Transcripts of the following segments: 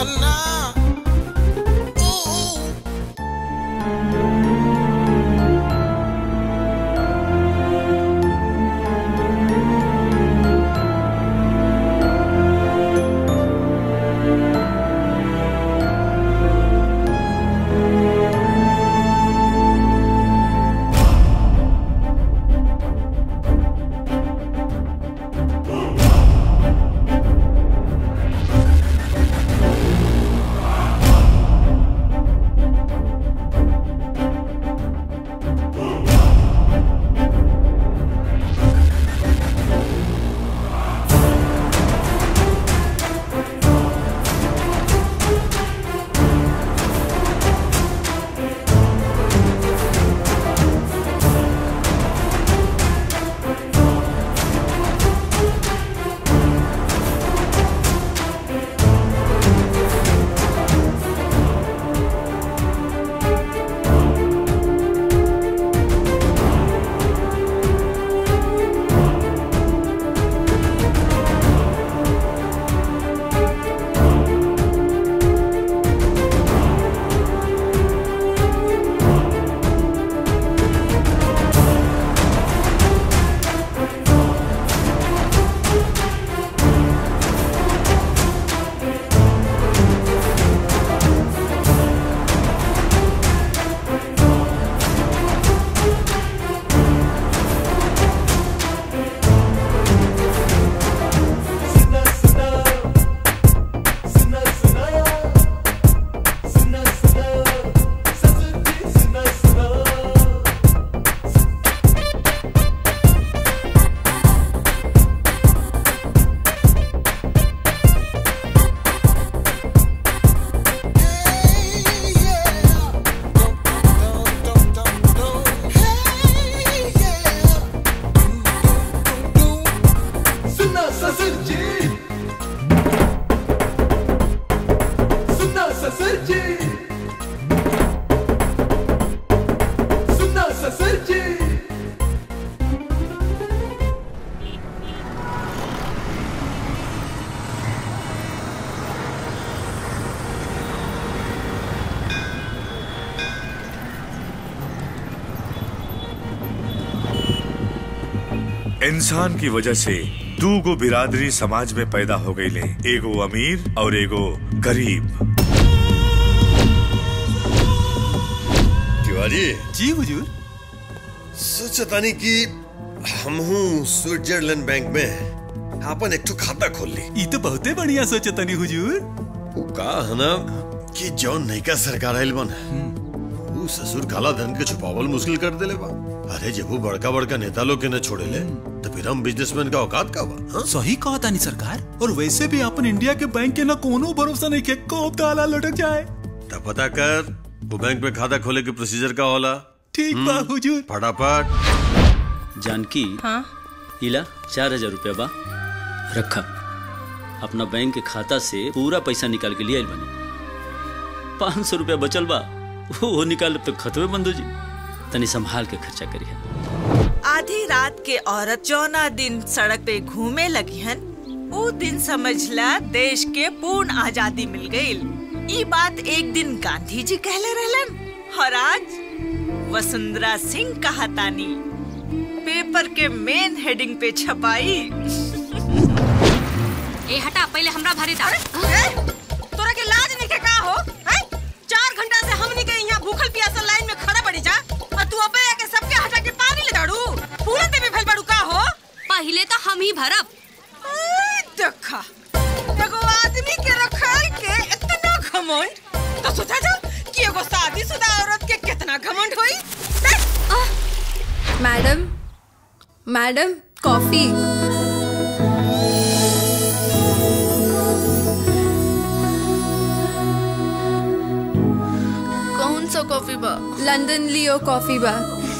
ना ऊ, ऊ। सुना ससुर जी सुना ससुर जी सुना ससुर जी इंसान की वजह से दू गो बिरादरी समाज में पैदा हो गई ले एगो अमीर और एगो गरीब तिवारी जी हुजूर सोचतानी कि हमहू स्विट्जरलैंड बैंक में आपन एक ठो खाता खोल ली ई तो बहुते बढ़िया सोचतनी हुजूर उ का है ना कि जौन नैका सरकार आइल बन उ ससुर काला धन के छुपावल मुश्किल कर देले बा अरे जब वो बड़का बड़का नेता लोग के न छोड़े ले तो फिर हम बिजनेसमैन का औकात का बा हाँ? सही कहा तानी सरकार और वैसे भी अपन इंडिया के बैंक के ना कोनो भरोसा नहीं के कब ताला लटक जाए तब पता कर वो बैंक में खाता खोले के प्रोसीजर का होला ठीक बा हुजूर फटाफट जानकी हाँ इला चार हजार रुपया बा रखा अपना बैंक के खाता से पूरा पैसा निकाल के लिए आइल बनी पाँच सौ रुपया बचल बा वो निकाल तो खतवे बंद हो जी तनी संभाल के खर्चा करिए आधी रात के औरत जौना दिन सड़क पे घूमे लगी हन वो दिन समझला देश के पूर्ण आजादी मिल गई ई बात एक दिन गांधी जी कहले रहलन और आज वसुंधरा सिंह कहातानी पेपर के मेन हेडिंग पे छपाई ए हटा पहले हमरा भरे दा तोरा के लाज नहीं के का हो हैं? चार घंटा से हमनी के यहाँ भूखल प्यासल लाइन में खड़ा पड़ी जा और तू अबे आके सबके हटा के पानी ले दाड़ू पूरा देवी भइल बाड़ू का हो पहले तो हम ही भरब ए, देखा एगो आदमी के रखल के इतना घमंड तो सोचा जा कि एगो शादीशुदा औरत के कितना घमंड होई देख, मैडम मैडम कॉफी कौन सा कॉफी बा लंदन लियो कॉफी बा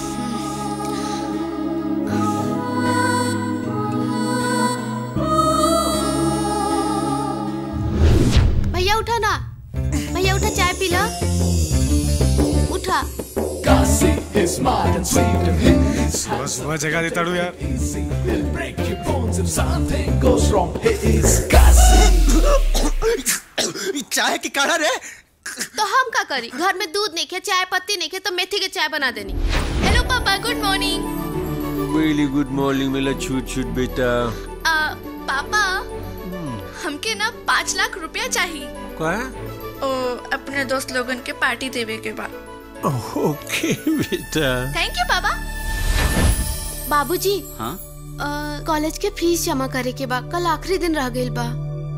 भैया उठा ना भैया उठा चाय पी ला उठा Kasi is smart and sweet and he's सुबह सुबह जगह देता हूँ यार easy. He'll break your bones if something goes wrong. He is Kasi. चाय की काढ़ा रे तो हम का करी घर में दूध नहीं खे चाय पत्ती नहीं खे तो मेथी के चाय बना देनी हेलो पापा good morning very good morning मेरा छूट छूट बेटा पापा हमके ना पाँच लाख रुपया चाहिए क्या ओ अपने दोस्त लोगन के पार्टी देवे के बाद ओके बेटा थैंक यू पापा बाबूजी हाँ अ, कॉलेज के फीस जमा करे के बा कल आखिरी दिन रह गइल बा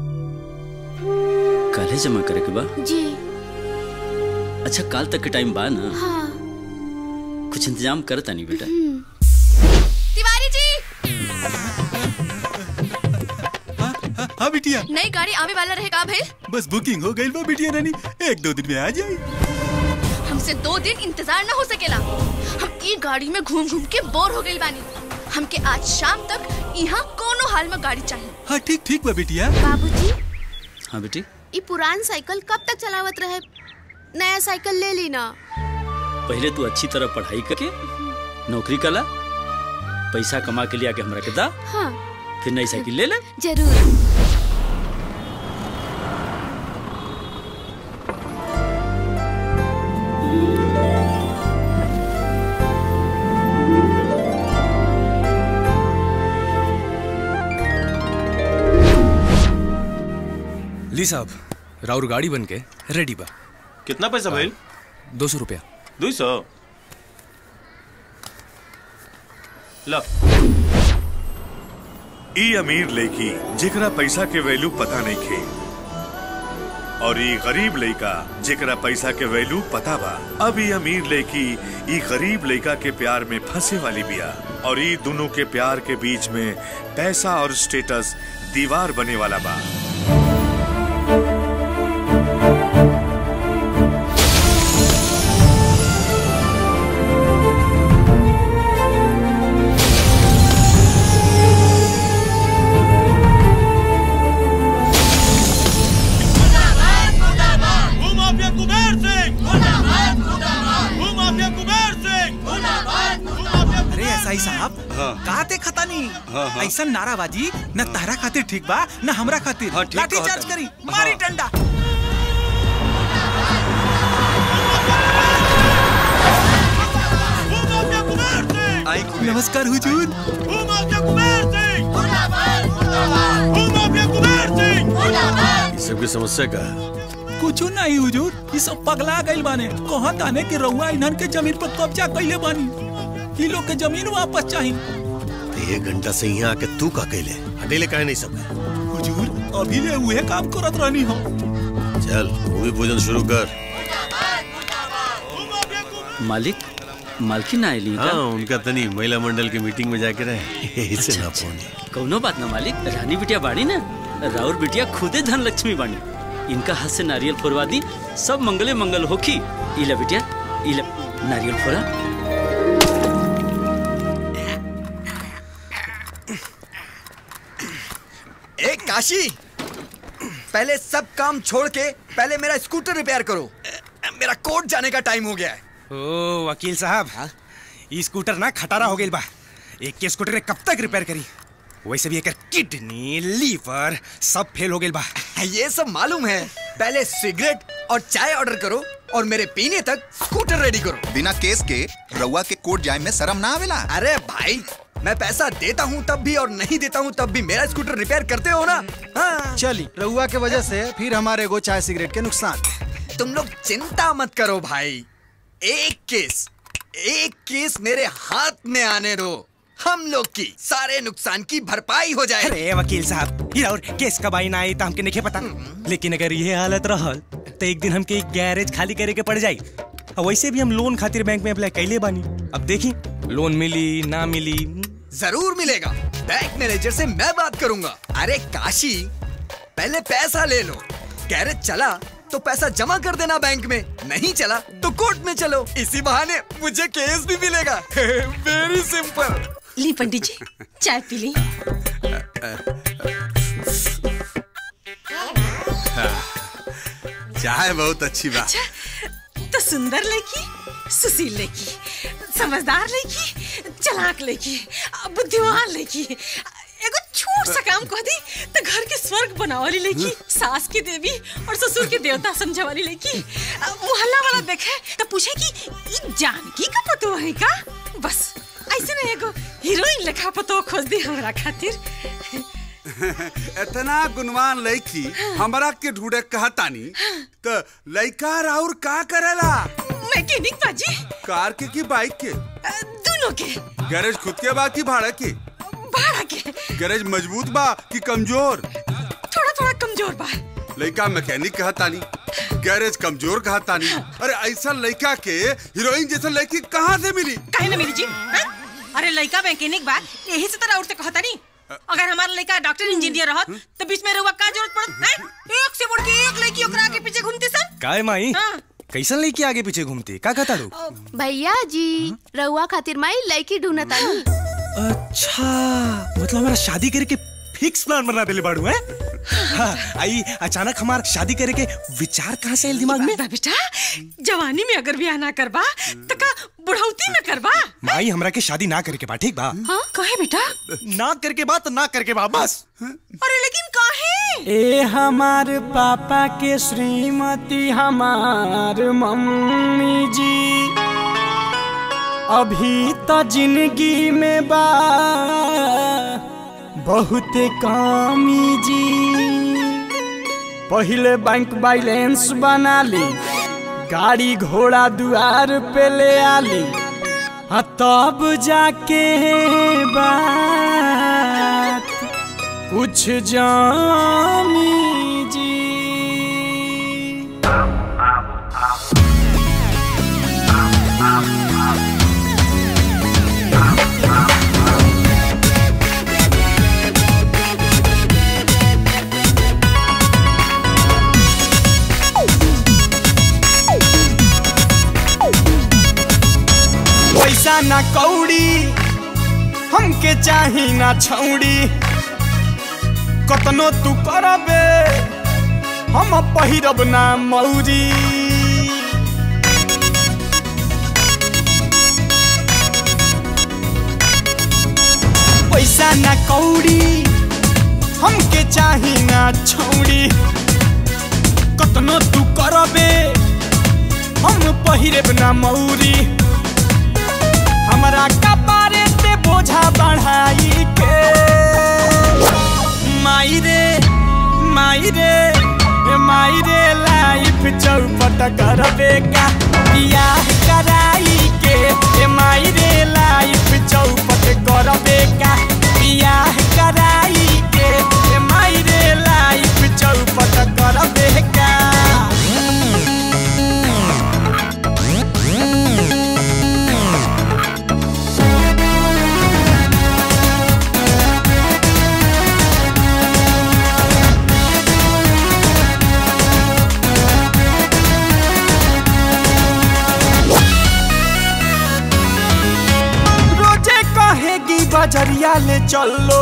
काले जमा करे के बा जी अच्छा काल तक के टाइम बा ना हाँ कुछ इंतजाम करता नहीं बेटा तिवारी जी हाँ बिटिया नई गाड़ी आवे वाला रहेगा भाई बस बुकिंग हो गई बा बिटिया रानी एक दो दिन में आ जाई हमसे दो दिन इंतजार न हो सकेला हम ई गाड़ी में घूम घूम के बोर हो गइल बानी हमके आज शाम तक यहाँ कोनो हाल में गाड़ी चाहिए हाँ ठीक ठीक बा बिटिया बाबूजी हाँ बेटी ई पुरान साइकिल कब तक चलावत रहे नया साइकिल ले ली ना पहले तू अच्छी तरह पढ़ाई करके नौकरी कला पैसा कमा के लिया के हमरा के दा हाँ फिर नई साइकिल ले ले जरूर ली साहब राउर गाड़ी बन के रेडी बा कितना पैसा भाई दो सौ रुपया दो सौ ला ई अमीर लड़की जेकरा पैसा के वैल्यू पता नहीं खे और ई गरीब लड़का जेकरा पैसा के वैल्यू पता बा अब ई अमीर लड़की ई गरीब लड़का के प्यार में फंसे वाली बिया और ई दोनों के प्यार के बीच में पैसा और स्टेटस दीवार बने वाला बा अरे एसआई साहब हाँ। का ते खता नहीं हाँ, हाँ। ऐसा नाराबाजी न तारा खातिर ठीक बा न हमरा खातिर हाँ, ठीक लाठी कहता चार्ज है। करी मारी डंडा नमस्कार हुजूर इस सब की समस्या का है कुछ नहीं हुजूर ये सब पगला गइल बाने कहाँ ताने कि रउआ इन्हन के जमीन पर कब्जा कइले बानी ई लोग के जमीन वापस चाहिए तो एक घंटा से यहाँ आके तू का कैले हटेले काहे नहीं सब हुजूर अभी ले उहे काम करत रहनी हो चल भूमि पूजन शुरू कर मालिक मालकिन ना आइली हाँ उनका तनी महिला मंडल की मीटिंग में जाके रहे इससे ना पहुंचे कौनो बात ना मालिक रानी बिटिया बाड़ी ना राउर बिटिया खुदे धन लक्ष्मी बानी इनका हाथ से नारियल फोड़वा दी सब मंगले मंगल होखी इला बिटिया इला नारियल फोड़ा ए काशी पहले सब काम छोड़ के पहले मेरा स्कूटर रिपेयर करो मेरा कोर्ट जाने का टाइम हो गया है ओ वकील साहब ई स्कूटर ना खटारा हो गइल बा एक के स्कूटर कब तक रिपेयर करी वैसे भी एकर किडनी लीवर सब फेल हो गइल बा ये सब मालूम है पहले सिगरेट और चाय ऑर्डर करो और मेरे पीने तक स्कूटर रेडी करो बिना केस के रउआ के कोर्ट जाए में शर्म ना आवेला अरे भाई मैं पैसा देता हूँ तब भी और नहीं देता हूँ तब भी मेरा स्कूटर रिपेयर करते हो ना हाँ। चली रउआ के वजह से फिर हमारे गो चाय सिगरेट के नुकसान तुम लोग चिंता मत करो भाई एक केस एक केस मेरे हाथ में आने दो हम लोग की सारे नुकसान की भरपाई हो जाए अरे वकील साहब ये और केस कब आई ना आई तो हमके नहीं पता लेकिन अगर ये हालत रहल तो एक दिन हमके एक गैरेज खाली करे के पड़ जाई और वैसे भी हम लोन खातिर बैंक में अप्लाई कैले बानी अब देखी लोन मिली ना मिली जरूर मिलेगा बैंक मैनेजर से मैं बात करूंगा अरे काशी पहले पैसा ले लो गैरेज चला तो पैसा जमा कर देना बैंक में नहीं चला तो कोर्ट में चलो इसी बहाने मुझे केस भी मिलेगा वेरी सिंपल ली पंडित जी चाय पी ली चाय बहुत अच्छी बात अच्छा तो सुंदर लड़की सुशील लड़की समझदार लड़की चलाक लड़की बुद्धिमान लड़की एगो छोट छोट सा काम कह दी तो घर के स्वर्ग बनावाली लड़की सास की देवी और ससुर के देवता समझे वाली लड़की अ, मोहल्ला वाला देखे तो पूछे कि ई जानकी का पतो है का बस ऐसे नहीं एगो हीरोइन लेखा पतो खोज दी हमरा खातिर इतना गुणवान लड़की हमरा के ढूंढे कहतानी तो लड़का राउर का करेला मैकेनिक बाजी कार के की बाइक के दोनों के गैरेज खुद के बा की भाड़ा के भाड़ा के गैरेज मजबूत बा कि कमजोर थोड़ा थोड़ा कमजोर बा लड़का मैकेनिक कहतानी गैरेज कमजोर कहतानी अरे ऐसा लड़का के हीरोइन जैसा लड़की कहाँ से मिली काहे ना मिली जी हाँ? अरे लड़का मैकेनिक बा यही से तरह उठते कहता नहीं अगर हमारा लड़का डॉक्टर इंजीनियर रहत तो बीच में रहुआ का जरूरत पड़त हैं एक से बढ़ के एक लड़की ओकरा के पीछे घूमते सन काय माई हाँ। कैसन लड़की आगे पीछे घूमती का कहता रू भैया जी रउआ खातिर माई लड़की ढूंढतानी अच्छा मतलब हमारा शादी करे के फिक्स प्लान बना देले बाड़ू है हाँ, आई अचानक हमार शादी करे के विचार कहाँ से आयल दिमाग में बेटा जवानी में अगर ब्याह ना करबा तो का बुढ़ौती में करबा माई हमरा के शादी ना करे के बा ठीक बा हाँ कहे बेटा ना करके बा तो ना करके बा बस अरे लेकिन काहे ए हमार पापा के श्रीमती हमार मम्मी जी अभी तो जिंदगी में बा बहुत कमी जी पहले बैंक बैलेंस बना ली गाड़ी घोड़ा दुआर पे ले आली आ तब जाके बात कुछ जामी जी पैसा ना कौड़ी हमके चाही ना छौड़ी कतनो तू करबे हम पहिरब ना मौरी पैसा ना कौड़ी हमके चाही ना छौड़ी कतनो तू करबे हम पहिरब ना मौरी हमरा कपारे ते बोझा बढ़ाई के माई रे माई रे ए माई रे लाइफ चौपट करबे का बियाह कराई के ए माई रे लाइफ चौपट करबे का बियाह कराई के ए माई रे लाइफ चौपट करबे का रोजे कहेगी बजरिया ले चलो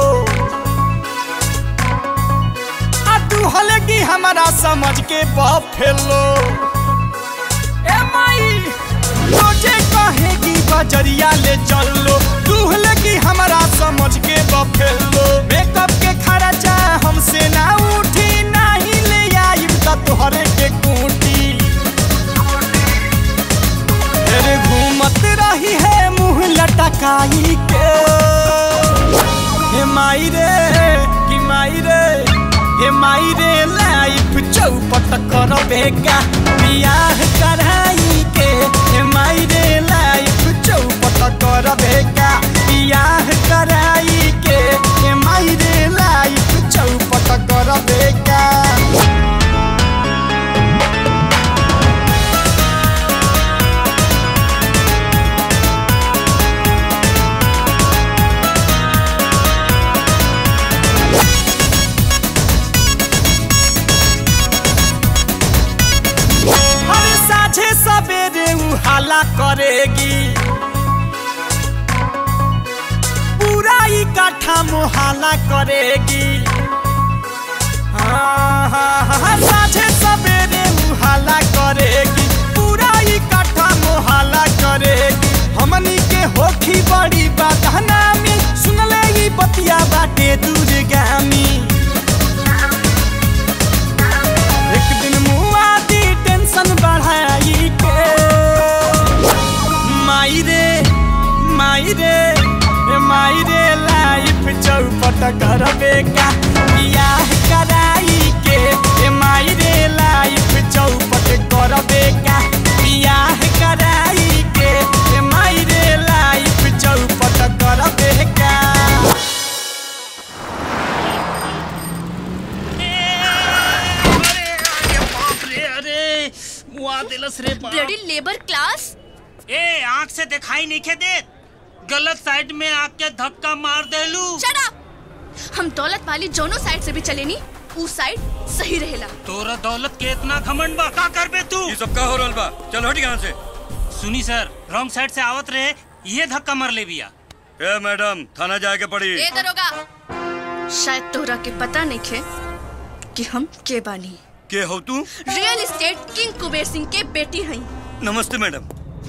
आ तू हलेगी हमारा समझ के बफेलो ए माई रोजे कहेगी बजरिया ले चलो तू हलेगी हमारा समझ के बफेलो मेकअप के खर्चा हमसे ना उठी नहीं ले आई तो तोहरे के कूटी तेरे घूमत रही है मुंह लटकाई के हे माई रे कि माई रे हे माई रे लाइफ चौपट कर बेगा बियाह कराई के हे माई रे लाइफ चौपट कर बेगा बियाह कराई के हे माई रे लाइफ चौपट कर बेगा हर साझे सवेरे उ हाला करेगी पूरा इकट्ठा मुहाला करेगी हाँ, हाँ, हाँ, साझे सवेरे उ हाला करेगी पूरा इकट्ठा मुहाला करेगी हमनी के होखी बड़ी बदनामी सुनले ई बतिया बाटे दूर गामी मुआ दिलस रे बाप। ब्लडी लेबर क्लास ए आंख से दिखाई नहीं के दे गलत साइड में आके धक्का मार देलू Shut up! हम दौलत वाली जोनो साइड से भी चले नी ऊ साइड सही रहेला तोरा दौलत के इतना घमंड बा का करबे तू ये सब का हो रहल बा चल हट यहाँ से सुनी सर रॉन्ग साइड से आवत रहे ये धक्का मार ले बिया ए मैडम थाना जाए के पड़ी ए दरोगा शायद तोरा के पता नहीं खे कि हम के बानी के हो तू real estate king Kuber Singh के बेटी हई नमस्ते मैडम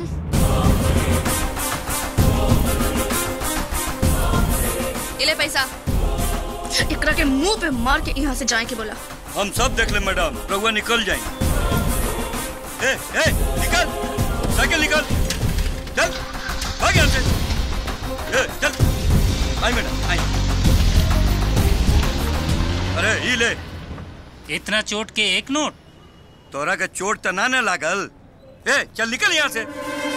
इले पैसा एकरा के मुंह पे मार के यहाँ से जाए के बोला हम सब देख ले मैडम रहुआ निकल जाए ए ए निकल साइकिल निकल चल भाग यहाँ से ए चल आई मैडम आई अरे ई ले इतना चोट के एक नोट तोरा के चोट त ना न लागल ए चल निकल यहाँ से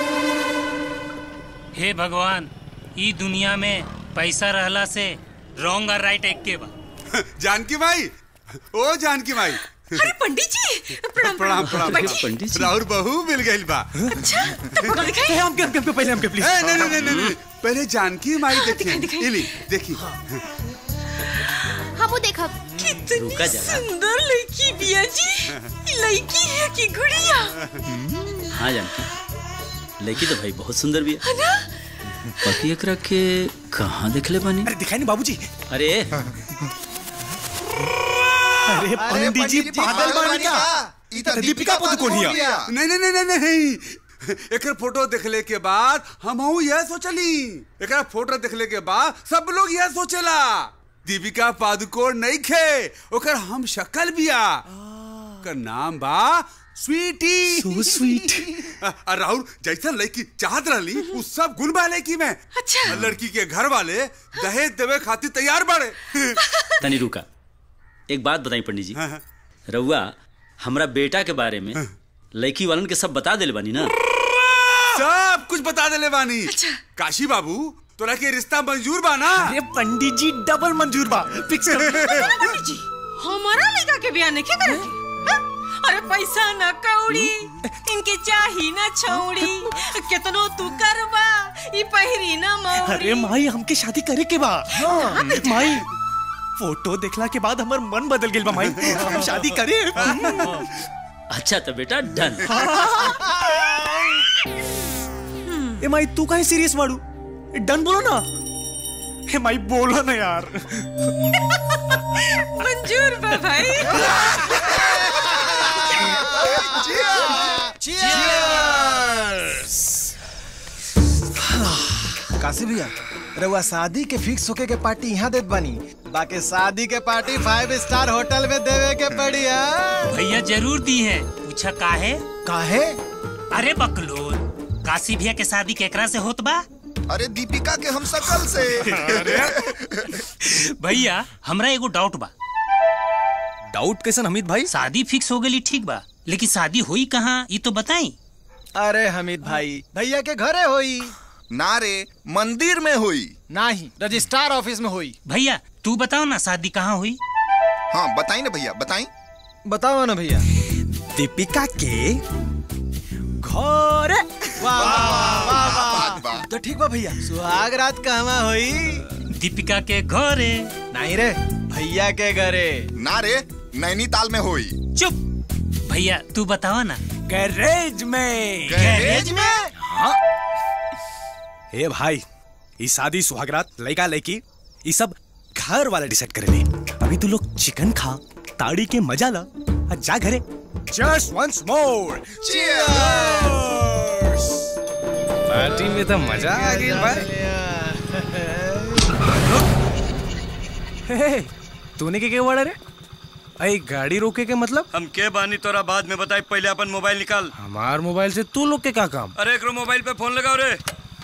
हे भगवान ई दुनिया में पैसा रहला से रॉन्ग और राइट एक के बा जानकी भाई ओ जानकी भाई अरे पंडित जी प्रणाम प्रणाम प्रणाम बैठिए। राहुल बहू मिल गई बा अच्छा तो पकड़ दिखाई हमके हमके हमके पहले हमके प्लीज नहीं नहीं नहीं नहीं पहले जानकी माई देखिए इली देखिए हाँ वो देखा कितनी रुका जरा। सुंदर लड़की बिया जी ये लड़की है कि गुड़िया हाँ जानकी लड़की तो भाई बहुत सुंदर भी है है ना बाकी एकरा के कहाँ देखले बानी अरे दिखाई नहीं बाबूजी अरे अरे पंडित जी पागल बानी का ई त दीपिका पादुकोण हिया। नहीं नहीं नहीं नहीं नहीं एकर फोटो देखले के बाद हम यह सोचली एकरा फोटो देखले के बाद सब लोग यह सोचेला दीपिका पादुकोण नहीं खे ओकर हम शक्ल बिया ओकर नाम बा स्वीटी So sweet. और राहुल जैसा लड़की चाहत रहली उ सब गुण बा लड़की में अच्छा लड़की के घर वाले दहेज देवे खातिर तैयार बाड़े तनी रुका एक बात बताई पंडित जी रउआ हमरा बेटा के बारे में लड़की वालन के सब बता दिल बानी ना सब कुछ बता देले बानी काशी बाबू तोरा के रिश्ता मंजूर बा ना अरे पंडित जी डबल मंजूर बा फिक्स कर पंडित जी हमारा लड़का के बिया नहीं करे हाँ? अरे पैसा न कौड़ी इनके चाही न छौड़ी कितनो तू करबा ई पहिरी न मौड़ी अरे माई हमके शादी करे के बा हाँ, माई फोटो देखला के बाद हमर मन बदल गेल बा माई हम शादी करे अच्छा तो बेटा डन ए माई तू काहे सीरियस बाड़ू डन बोलो ना ए माई बोलो ना यार मंजूर बा भाई काशी भैया रउआ शादी के फिक्स होके के पार्टी यहाँ देत बानी बाकी शादी के पार्टी फाइव स्टार होटल में देवे के पड़ी है भैया जरूर दी है पूछा काहे काहे अरे बकलोल काशी भैया के शादी केकरा से होत बा अरे दीपिका के हम सकल से भैया हमरा एगो डाउट बा डाउट कैसन हमीद भाई शादी फिक्स हो गई ठीक बा लेकिन शादी हुई कहाँ ये तो बताई अरे हमीद भाई भैया के घरे होई ना रे मंदिर में हुई नाही रजिस्ट्रार ऑफिस में हुई भैया तू बताओ ना शादी कहाँ हुई हाँ बताई ना भैया बताई बताओ ना भैया दीपिका के घर वाह वाह वाह वाह तो ठीक बा भैया सुहाग रात कहवा होई दीपिका के घरे नहीं रे भैया के घरे ना रे नैनीताल में हुई चुप भैया तू बताओ ना गैरेज में गैरेज में हाँ ए भाई ई शादी सुहागरात लड़का लड़की ये सब घर वाले डिसाइड करेले अभी तू लोग चिकन खा ताड़ी के मजा ला और जा घरे जस्ट वंस मोर पार्टी में तो मजा आ गई भाई तूने के के वाड़ा रे अई गाड़ी रोके के मतलब हम के बानी तोरा बाद में बताई पहले अपन मोबाइल निकाल हमार मोबाइल से तू लोग के का काम अरे एकरो मोबाइल पे फोन लगाओ रे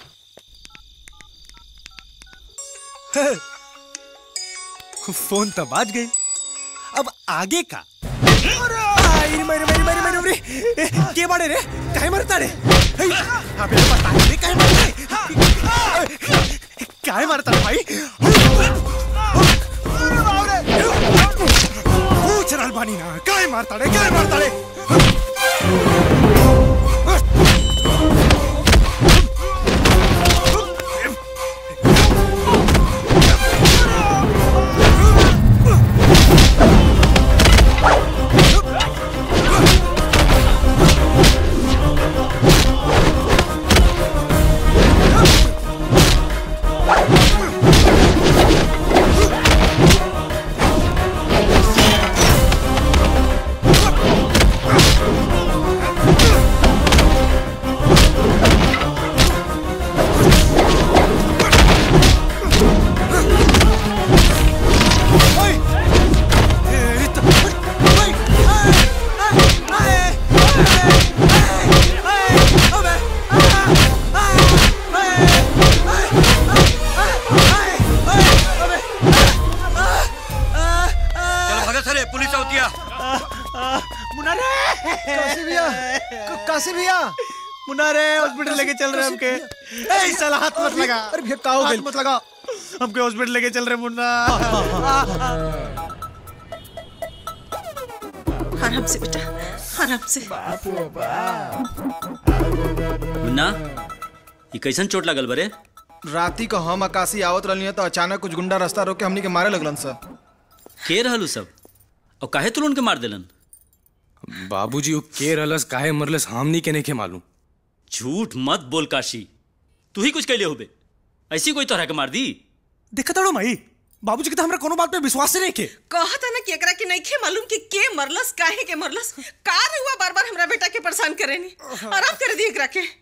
फोन तो बाज गई अब आगे का अरे मेरे मेरे मेरे मेरे मेरे ए, के बाड़े रे काहे मारता रे हे, अबे बता रे काहे मारता रे काहे मारता रे भाई पूछ रहल बानी ना काहे मारता रे काहे मारता रे काशी भैया क- काशी भैया मुन्ना रे हॉस्पिटल लेके चल रहे हमके ए साला हाथ मत लगा अरे भैया का हो हाथ गइल? मत लगा हमके हॉस्पिटल लेके चल रहे मुन्ना आराम से बेटा आराम से मुन्ना ये कैसन चोट लगल बरे राती को हम आकाशी आवत रहनी तो अचानक कुछ गुंडा रास्ता रोक के हमनी के मारे लगलन सर के रहलू सब और काहे तुल उनके मार देलन बाबूजी वो के रहलस काहे मरलस हमनी के नहीं के मालूम झूठ मत बोल काशी तू ही कुछ कैले होबे ऐसी कोई तरह के मार दी देखा ताड़ो माई बाबूजी के तो हमरा कोनो बात पे विश्वास नहीं के कहता ना कि एकरा के नहीं खे मालूम कि के मरलस काहे के मरलस का हुआ बार बार हमरा बेटा के परेशान करेनी आराम कर दी एकरा के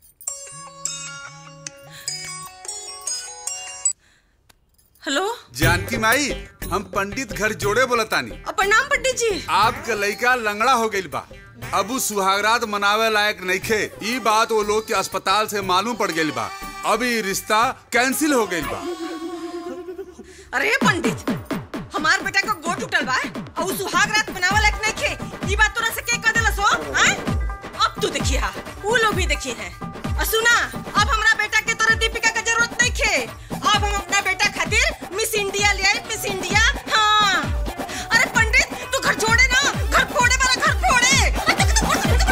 हेलो जानकी माई हम पंडित घर जोड़े बोलतानी अब प्रणाम पंडित जी आपका लड़का लंगड़ा हो गइल बा अबू सुहागरात मनावे लायक नइखे ई बात वो लोग के अस्पताल से मालूम पड़ गइल बा अभी रिश्ता कैंसिल हो गइल बा अरे पंडित हमार बेटा का गोट टूटल बा और उ सुहाग रात बनावे लायक नहीं खे ई बात तोरा से के कह देलस हो हैं अब तू देखिए हा वो लोग भी देखिए है और सुना अब हमरा बेटा के तोरा दीपिका का जरूरत नहीं खे अब हम अपना बेटा खातिर मिस इंडिया ले आई मिस इंडिया हाँ अरे पंडित तू घर छोड़े ना घर फोड़े वाला घर फोड़े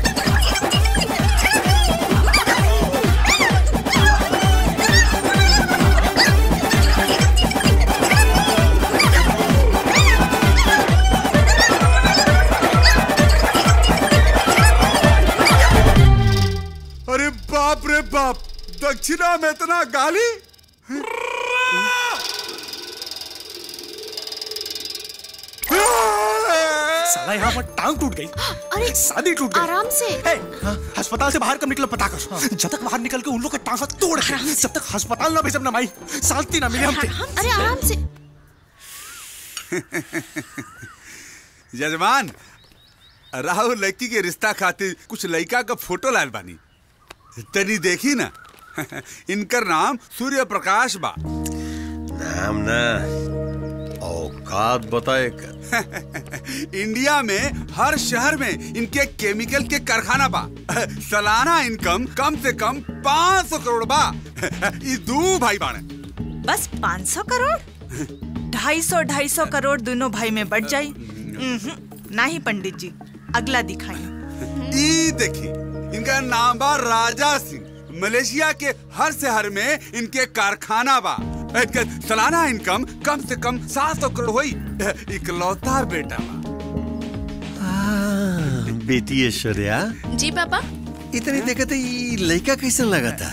अरे बाप रे बाप दक्षिणा में इतना गाली साला यहाँ पर टांग टूट गई अरे शादी टूट गई आराम से अस्पताल से बाहर कब निकला पता कर जब तक बाहर निकल के उन लोग का टांग तोड़ के जब तक अस्पताल ना भेजब ना माई शांति ना मिले हमके अरे आराम से यजमान राहुल लड़की के रिश्ता खातिर कुछ लड़का का फोटो लाल बानी तनी देखी ना इनकर नाम सूर्य प्रकाश बा नाम ना औकात बताए कर इंडिया में हर शहर में इनके केमिकल के कारखाना बा सालाना इनकम कम से कम 500 करोड़ बा ये दू भाई बाणे बस 500 करोड़ ढाई सौ ढाई सौ करोड़ दोनों भाई में बढ़ जाई उम्हूं, नहीं पंडित जी अगला दिखाई ई देखी इनका नाम बा राजा सिंह मलेशिया के हर शहर में इनके कारखाना बा इनका सालाना इनकम कम से कम 700 करोड़ हुई इकलौता बेटा बा बेटी ऐश्वर्या जी पापा इतनी देखते ये लड़का कैसन लगा था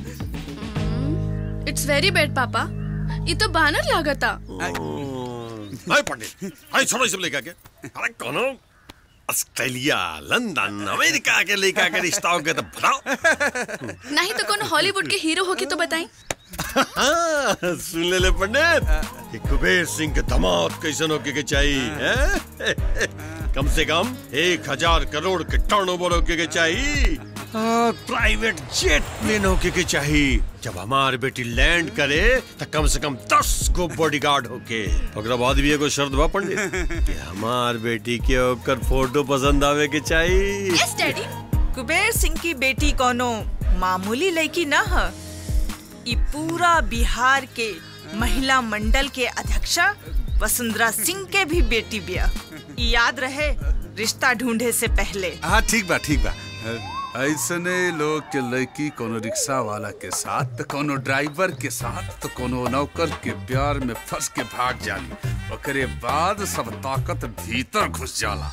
इट्स वेरी बैड पापा ये तो बानर लागता अरे पंडित अरे छोड़ो ये सब लेकर के अरे कौनो ऑस्ट्रेलिया लंदन अमेरिका के लेकर के रिश्ता हो गया तो बताओ नहीं तो कौन हॉलीवुड के हीरो होके तो बताई हाँ, सुन ले ले पंडित कि कुबेर सिंह के दामाद कैसन होके के चाहिए हैं? कम से कम एक हजार करोड़ के टर्न ओवर होके के चाहिए और प्राइवेट जेट प्लेन होके के चाहिए जब हमार बेटी लैंड करे तो कम से कम दस गो बॉडीगार्ड होके ओकरा बाद भी एगो शर्त बा पंडित कि हमार बेटी के ओकर फोटो पसंद आवे के चाहिए यस डैडी कुबेर सिंह की बेटी कोनो मामूली लड़की न है ई पूरा बिहार के महिला मंडल के अध्यक्षा वसुंधरा सिंह के भी बेटी बिया ई याद रहे रिश्ता ढूंढे से पहले हाँ ठीक बा ठीक बा ऐसने लोग के लड़की कोनो रिक्शा वाला के साथ तो कोनो ड्राइवर के साथ तो कोनो नौकर के प्यार में फंस के भाग जाली ओकरे बाद सब ताकत भीतर घुस जाला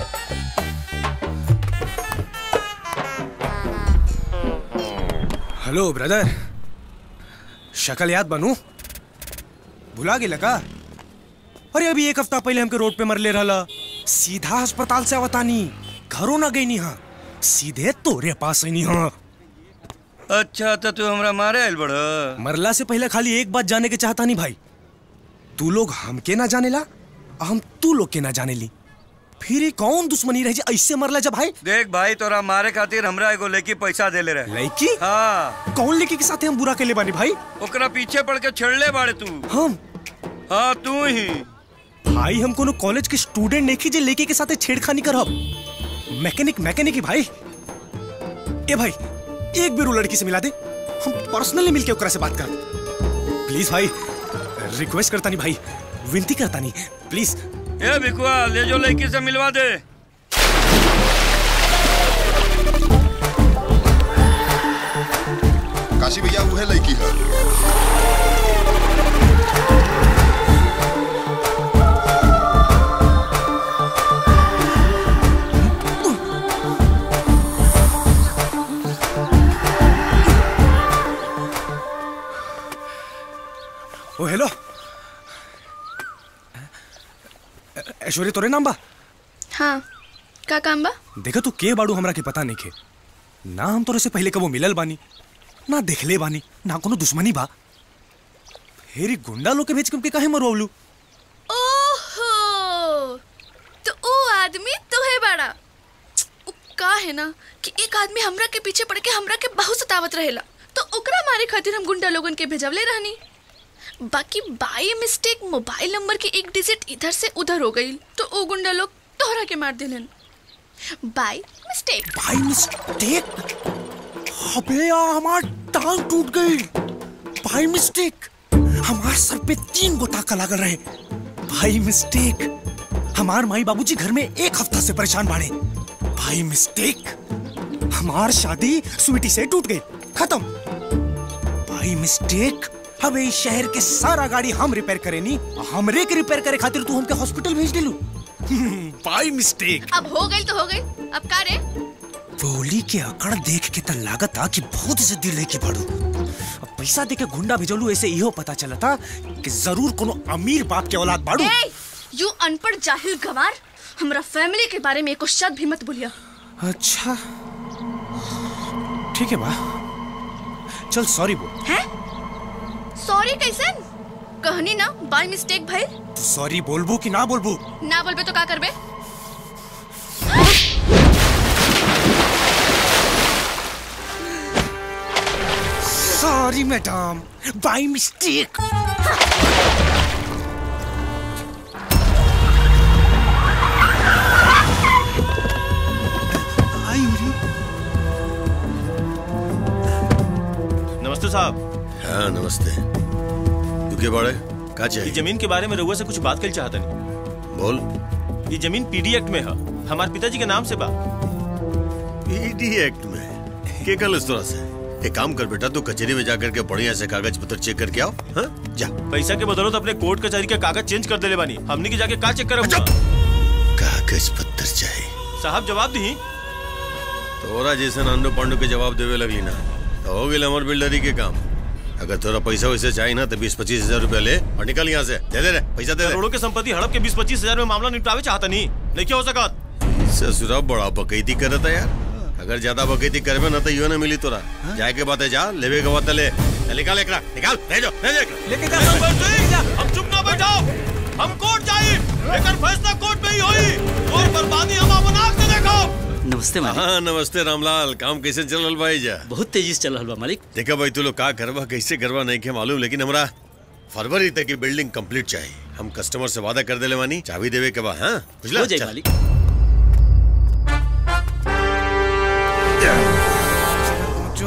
हेलो ब्रदर शक्ल याद बनू भुला गेला का अरे अभी एक हफ्ता पहले हमके रोड पे मर ले रहा सीधा अस्पताल से आवतानी घरों ना गई हाँ सीधे तोरे पास आई हाँ अच्छा तो तू हमरा मारे आइल बड़ मरला से पहले खाली एक बात जाने के चाहता नहीं भाई तू लोग हमके ना जाने ला और हम तू लोग के ना जाने ली फिर ये कौन दुश्मनी रह जाए ऐसे मरला जब भाई देख भाई तोरा मारे खातिर हमरा एगो लड़की पैसा देले रहे लड़की हाँ कौन लड़की के साथ हम बुरा के ले बानी भाई ओकरा पीछे पड़ के छेड़ले बाड़े तू हम हाँ तू ही भाई हम कोनो कॉलेज के स्टूडेंट नहीं जे लड़की के साथ छेड़खानी करब मैकेनिक मैकेनिक ही भाई ए भाई एक भी रू लड़की से मिला दे हम पर्सनली मिलके ओकरा से बात कर प्लीज भाई रिक्वेस्ट करता नहीं भाई विनती करता नहीं प्लीज ए भिकुआ ले जो लड़की से मिलवा दे काशी भैया वो है लड़की है ओ हेलो ऐश्वर्या तोरे नाम बा हाँ का काम बा देखा तू के बाड़ू हमरा के पता नहीं खे ना हम तोरे से पहले कबो मिलल बानी ना देखले बानी ना कोनो दुश्मनी बा हेरी गुंडा लोग के भेज के हमके काहे मरवावलू ओहो तो ओ आदमी तो है बड़ा उ का है ना कि एक आदमी हमरा के पीछे पड़ के हमरा के बहुत सतावत रहेला तो ओकरा मारे खातिर हम गुंडा लोगन के भेजवले रहनी बाकी बाई मिस्टेक मोबाइल नंबर के एक डिजिट इधर से उधर हो गई तो ओ गुंडा लोग तोहरा के मार दिलन बाई मिस्टेक भाई मिस्टेक अबे यार हमार टांग टूट गई भाई मिस्टेक हमार सर पे तीन गो टाका लागल रहे भाई मिस्टेक हमार माई बाबूजी घर में एक हफ्ता से परेशान बाड़े भाई मिस्टेक हमार शादी स्वीटी से टूट गई खत्म भाई मिस्टेक अब इस शहर के सारा गाड़ी हम रिपेयर करेनी हमरे के रिपेयर करे खातिर तू हमके हॉस्पिटल भेज दिलू भाई मिस्टेक अब हो गई तो हो गई अब का रे बोली के अकड़ देख के त लागत आ कि बहुत जिद्दी लेके बढ़ू अब पैसा दे के गुंडा भेजलू ऐसे इहो पता चलता कि जरूर कोनो अमीर बाप के औलाद बाड़ू ए यू अनपढ़ जाहिल गवार हमरा फैमिली के बारे में एको शब्द भी मत बोलिया अच्छा ठीक है बा चल सॉरी बोल हैं सॉरी कैसे कहनी ना बाय मिस्टेक भाई तू सॉरी बोलबू कि ना बोलबू ना बोलबे तो का करबे सॉरी मैडम बाय मिस्टेक नमस्ते साहब हाँ नमस्ते तू के बाड़े का ये चाहिए जमीन के बारे में रउआ से कुछ बात कर चाहता नहीं बोल ये जमीन पीडी एक्ट में है हमारे पिताजी के नाम से बा पीडी एक्ट में के कल इस तरह से एक काम कर बेटा तू कचहरी में जाकर के बढ़िया से कागज पत्र चेक करके आओ हाँ जा पैसा के बदौलत अपने कोर्ट कचहरी के कागज चेंज कर देले बानी हमने की जाके का चेक करब कागज पत्र चाहिए साहब जवाब दी तोरा जैसे अंडो पांडु के जवाब देवे लगली ना तो हो गई हमार बिल्डरी के काम अगर तोरा पैसा वैसे चाहिए ना तो बीस पच्चीस हजार रूपया ले और निकल यहाँ से दे दे रे पैसा दे दे करोड़ों के संपत्ति हड़प के बीस पच्चीस हजार में मामला निपटावे चाहता नहीं नहीं क्या हो सकत ससुरा बड़ा बकैती करता यार अगर ज्यादा बकैती करबे ना तो यो ना मिली तोरा जाए के बात है जा लेवे के बात है ले ले, निकाल एकरा निकाल भेजो भेजो लेके हम चुप ना बैठाओ हम कोर्ट जाई लेकिन फैसला कोर्ट में ही होई और बर्बादी हम अपन आंख से देखो नमस्ते मालिक हाँ नमस्ते रामलाल काम कैसे चल रहा भाई जा बहुत तेजी से चल रहा बा मालिक देखा भाई तू लोग का करवा कैसे करवा नहीं के मालूम लेकिन हमरा फरवरी तक की बिल्डिंग कंप्लीट चाहिए हम कस्टमर से वादा कर देले मानी चाबी देवे के बाद हाँ बुझला हो जाए चल। मालिक जो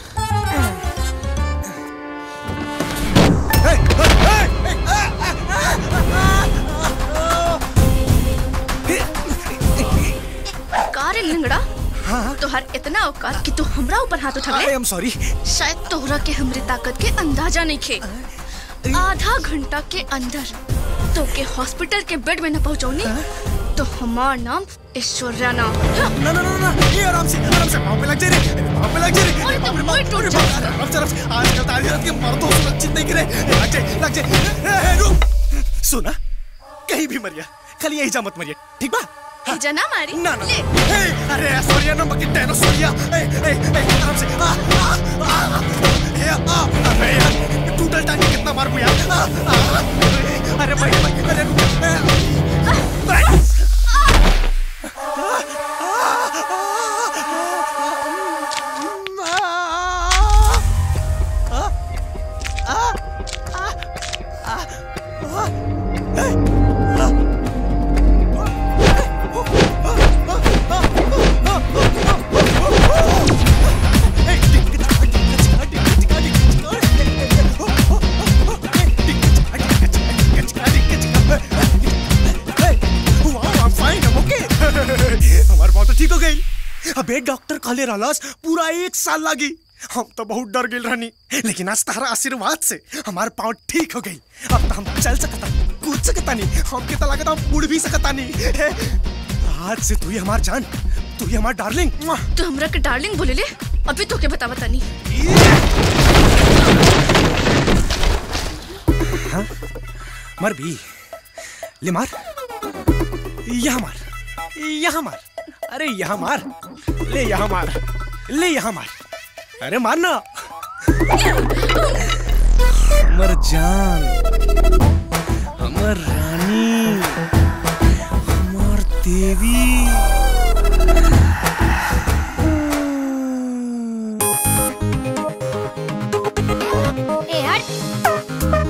का रे लिंगड़ा तोहर इतना औकात कि तू हमरा ऊपर हाथ उठा आई एम सॉरी शायद तोहरा के हमरे ताकत के अंदाजा नहीं खे आधा घंटा के अंदर तो के हॉस्पिटल के बेड में न पहुंचौनी तो हमार नाम ऐश्वर्या नाम ना ना ना ना ये आराम से आराम से पाँव पे लग जाए रे पाँव पे लग जाए रे अरे तो मुंह टूट अरे बाप रे, आराम से आराम से आजकल तारी रात के मर्दों सुरक्षित नहीं गिरे लग जाए लग जाए ए, ए, रुक सुना कहीं भी मरिया खाली यही जा मत मरिया ठीक बा ए, जना मारी ना ना ए, अरे ऐश्वर्या नंबर की टेनो सोरिया ए ए ए आराम से आ आ आ ए आ अबे यार टूटल टांगे कितना मार यार आ, आ, अरे भाई भाई अरे रुक ए, भाई अबे डॉक्टर कहले रहलस पूरा एक साल लागी हम तो बहुत डर गेल रहनी लेकिन आज तारा आशीर्वाद से हमार पाँव ठीक हो गई अब तो हम चल सकता कूद सकता नहीं हम के तो लगता हम उड़ भी सकता नहीं हे, आज से तू ही हमार जान तू ही हमार डार्लिंग तू हमरा के डार्लिंग बोले ले अभी तो के बता बता नहीं हाँ? मर भी ले मार यहाँ मार यहाँ मार अरे यहाँ मार ले यहाँ मार ले यहाँ मार अरे मारना हमर जान हमर रानी हमर देवी ए हट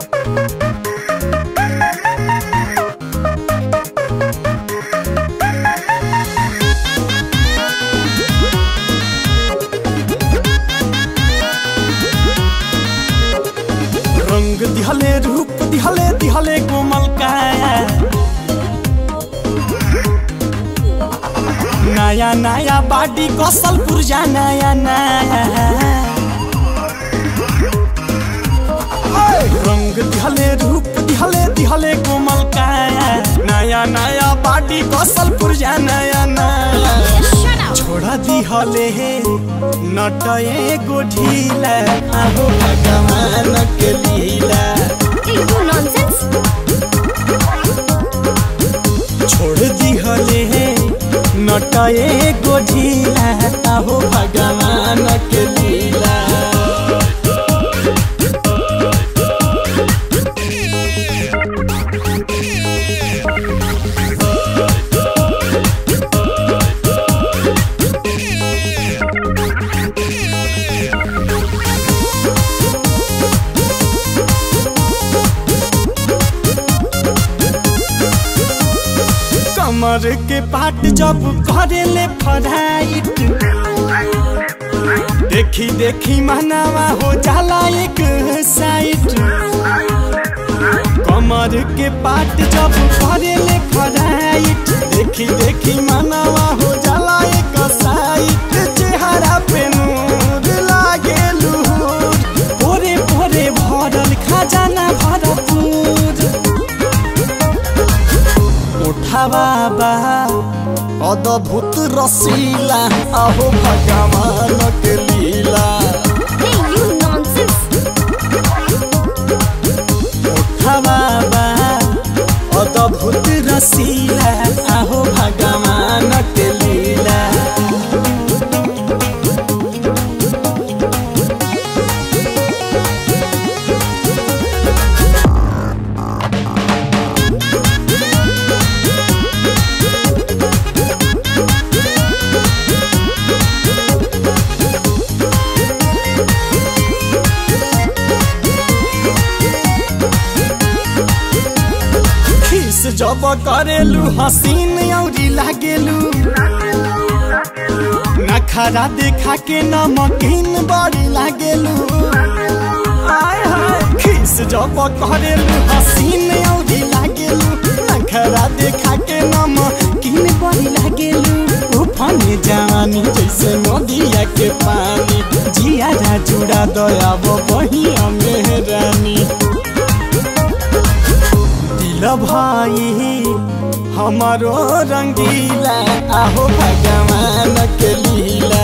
रंग दिहले रूप दिहले दिहले कोमल काया नया नया बाडी कौशल पुरजा नया नया रंग दिहले रूप दिहले दिहले कोमल काया नया नया बाडी कौशल पुरजा नया नया छोड़ा दिहले नटए गोढीला आहो भगवान के लीला छोड़ दिहले नटए गोढीला आहो भगवान के लीला कमर के पाट जब करेले फराइट देखी देखी मनावा हो जाला एक साइड कमर के पाट जब करेले फराइट देखी देखी मनावा हो जाला एक साइड चेहरा पे नूर लागे लूर भोरे भोरे भरल खजाना भरपूर उठावा बा अद्भुत रसीला अहो भगवान के लीला उठावा बा अद्भुत रसीला अहो भगवान के लीला खीस जब करेलू हसीन औरी लागेलू नखरा देखा के नमकीन बड़ी लागेलू आय हाय खीस जब करेलू हसीन औरी लागेलू नखरा देखा के नमकीन बड़ी लागेलू उफाने जवानी जैसे नदिया के पानी जिया जुड़ा दया बही मेहरानी दिल भाई हमारो रंगीला आहो भगवान के लीला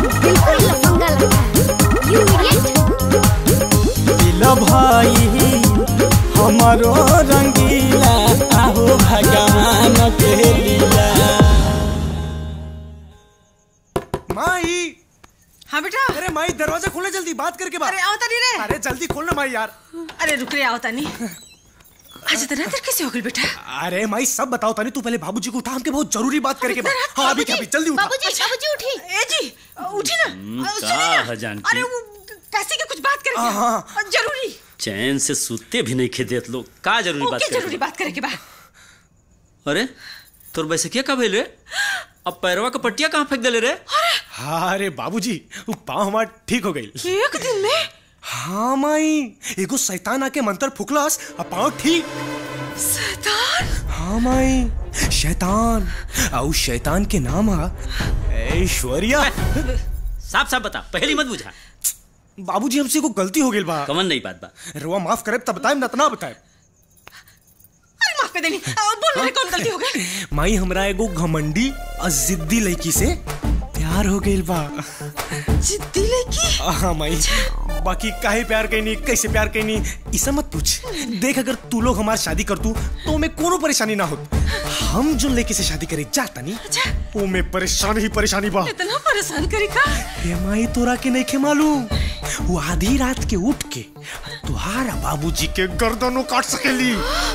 दिल भाई हमारो रंगीला आहो भगवान के लीला माई हाँ बेटा अरे माई दरवाजा खोले जल्दी बात करके बात अरे आओ तनी रे अरे जल्दी खोलना माई यार अरे रुक रे आओ तनी आज इतना देर कैसे हो गई बेटा अरे माई सब बताओ तनी तू पहले बाबूजी को उठा हमके बहुत जरूरी बात करके बा हाँ अभी क्या अभी जल्दी उठा बाबूजी बाबूजी उठी ए जी उठी ना हम्म, अ, का सुनिए ना। है जानकी? अरे वो पैसे की कुछ बात करेंगे हाँ, हाँ। अ, जरूरी चैन से सूते भी नहीं खे देत लोग का जरूरी बात ओके करे जरूरी बात करेंगे बा अरे तोर वैसे क्या का भेल रे अब पैरवा का पट्टिया कहाँ फेंक देले रे हाँ अरे बाबूजी वो पाँव हमार ठीक हो गई एक दिन में हाँ माई एगो शैतान आके मंत्र फुकलास आ पाँव ठीक शैतान हाँ माई शैतान आ उस शैतान के नाम हा ऐश्वर्या साफ साफ बता पहली मत बुझा बाबूजी हमसे को गलती हो गई बा कमन नहीं बात बा रुआ माफ करे तब बताए न तना बताए अरे माफ कर देनी आ, बोल मेरे कौन गलती हो गई माई हमरा एगो घमंडी और जिद्दी लड़की से प्यार हो गई बा जिद्दी लड़की हाँ माई बाकी काहे प्यार कैनी कैसे प्यार कैनी इसा मत पूछ देख अगर तू लोग हमारी शादी कर तू तो हमें कोनो परेशानी ना होत हम जो लड़के से शादी करे जाता नहीं वो में परेशानी ही परेशानी बा इतना परेशान करी का हे माई तोरा के नहीं के मालूम वो आधी रात के उठ के तुहारा बाबूजी के गर्दनों काट सकेली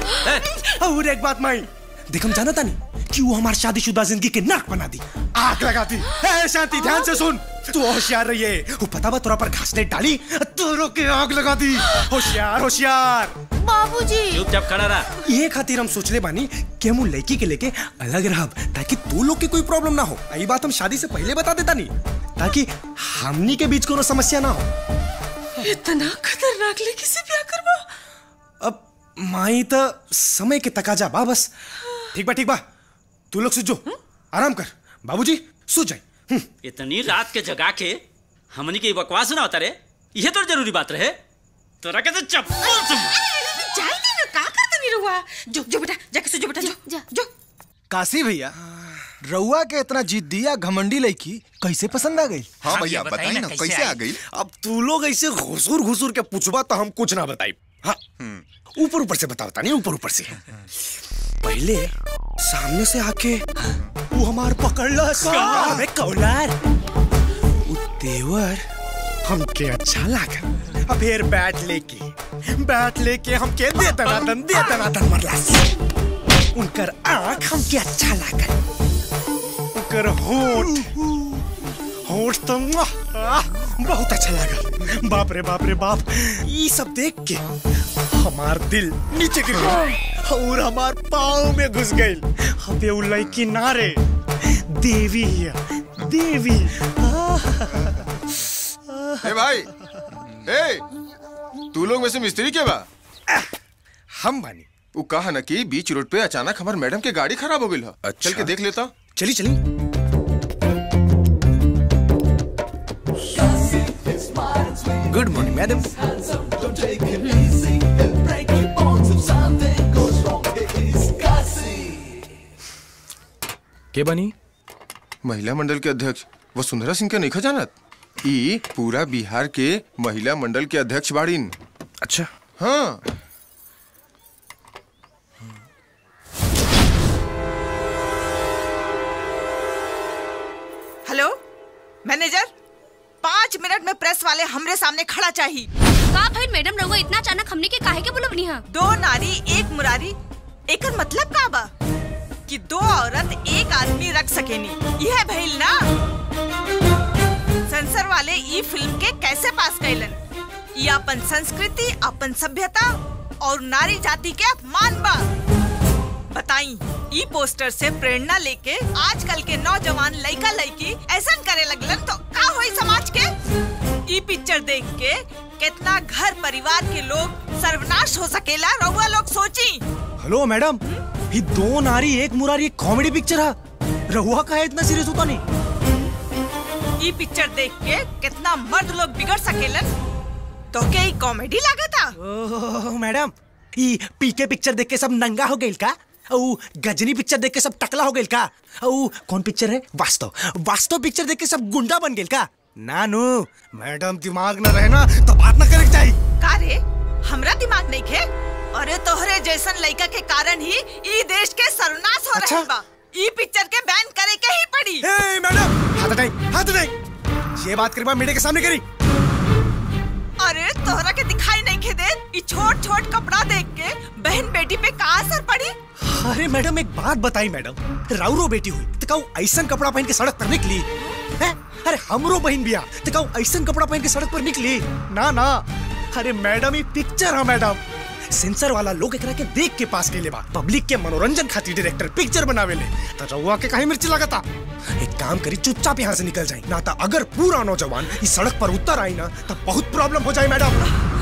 और एक बात माई देख हम जाना था नहीं कि वो हमारी शादीशुदा जिंदगी के नाक बना दी आग लगा दी ए शांति ध्यान से सुन तू होशियार रही है वो पता बा तोरा पर घास नहीं डाली तोरो के आग लगा दी होशियार होशियार बाबूजी चुपचाप खड़ा रहा ये खातिर हम सोचले बानी कि हम उ लड़की के लेके अलग रहब ताकि तू लोग के कोई प्रॉब्लम ना हो यही बात हम शादी से पहले बता देता नहीं ताकि हमनी के बीच कोनो समस्या ना हो इतना खतरनाक लड़की से प्यार करवा अब माई तो समय के तकाजा बा बस ठीक बा ठीक बा तू लोग सुजो आराम कर बाबूजी सो जाए इतनी रात के जगा के हमनी के बकवास ना होता रे ये तो जरूरी बात रहे तोरा के तो चप्पल से जाई दे ना का करता नहीं रुआ जो जो बेटा जाके सो जो बेटा जो जा जो काशी भैया रउआ के इतना जिद्दी या घमंडी लड़की कैसे पसंद आ गई हाँ भैया बताई ना कैसे आ गई अब तू लोग ऐसे घुसूर घुसूर के पूछबा तो हम कुछ ना बताई हाँ ऊपर ऊपर से बता बता नहीं ऊपर ऊपर से पहले सामने से आके वो हमार पकड़ ला अबे कौलार वो देवर हमके अच्छा लगा अब फिर बैट लेके बैट लेके हमके दे दनादन दे दनादन मरला उनकर आंख हमके अच्छा लगा उनकर होठ होठ तो मुआ, आह, बहुत अच्छा लगा बाप रे बाप रे बाप ये सब देख के हमार दिल नीचे गिर गया और हमार पाँव में घुस गई अबे वो लड़की ना रे देवी है देवी ए भाई ए तू लोग में से मिस्त्री के बा हम बानी वो कहा ना कि बीच रोड पे अचानक हमार मैडम के गाड़ी खराब हो गई है अच्छा। चल के देख लेता चली चली गुड मॉर्निंग मैडम के बनी महिला मंडल के अध्यक्ष वसुंधरा सिंह के नहीं जानत ई पूरा बिहार के महिला मंडल के अध्यक्ष बाड़ीन अच्छा हाँ हेलो मैनेजर पाँच मिनट में प्रेस वाले हमरे सामने खड़ा चाहिए का भाई मैडम रहुआ इतना अचानक हमने के काहे के बुलवनी है दो नारी एक मुरारी एकर मतलब का बा कि दो औरत एक आदमी रख सकेनी यह भइल ना सेंसर वाले ई फिल्म के कैसे पास कैलन ये अपन संस्कृति अपन सभ्यता और नारी जाति के अपमान बा बताई ई पोस्टर से प्रेरणा लेके आजकल के नौजवान लड़का लड़की ऐसा करे लगलन तो का होई समाज के ई पिक्चर देख के कितना घर परिवार के लोग सर्वनाश हो सकेला रउआ लोग सोची हेलो मैडम ये दो नारी एक मुरारी एक कॉमेडी पिक्चर है रहुआ का है इतना सीरियस होता नहीं ई पिक्चर देख के कितना मर्द लोग बिगड़ सकेलन तो क्या ई कॉमेडी लागता ओह मैडम ये पीके पिक्चर देख के सब नंगा हो गई का औ गजनी पिक्चर देख के सब टकला हो गई का औ कौन पिक्चर है वास्तव वास्तव पिक्चर देख के सब गुंडा बन गई का नानू मैडम दिमाग न रहे ना तो बात ना करे चाहिए का रे हमरा दिमाग नहीं खे अरे तोहरे जैसन लड़का के कारण ही ई देश के सर्वनाश हो अच्छा? रहल बा ई पिक्चर के बैन करे के ही पड़ी ए मैडम हाथ हटाई हाथ हटाई ये बात करी मेरे के सामने करी अरे तोहरा के दिखाई नहीं खे दे ई छोट छोट कपड़ा देख के बहन बेटी पे का असर पड़ी अरे मैडम एक बात बताई मैडम राउरो बेटी हुई तो कहू ऐसा कपड़ा पहन के सड़क पर निकली हैं? अरे हमरो बहन बिया तो कहू ऐसा कपड़ा पहन के सड़क पर निकली ना ना अरे मैडम ये पिक्चर है मैडम सेंसर वाला लोग एकरा के देख के पास के बा पब्लिक के मनोरंजन खातिर डायरेक्टर पिक्चर बनावे ले तो रउआ के काहे मिर्ची लगाता एक काम करी चुपचाप यहाँ से निकल जाए ना तो अगर पूरा नौजवान इस सड़क पर उतर आई ना तो बहुत प्रॉब्लम हो जाए मैडम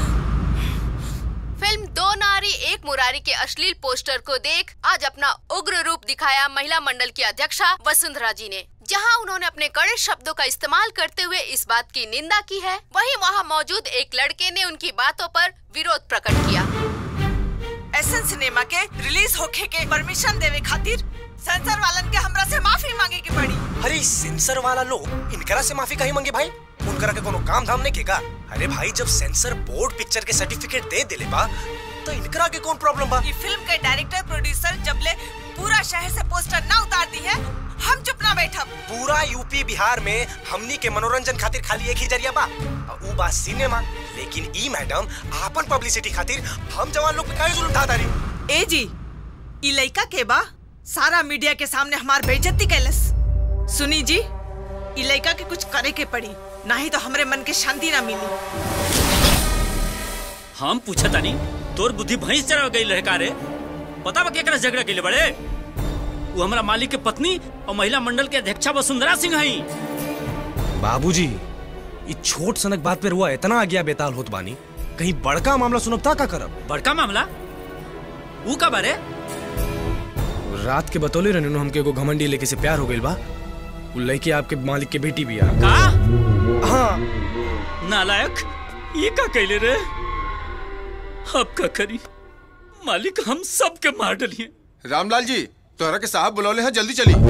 फिल्म दो नारी एक मुरारी के अश्लील पोस्टर को देख आज अपना उग्र रूप दिखाया महिला मंडल की अध्यक्षा वसुंधरा जी ने जहां उन्होंने अपने कड़े शब्दों का इस्तेमाल करते हुए इस बात की निंदा की है वहीं वहां मौजूद एक लड़के ने उनकी बातों पर विरोध प्रकट किया एसन सिनेमा के रिलीज होखे के परमिशन देवे खातिर सेंसर वालन के हमरा से माफी मांगे की पड़ी अरे सेंसर वाला लोग इनकरा से माफी कहीं मांगे भाई उनकरा के कोनो काम धाम नहीं केगा अरे भाई जब सेंसर बोर्ड पिक्चर के सर्टिफिकेट दे दिले बा तो इनकरा के कौन प्रॉब्लम बा ये फिल्म के डायरेक्टर प्रोड्यूसर जबले पूरा शहर से पोस्टर ना उतार दी है हम चुप ना बैठब पूरा यूपी बिहार में हमनी के मनोरंजन खातिर खाली एक ही जरिया बा और ऊ बा सिनेमा लेकिन ई मैडम आपन पब्लिसिटी खातिर हम जवान लोग पे काहे जुल्म ढा तारी ए जी ई लइका के बा सारा मीडिया के सामने हमार बेइज्जती कैलस सुनी जी ई लइका के कुछ करे के पड़ी नहीं तो हमरे मन के शांति ना मिली हम पूछा तानी तोर बुद्धि भैंस चढ़ गई रहे का रे पता बा केकरा से झगड़ा केले बड़े वो हमारा मालिक के पत्नी और महिला मंडल के अध्यक्षा वसुंधरा सिंह हई बाबूजी ई छोट सनक बात पे रुआ इतना आज्ञा बेताल होत बानी कहीं बड़का मामला सुनब ता का करब बड़का मामला ऊ का बारे रात के बतौले रहने हमके एगो घमंडी लेके से प्यार हो गइल बा उ लड़की आपके मालिक के बेटी भी आ का हाँ नालायक ये का कैले रे अब का करी मालिक हम सब के मार डलिए रामलाल जी तोहरा के साहब बुलौले हैं जल्दी चली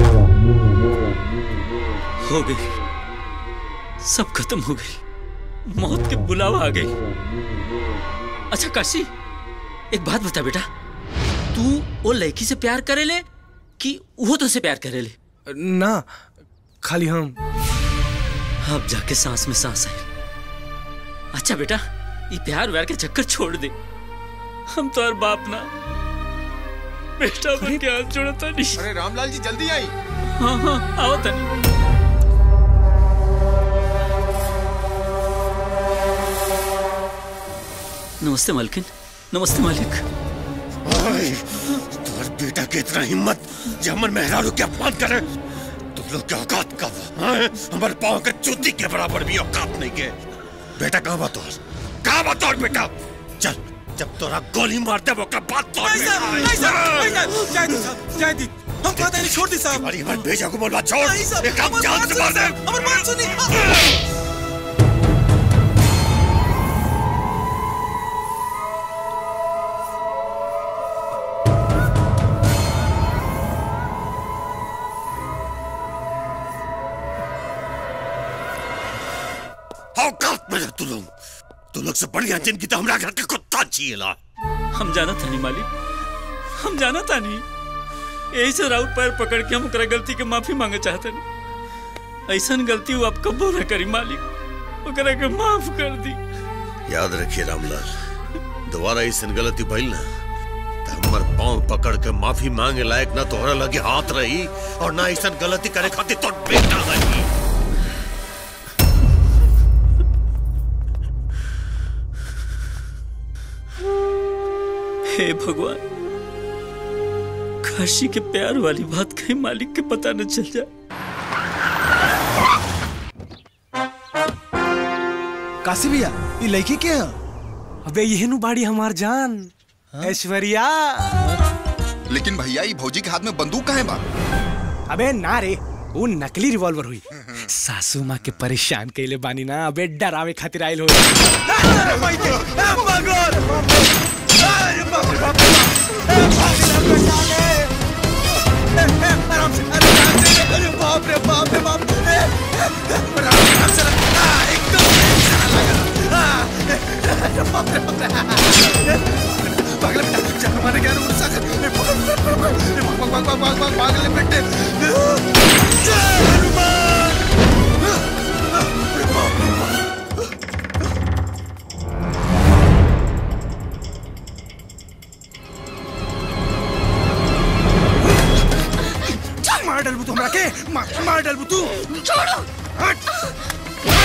हो गई सब खत्म हो गई मौत के बुलावा आ गई अच्छा काशी एक बात बता बेटा तू वो लड़की से प्यार करे ले कि वो तो से प्यार करे ले ना खाली हम अब जाके सांस में सांस आई अच्छा बेटा ये प्यार व्यार के चक्कर छोड़ दे हम तो और बाप ना बेटा बन के हाथ जोड़ता नहीं अरे रामलाल जी जल्दी आई हाँ हाँ आओ तनी नमस्ते मालकिन नमस्ते मालिक तुम्हारे बेटा की इतना हिम्मत जो हमर मेहरारू के अपमान करे तुम लोग के औकात कब हमारे पाँव के चूती के बराबर भी औकात नहीं के बेटा कहाँ बा तोहर कहाँ बा तोहर बेटा चल जब तोरा गोली मार दे वो बात तोड़ जय हम कहते हैं छोड़ दी साहब अरे हमारे भेजा को बोलवा छोड़ नहीं साहब, एक काम हमारी जान बात से सुनिए मार दे साहब, हमारी बात सुनिए औकात में रह तू लोग तू लोग से बढ़िया जिंदगी तो हमरा घर के कुत्ता जिएला हम जाना था नहीं मालिक हम जाना था नहीं यही से राउत पैर पकड़ के हम ओकरा गलती के माफी मांगे चाहते नहीं ऐसा गलती वो आप कबो न करी मालिक ओकरा के माफ कर दी याद रखिए रामलाल दोबारा ऐसा गलती भइल ना तो हमर पाँव पकड़ के माफी मांगे लायक ना तोहरा लगे हाथ रही और ना ऐसा गलती करे खातिर तो बेटा रही हे भगवान काशी के प्यार वाली बात कहीं मालिक के पता न चल जाए काशी भैया ये लड़की के है अबे ये नु बाड़ी हमार जान ऐश्वर्या लेकिन भैया ये भौजी के हाथ में बंदूक कहाँ है बा अबे ना रे वो नकली रिवॉल्वर हुई सासू माँ के परेशान कैले बानी ना अबे डरावे खातिर आइल हो बाप रे बाप रे बाप आराम से रख एकदम बाप रे बाप रे पागल बेटा जान मारे क्या उड़ सागर भाग भाग भाग भाग भाग पागल बेटे मार डालबू तू हमरा के मार मार डालबू तू छोड़ो हट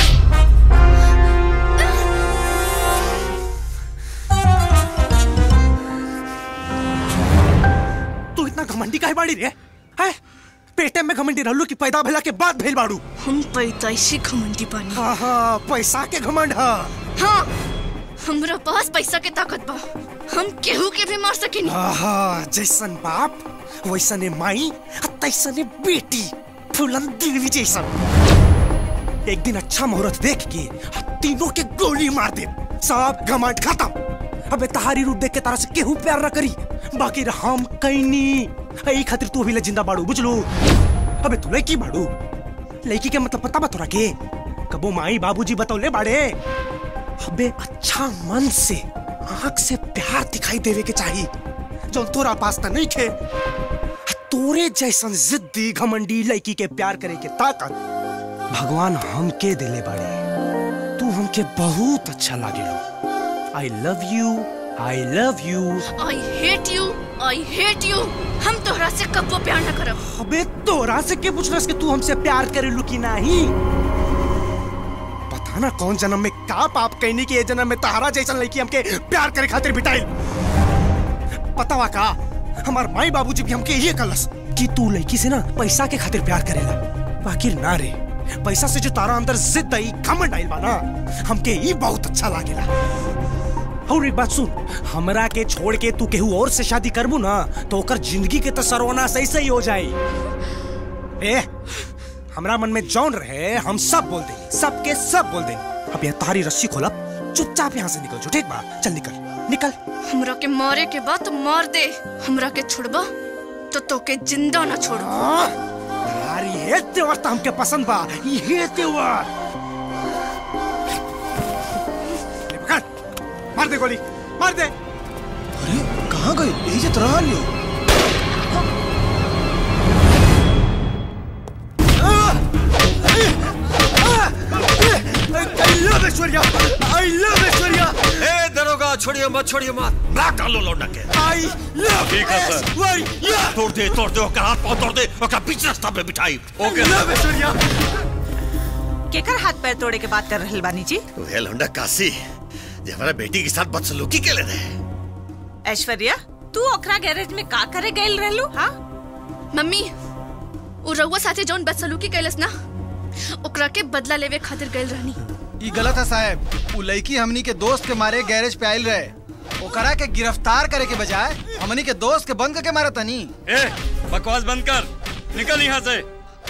तू इतना घमंडी काहे बाड़ी रे है पेटे में घमंडी रहलू कि पैदा भेला के बाद भेल बाड़ू हम पैदाइशी घमंडी बानी हाँ हाँ पैसा के घमंड हाँ हाँ हमरा पास पैसा के ताकत बा हम केहू के भी मार सकिनी आहा जैसन बाप वैसने माई आ तैसने बेटी फूलन देवी जैसा एक दिन अच्छा मुहूर्त देख के तीनों के गोली मार दे सब घमंड खत्म अबे तहारी रूप देख के तारा से केहू प्यार न करी बाकी हम कैनी ई खातिर तू भी जिंदा बाड़ू बुझलू अबे तू लड़की बाड़ू लड़की के मतलब पता बा तोरा के कबो माई बाबूजी बतौले बाड़े अबे अच्छा मन से आंख से प्यार दिखाई देवे के चाहिए जो तोरा पास त नहीं खे तोरे जैसन जिद्दी घमंडी लड़की के प्यार करे के ताकत भगवान हमके दिले बाड़े तू हमके बहुत अच्छा लागेलो I love you I love you I hate you I hate you हम तोहरा से कब्बो प्यार न करब अबे तोरा से के पूछलस कि तू हमसे प्यार करेलू कि नहीं पता ना कौन जन्म में का पाप कहने की ये जन्म में तहारा जैसन लड़की हमके प्यार करे खातिर बिटाइल पता वा का हमार माई बाबूजी भी हमके ये कलस कि तू लड़की से ना पैसा के खातिर प्यार करेला बाकी ना रे पैसा से जो तारा अंदर जिद आई घमंड आइल बा ना हमके ई बहुत अच्छा लागेला और एक बात सुन हमरा के छोड़ के तू केहू और से शादी करबू ना तो ओकर जिंदगी के तो सर्वनाश ऐसे ही हो जाई ए हमरा मन में जौन रहे हम सब बोल देंगे सबके सब बोल देंगे अब यह तारी रस्सी खोला चुपचाप यहाँ से निकल जो ठीक बा चल निकल निकल हमरा के मारे के बाद तो मार दे हमरा के छोड़बा तो तोके जिंदा न छोड़ यार ये त्योहार तो हमके पसंद बा ये त्योहार ले पकड़ मार दे गोली मार दे अरे कहाँ गए यही से तरह लियो I love Aishwarya I love Aishwarya ए दरोगा छोड़िए मत छोड़िए मत ब्लॉक डालो लौंडा के I love ठीक है सर ऐश्वर्या तोड़ दे तोड़ दे ओकर हाथ पांव तोड़ दे ओकर बीच रास्ता पे बिठाई ओके I love ऐश्वर्या केकर हाथ पैर तोड़े के बात कर रहल बानी जी वे लौंडा काशी जे हमारा बेटी के साथ बदसलूकी के ले रहे ऐश्वर्या तू ओकरा गैरेज में का करे गइल रहलू हाँ मम्मी उ रउआ साथे जौन बदसलूकी कैलस ना ओकरा के बदला लेवे खातिर गइल रहनी ई गलत है साहब उ लड़की हमनी के दोस्त के मारे गैरेज पे आइल रहे ओकरा के गिरफ्तार करे के बजाय हमनी के दोस्त के बंद करके मारा तनी ए बकवास बंद कर निकल यहाँ से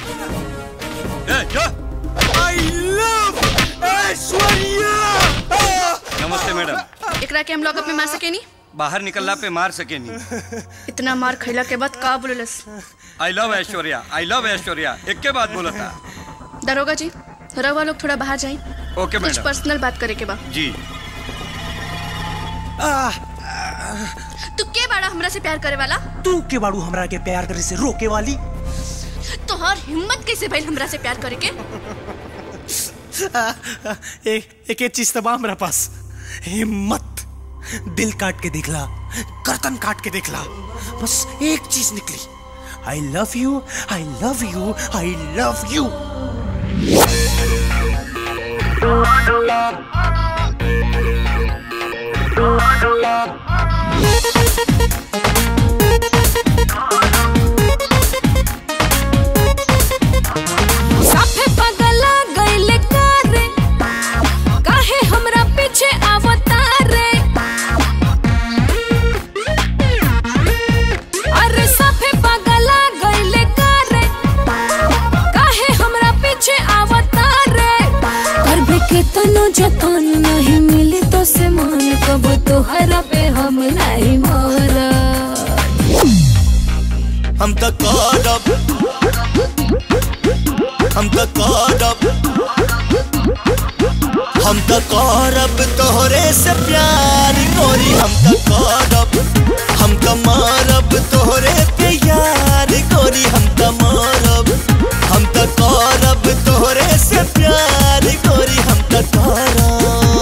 ए जा I love ऐश्वर्या नमस्ते मैडम एकरा के हम लॉकअप में मार सकेनी बाहर निकलला पे मार सके नहीं इतना मार खैला के बाद का बोललस I love Aishwarya I love Aishwarya एक के बाद बोला था दरोगा जी रउआ लोग थोड़ा बाहर जाई ओके कुछ मैडम पर्सनल बात करे के बा जी तू के बाड़ा हमरा से प्यार करे वाला तू के बाड़ू हमरा के प्यार करे से रोके वाली तोहर हिम्मत कैसे भइल हमरा से प्यार करे के एक एक चीज तबा हमरा पास हिम्मत दिल काट के देखला गर्दन काट के देखला बस एक चीज निकली I love you I love you I love you साफे पगला गइले कारे काहे हमरा पीछे आवतारे अरे साफे पगला गइले कारे काहे हमरा पीछे आवतारे करबे के तनो जतन नहीं मिली तो से मान कब तोहरा पे हम नहीं मरा हम तो करब हम तो करब हम तो करब तोहरे से प्यार गोरी हम तो करब हम तो मारब तोहरे पे यार गोरी हम तो मारब हम तो करब तोहरे से प्यार गोरी हम तो करब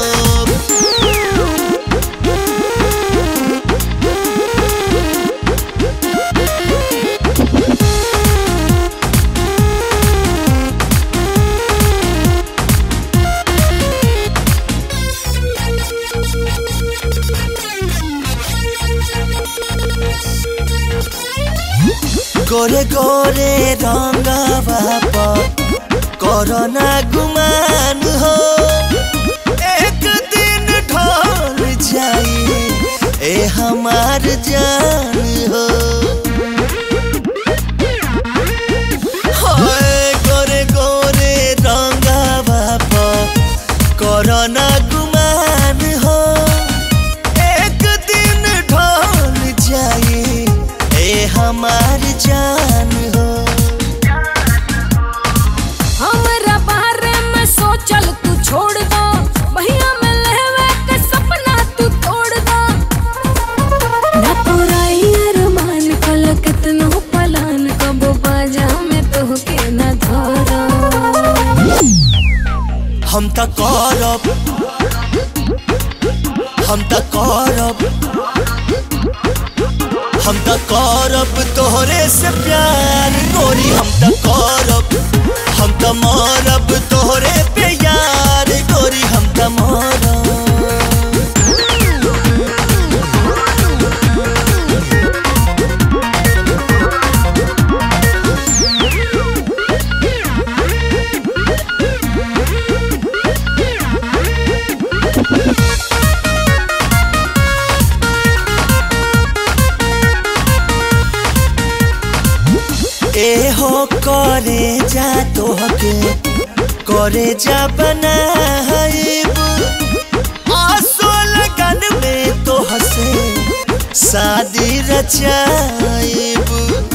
गोरे गोरे रंगवा पर कोरोना गुमान हो एक दिन ढल जाई ए हमार जान हो होए हम त करब हम त करब हम त करब तोहरे से प्यार गोरी हम त करब हम त मरब तोहरे पे यार गोरी हम त मरब ए हो करे जा तोहके करे जा बनाइब आसो लगन में तोह से शादी रचाइब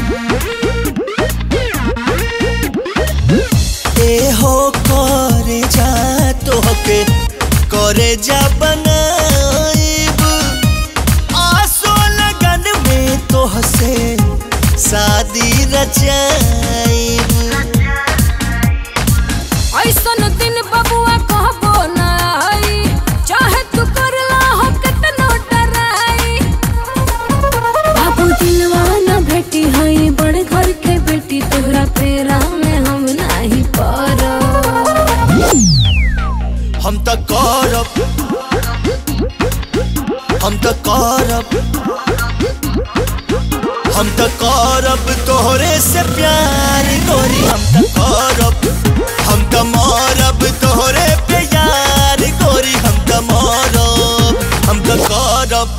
ए हो करे जा तोहके करे जा बनाइब आसो लगन में तोह से शादी रचाइब ऐसन दिन बबुआ कहबो ना आई चाहे तू करला हो कितनो डराई बाबू दिलवा ना भेटी हई बड़ घर के बेटी तोहरा पेरा में हम नहीं पड़ो हम त करब हम त करब हम त करब तोहरे से प्यार गोरी हम त करब हम त मरब तोहरे पे यार गोरी हम त मरब हम त करब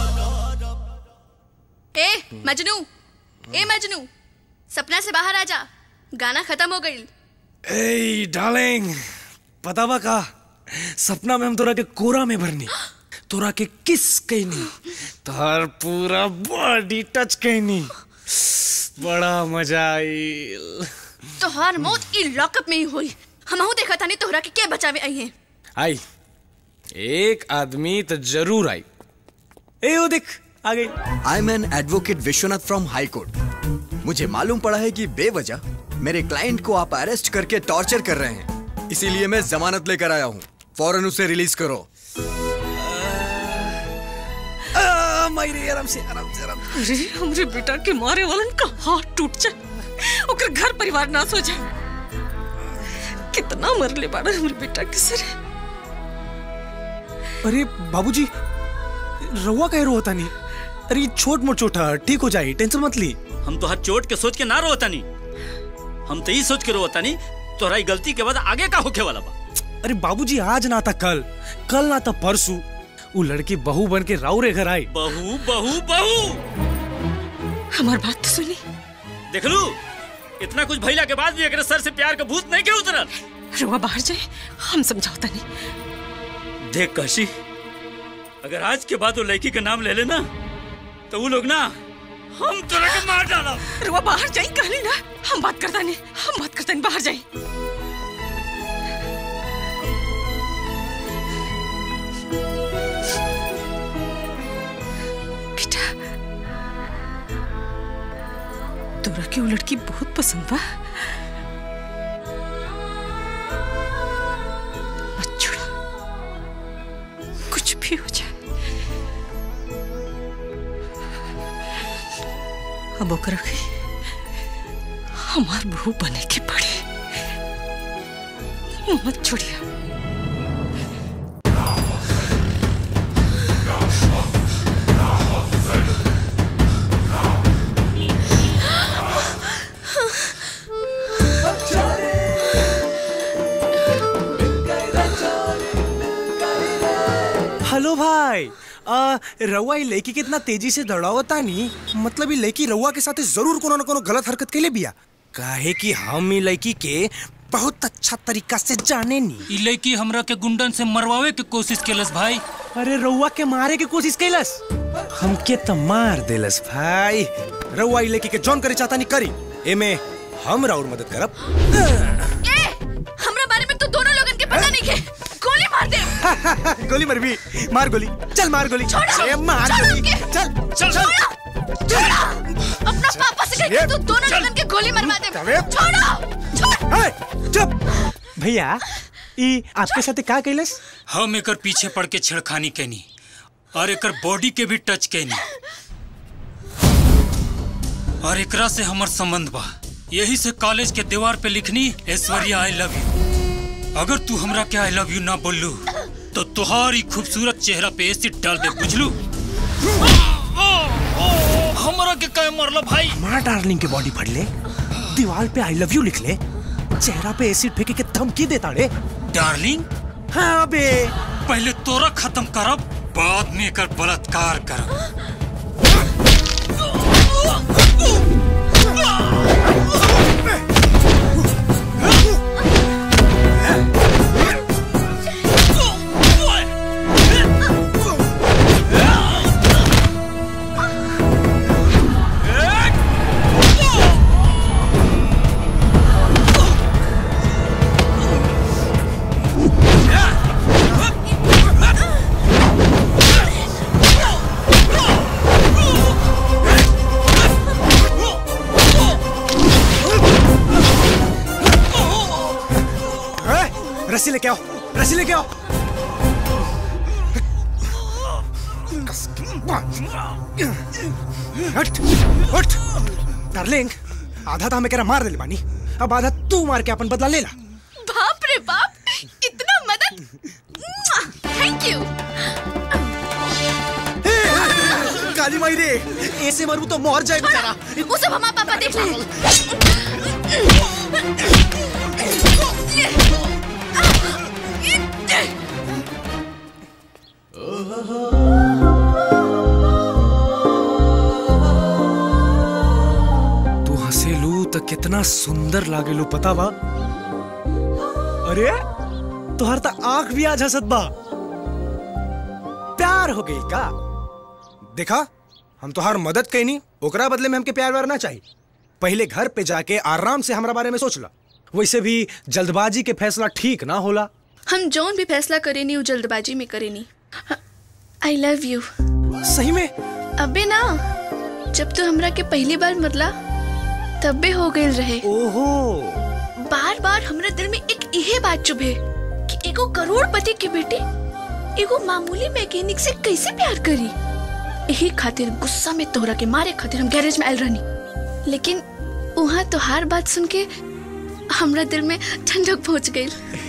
ए मजनू ए मजनू सपना से बाहर आ जा गाना खत्म हो गई ए डार्लिंग पता बा का सपना में हम तोरा के कोरा में भरनी तोरा के किस कहनी तोहर पूरा बॉडी टच कहनी बड़ा मजा आईल तोहार मौत ई लॉकअप में ही हुई हमहू देखा था नहीं तोहरा के के बचावे आई हैं आई एक आदमी तो जरूर आई ए वो देख आ गई I am an advocate Vishwanath from high court मुझे मालूम पड़ा है कि बेवजह मेरे क्लाइंट को आप अरेस्ट करके टॉर्चर कर रहे हैं इसीलिए मैं जमानत लेकर आया हूँ फौरन उसे रिलीज करो मायरे आराम से आराम से आराम अरे हमरे बेटा के मारे वालन का हाथ टूट जाए ओकर घर परिवार ना सो जाए कितना मरले बाड़ा हमरे बेटा के सर अरे बाबूजी रवा कह रो होता नहीं अरे ये छोट मोट चोट है ठीक हो जाए टेंशन मत ली हम तो हर चोट के सोच के ना रोता नहीं हम तो यही सोच के रोता नहीं तोहरा ई गलती के बाद आगे का होके वाला बा अरे बाबूजी आज ना था कल कल ना था परसों वो लड़की बहू बन के राउरे घर आई बहू बहू बहू हमार बात तो सुनी देख लू इतना कुछ भइला के बाद भी एकरे सर से प्यार का भूत नहीं के उतरल रुआ बाहर जाए हम समझौता नहीं देख काशी अगर आज के बाद वो लड़की का नाम ले लेना तो वो लोग ना हम तोरा के मार डाला रुआ बाहर जाए कहली ना हम बात करता नहीं हम बात करता नहीं बाहर जाए बेटा तोरा के वो लड़की बहुत पसंद बा मत छोड़ा कुछ भी हो जाए अब ओकरा के हमार बहू बने के पड़े मत छोड़िया हेलो भाई आ, रउआ ई लड़की कितना तेजी से दौड़ावता नी मतलब ई लड़की रउआ के साथे जरूर कोनो न कोनो गलत हरकत कैले बिया काहे कि हम ई लड़की के बहुत अच्छा तरीका से जाने नी ई लड़की हमरा के गुंडन से मरवावे के कोशिश केलस भाई अरे रउआ के मारे के कोशिश कैलस हमके तो मार देलस भाई रउआ ई लड़की के जॉन करे चाहता नी करी एमे हम राउर मदद करब ए हमरा बारे में तो दोनों लोगन के पता नहीं के गोली मार दे गोली मर भी मार गोली चल मार गोली छोड़ो, अरे मार छोड़ो गोली उनके। चल चल छोड़ो छोड़ो अपना पापा से कहकर तू दोनों लोगन के गोली मरवा दे छोड़ो छोड़ चुप भैया ई आपके साथे का कैलस हम एकर पीछे पड़ के छेड़खानी कैनी और एकर बॉडी के भी टच कैनी और एकरा से हमर संबंध बा यही से कॉलेज के दीवार पे लिखनी ऐश्वर्या आई लव यू अगर तू हमरा के आई लव यू ना बोललू तो तुहारी खूबसूरत चेहरा पे एसिड डाल दे बुझलू हमरा के कहे मरला भाई हमारा डार्लिंग के बॉडी पढ़ ले दीवार पे आई लव यू लिख ले चेहरा पे एसिड फेंके के धमकी देता रे डार्लिंग हाँ बे पहले तोरा खत्म करब बाद में एकर बलात्कार करब ए, रस्सी लेके आओ रस्सी लेके आओ हट हट डार्लिंग आधा तो हमें कह मार दे बानी अब आधा तू मार के अपन बदला ले ला बाप रे बाप इतना मदद थैंक यू काली माई रे ऐसे मरू तो मर जाए बेचारा वो सब हमारा पापा देख ले तू हंसेलू तो कितना सुंदर लागेलू पता बा अरे तुहार तो आंख भी आज हंसत बा प्यार हो गई का देखा हम तुहार मदद कैनी ओकरा बदले में हमके प्यार व्यार ना चाहिए पहले घर पे जाके आराम से हमारा बारे में सोच ला वैसे भी जल्दबाजी के फैसला ठीक ना होला हम जौन भी फैसला करे नी वो जल्दबाजी में करे नी आई लव यू सही में अबे ना जब तू हमरा के पहली बार मरला तब भी हो गई रहे ओहो बार बार हमरा दिल में एक इहे बात चुभे कि एगो करोड़पति के बेटे एगो मामूली मैकेनिक से कैसे प्यार करी यही खातिर गुस्सा में तोहरा के मारे खातिर हम गैरेज में आयल रहनी लेकिन वहाँ तो हर बात सुन के हमरा दिल में ठंडक पहुंच गई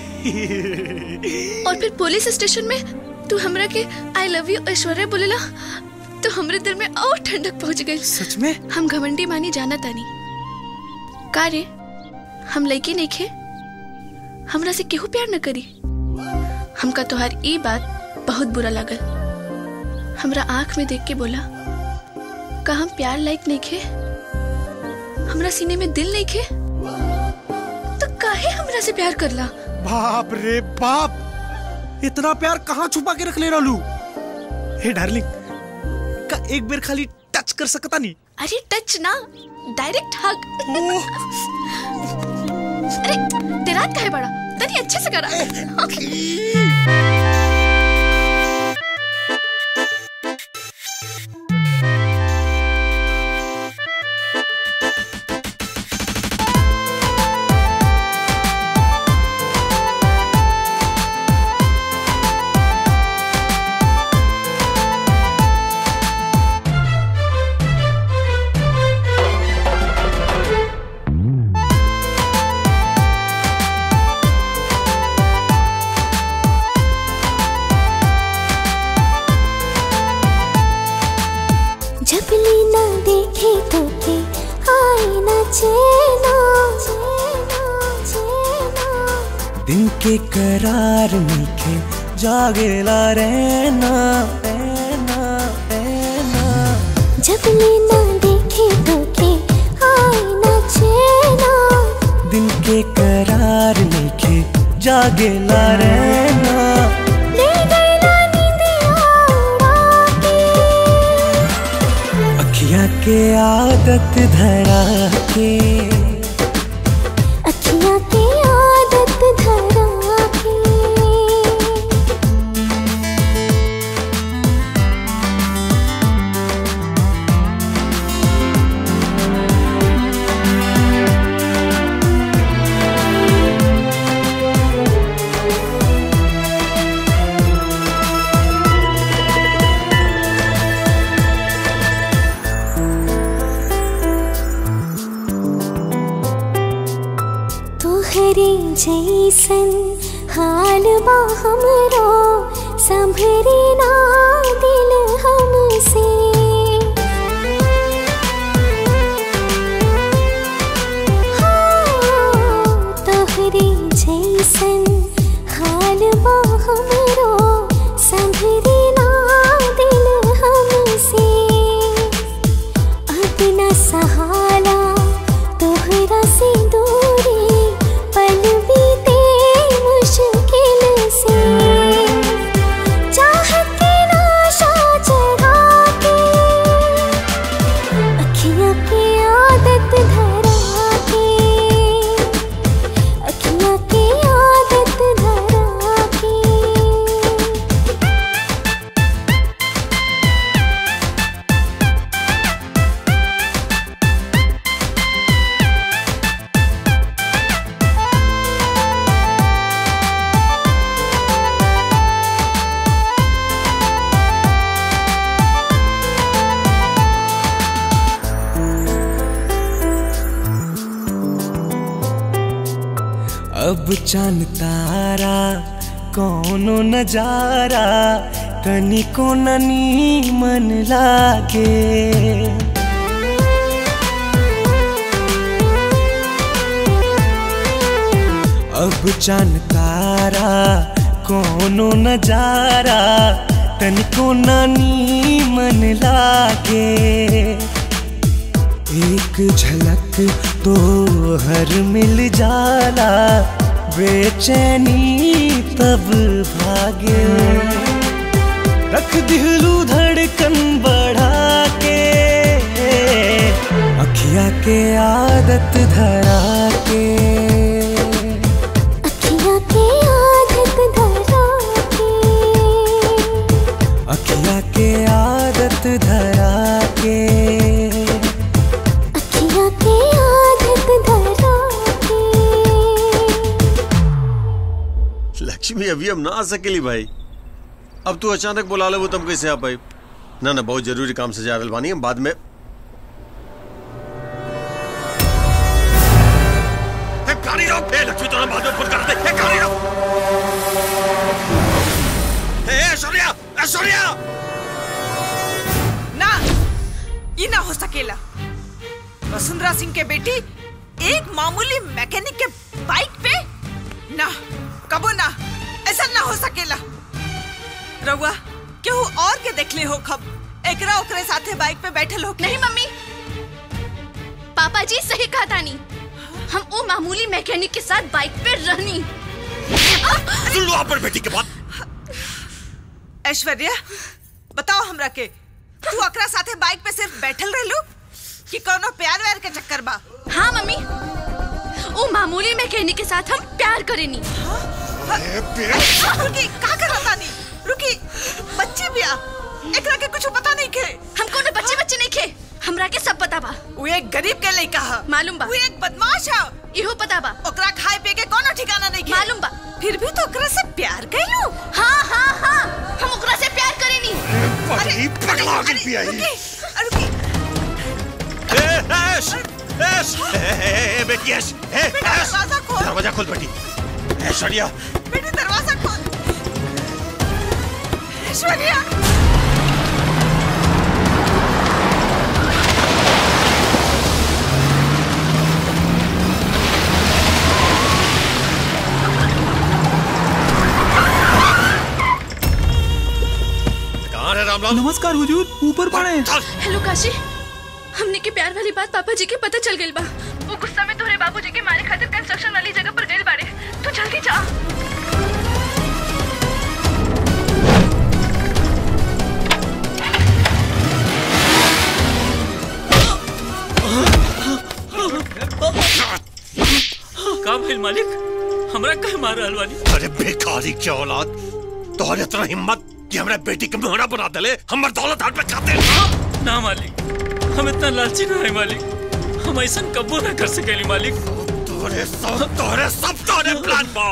और फिर पुलिस स्टेशन में तू हमरा के आई लव यू ऐश्वर्या बोलेला तो हमरे दिल में और ठंडक पहुंच गई सच में हम घमंडी मानी जाना तानी का रे हम लड़की नहीं खे हमरा से केहू प्यार न करी हमका तोहार ई बात बहुत बुरा लागल हमरा आंख में देख के बोला का हम प्यार लायक नहीं खे हमरा सीने में दिल नहीं खे तो काहे हमरा से प्यार करला बाप रे बाप इतना प्यार कहाँ छुपा के रख ले रहलू हे डार्लिंग का एक बार खाली टच कर सकता नहीं अरे टच ना डायरेक्ट हग अरे तेरा का है बड़ा तनी अच्छे से करा जब लीना देखे तो के आए ना चैना दिन के करार मीठे जागेला रहना रहना रहना जब लीना देखे तो के आए ना चैना दिन के करार मीठे जागेला रहना ले गई ना नींदिया उड़ा के अखियाँ के आदत धरा के अखियाँ की आदत धरा के जैसन हाल बा हमरो संभरे ना दिल हमसे हाँ, तोहरे जैसन हाल बा हमरो संभरे ना दिल हमसे अपना सहारा तोहरा से दूरी पल बीते मुश्किल से चाहत की नाशा चढ़ा के अखियाँ की आदत धरा के अखियाँ की आदत धरा के अब चांद तारा कौनो नजारा तनिको ननी मन लागे अब चांद तारा कौनो नजारा तनिको नानी मन लागे एक झलक तो हर मिल जाला बेचैनी तब भागे रख दिलू धड़कन बढ़ा के अखिया के आदत धरा के अखियाँ की आदत धरा के अखिया के आदत धरा के अखियाँ की आदत धरा के लक्ष्मी अभी हम ना आ सकेली भाई अब तू अचानक बुला ले वो तुम कैसे आ पाई ना ना बहुत जरूरी काम से जा रहल बानी हम बाद में ए, गाड़ी रोक ए, लक्ष्मी तोरा बाद में फोन कर दे ए, गाड़ी रोक ए, ए, ऐश्वर्या ऐश्वर्या ना ये ना हो सकेला वसुंधरा सिंह के बेटी एक मामूली मैकेनिक के बाइक पे ना कबो ना ऐसा ना हो सकेला रउआ केहू और के देखले हो खब एकरा ओकरे साथे बाइक पे बैठल हो नहीं मम्मी पापा जी सही कहा तानी हम वो मामूली मैकेनिक के साथ बाइक पे रहनी सुन लो पर बेटी के बात ऐश्वर्या बताओ हमरा के तू ओकरा साथे बाइक पे सिर्फ बैठल रहलू कि कोनो प्यार व्यार के चक्कर बा हाँ मम्मी वो मामूली मैकेनिक के साथ हम प्यार करेनी रुकी का कर रहा नी रुकी बच्ची बिया एकरा के कुछ पता नहीं के हम कोनो बच्चे बच्चे नहीं खे हमरा के सब पता बा वो एक गरीब के लइका ह मालूम बा वो एक बदमाश है इहो पता बा ओकरा खाए पिए के कोनो ठिकाना नहीं के मालूम बा फिर भी तो ओकरा से प्यार कैलू हाँ हाँ हाँ हम ओकरा से प्यार करेनी बड़ी पगला गई पिया ही रुकी ए, ऐश ऐश ए, ए, ए, बेटी ऐश ए, बेटा, ऐश दरवाजा खोल। दरवाजा खोल बेटी ऐश्वर्या बेटी दरवाजा खोल ऐश्वर्या कहाँ है रामलाल नमस्कार हुजूर ऊपर पड़े हेलो काशी हमने के प्यार वाली बात पापा जी के पता चल गई बा वो गुस्सा में तोहरे बाबूजी के मारे खातिर कंस्ट्रक्शन वाली जगह पर गए बाड़े तू जल्दी जा का भइल मालिक हमरा कहे मार रहल बानी अरे बेकारी क्या औलाद तोहरे इतना हिम्मत कि हमरा बेटी के मोहरा बना दले हमर दौलत हाथ पे खाते ना मालिक हम इतना लालची ना है मालिक हम ऐसा कबो ना कर सकेली मालिक तोरे सब तोरे सब तोरे प्लान बा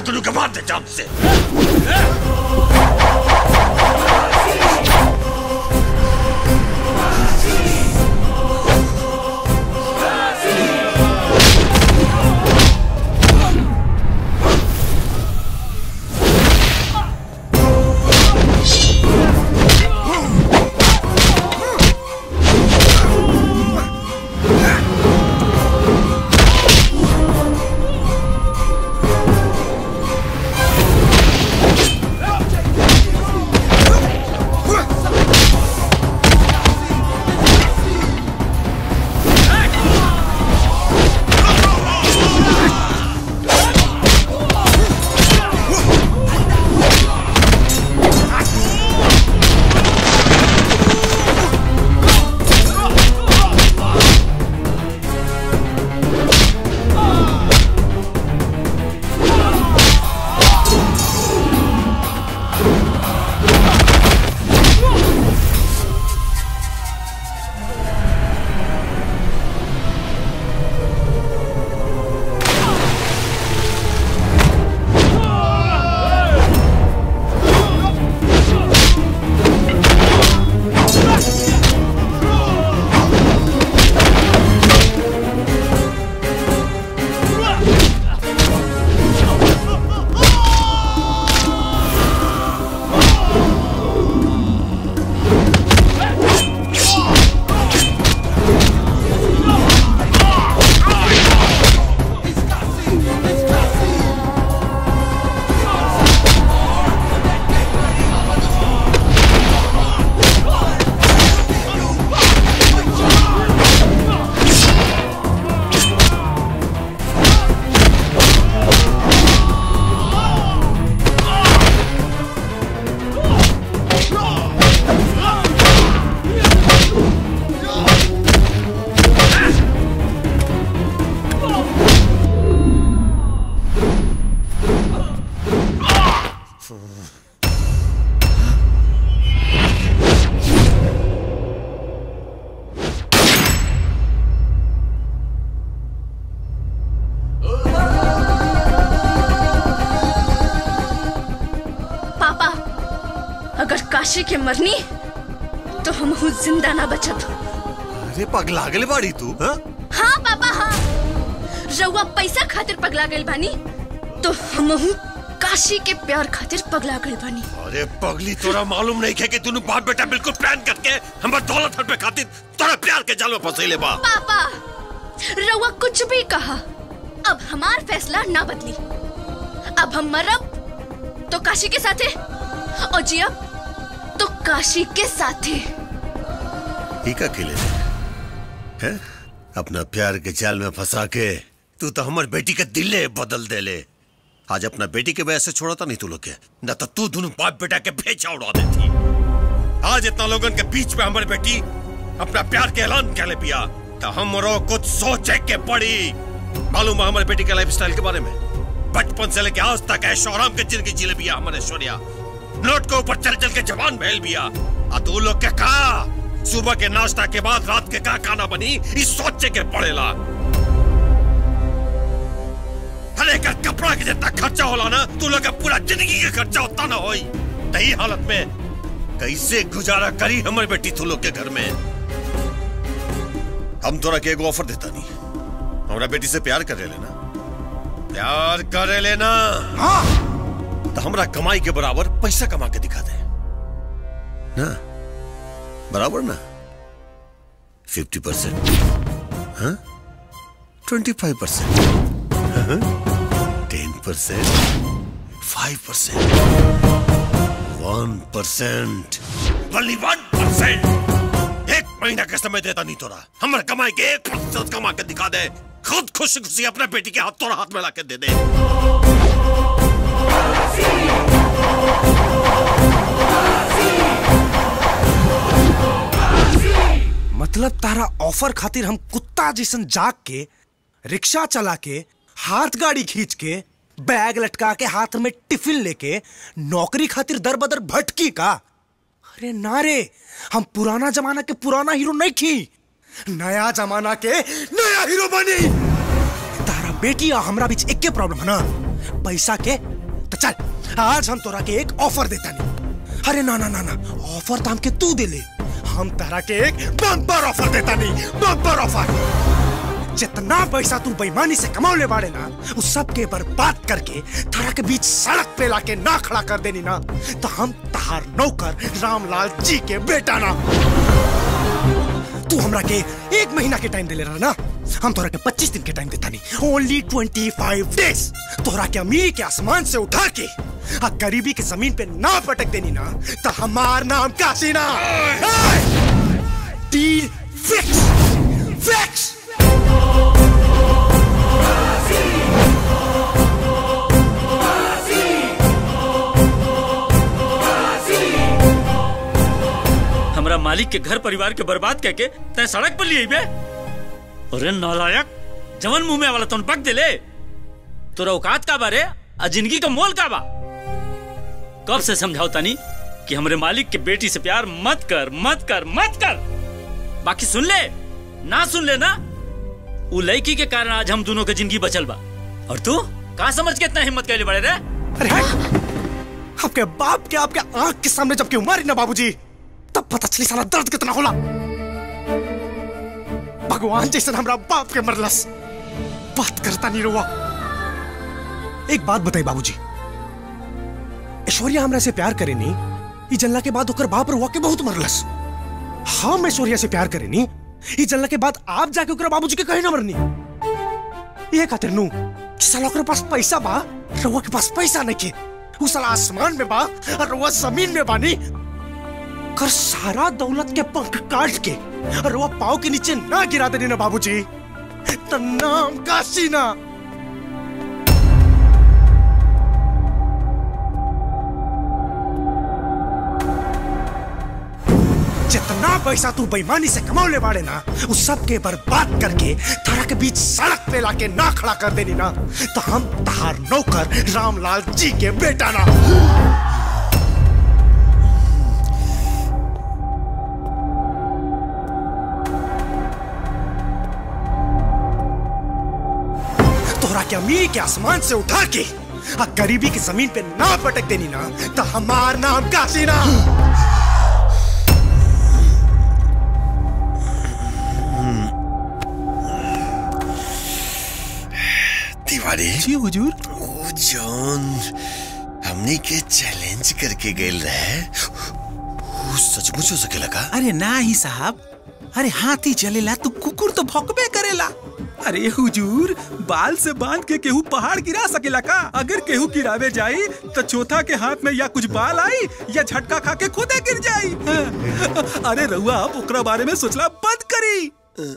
दोनों के मार दे जान से पापा अगर काशी के मरनी तो हम हूँ जिंदा ना बचत अरे पगला गले बाड़ी तू हाँ हाँ पापा हाँ रउआ पैसा खातिर पगला गइल बानी तो हम हूँ काशी के प्यार खातिर पगला गइल बानी अरे पगली तोरा मालूम नहीं है कि तूने बाप बेटा बिल्कुल प्लान करके हमर दौलत हट पे खातिर तोरा प्यार के जाल में फंसैले बा पापा रउआ कुछ भी कहा अब हमार फैसला ना बदली अब हम मरब तो काशी के साथे और जियब तो काशी के साथे ठीक अकेले है अपना प्यार के जाल में फंसा के तू तो हमार बेटी के दिले बदल दे ले आज अपना बेटी के वजह से छोड़ा था नहीं तू लोग के न तो तू दोनों बाप बेटा के भेजा उड़ा देती आज इतना लोगन के बीच में हमारी बेटी अपना प्यार के ऐलान कर ले पिया तो हमरो कुछ सोचे के पड़ी मालूम है हमारी बेटी के लाइफ स्टाइल के बारे में बचपन से लेके आज तक ऐशो आराम के जिंदगी जी ले बिया हमारे ऐश्वर्या नोट के ऊपर चल चल के जवान महल बिया आ तू लोग के कहा सुबह के नाश्ता के बाद रात के का खाना बनी इस सोचे के पड़ेला हरे का कपड़ा के जितना खर्चा होला ना तू लोग का पूरा जिंदगी का खर्चा उतना ना होई तही हालत में कैसे गुजारा करी हमारी बेटी तू लोग के घर में हम तोरा के एगो ऑफर देता नहीं हमारा बेटी से प्यार कर लेना प्यार कर लेना हाँ तो हमरा कमाई के बराबर पैसा कमा के दिखा दे ना बराबर ना फिफ्टी परसेंट हाँ twenty five percent ten percent five percent one percent only one percent एक महीना का समय देता नहीं तोरा हमारे कमाई के एक प्रतिशत कमा के दिखा दे खुद खुशी खुशी अपने बेटी के हाथ तोरा हाथ में ला के दे दे मतलब तारा ऑफर खातिर हम कुत्ता जैसन जाग के रिक्शा चला के हाथ गाड़ी खींच के बैग लटका के हाथ में टिफिन लेके नौकरी खातिर दर बदर भटकी का अरे ना रे हम पुराना जमाना के पुराना हीरो नहीं थी नया जमाना के नया हीरो बनी तारा बेटी और हमरा बीच एक के प्रॉब्लम है ना पैसा के तो चल आज हम तोरा के एक ऑफर देता नहीं अरे ना ना ना ना ऑफर तो हमके तू दे ले हम तोरा के एक बम्पर ऑफर देता नहीं बम्पर ऑफर जितना पैसा तू बेईमानी से कमाओ ले बाड़े ना उस सब के बर्बाद करके थारा के बीच सड़क पे लाके ना खड़ा कर देनी ना तो हम तहार नौकर रामलाल जी के बेटा ना तू हमरा के एक महीना के टाइम दे ले रहा ना हम तोरा के 25 दिन के टाइम देता नहीं ओनली 25 डेज तोरा के अमीरी के आसमान से उठा के आ गरीबी के जमीन पे ना पटक देनी ना तो हमार नाम काशी ना डील फिक्स फिक्स हमरा मालिक के घर परिवार के बर्बाद करके तय सड़क पर लिए बे अरे नालायक जवन मुंह में वाला तोन पक दिले तोरा औकात का बारे आ जिंदगी का मोल का बा कब से समझाओ तानी कि हमरे मालिक के बेटी से प्यार मत कर मत कर मत कर बाकी सुन ले ना सुन ले ना उ लड़की के कारण आज हम दोनों के जिंदगी बचल बा और तू का समझ के इतना हिम्मत कैले बड़े रे अरे आपके बाप के आपके आंख के सामने जब क्यों मारी ना बाबूजी तब पता चली साला दर्द कितना होला भगवान जैसे हमरा बाप के मरलस बात करता नहीं रुआ एक बात बताई बाबूजी ऐश्वर्या हमरा से प्यार करे नहीं ई जल्ला के बाद ओकर बाप रुआ के बहुत मरलस हम ऐश्वर्या से प्यार करे नहीं ई जल्ला के बाद आप जाके ओकर बाबूजी के कहे ना मरनी ये खातिर नू कि साला ओकर पास पैसा बा रुआ के पास पैसा नहीं के उ साला आसमान में बा और रुआ जमीन में बानी कर सारा दौलत के पंख काट के और वो पाव के नीचे ना गिरा देनी ना बाबूजी तो नाम काशी ना जितना पैसा तू बेईमानी से कमाओ ले बाड़े ना उस सब के बर्बाद करके थारा के बीच सड़क पे लाके ना खड़ा कर देनी ना तो हम तहार नौकर रामलाल जी के बेटा ना तोहरा के अमीरी के आसमान से उठा के आ गरीबी की जमीन पे ना पटक देनी ना तो हमार नाम काशी ना तिवारी जी हुजूर वो जॉन हमने के चैलेंज करके गेल रहे वो सचमुच हो सकेला का अरे ना ही साहब अरे हाथी चलेला तो कुकुर तो भौंकबे करेला अरे हुजूर बाल से बांध के केहू पहाड़ गिरा सकेला का अगर केहू गिरावे जाई तो चौथा के हाथ में या कुछ बाल आई या झटका खा के खुदे गिर जाई अरे रहुआ आप ओकरा बारे में सोचला बंद करी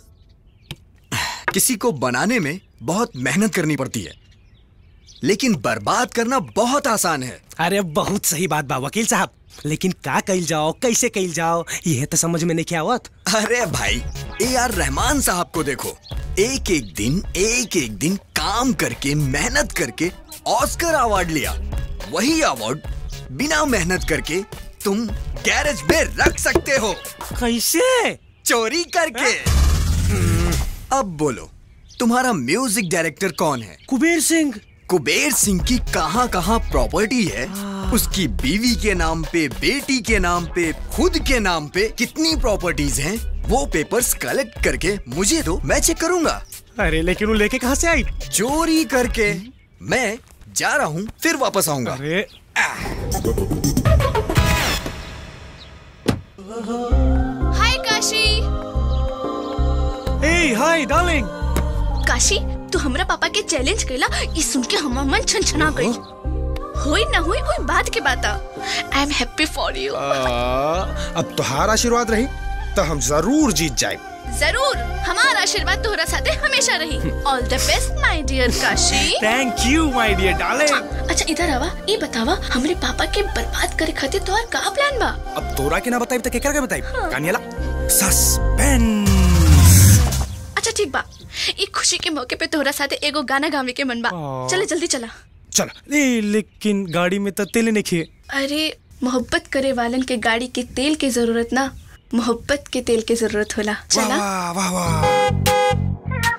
किसी को बनाने में बहुत मेहनत करनी पड़ती है लेकिन बर्बाद करना बहुत आसान है अरे बहुत सही बात बा वकील साहब लेकिन का कइल जाओ कैसे कइल जाओ यह तो समझ में नहीं आवत अरे भाई ए आर रहमान साहब को देखो एक एक दिन एक एक दिन काम करके मेहनत करके ऑस्कर अवार्ड लिया वही अवार्ड बिना मेहनत करके तुम गैरेज में रख सकते हो कैसे चोरी करके अब बोलो तुम्हारा म्यूजिक डायरेक्टर कौन है कुबेर सिंह कुबेर सिंह की कहाँ कहाँ प्रॉपर्टी है उसकी बीवी के नाम पे बेटी के नाम पे खुद के नाम पे कितनी प्रॉपर्टीज हैं वो पेपर्स कलेक्ट करके मुझे दो मैं चेक करूंगा अरे लेकिन वो लेके कहाँ से आई चोरी करके मैं जा रहा हूँ फिर वापस आऊंगा अरे हाय काशी ए हाय डार्लिंग काशी तू हमरा पापा के चैलेंज कैला ई सुन के हमर मन छनछना गई होई ना होई कोई बात के बात I am happy for you अब तुहार आशीर्वाद रही तो हम जरूर जीत जाए जरूर हमारा आशीर्वाद तोहरा साथे हमेशा रही all the best my dear Kashi thank you my dear darling अच्छा इधर आवा ये बतावा हमरे पापा के बर्बाद करे खातिर तोहर का प्लान बा अब तोरा के ना बताई तो केकर के बताई कानियाला सस्पेंस अच्छा ठीक बा ई खुशी के मौके पे तोहरा साथे एगो गाना गावे के मन बा आ। चले जल्दी चला चल ए लेकिन गाड़ी में तो तेल नहीं खे अरे मोहब्बत करे वालन के गाड़ी के तेल के जरूरत ना मोहब्बत के तेल के जरूरत होला चला वाह वाह वाह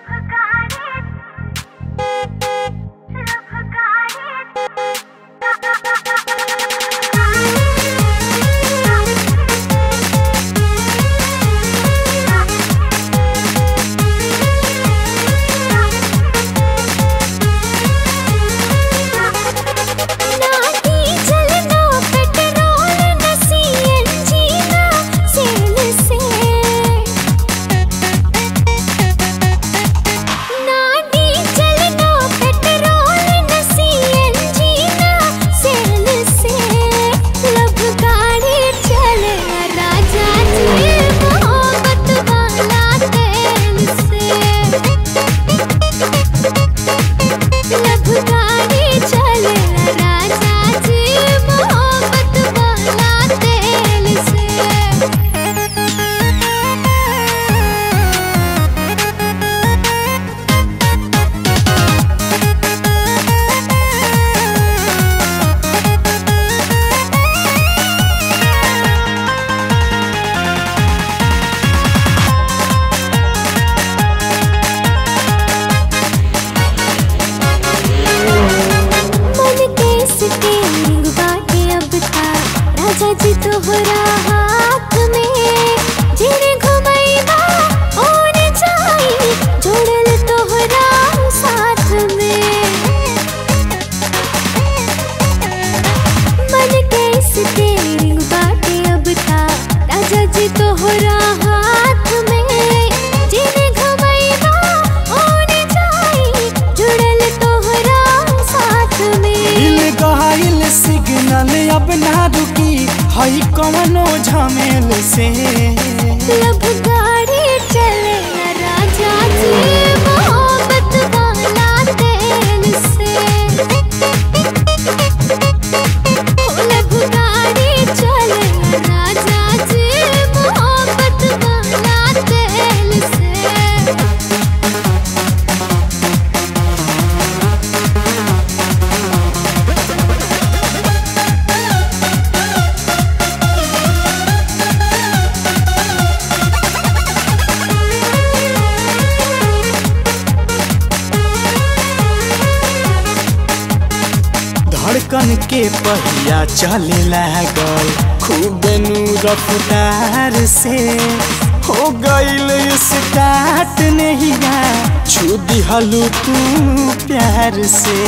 धड़कन के पहिया चले लागल खूब नू रफ्तार से हो गईल स्टार्ट नहिया छू दिहलू तू प्यार से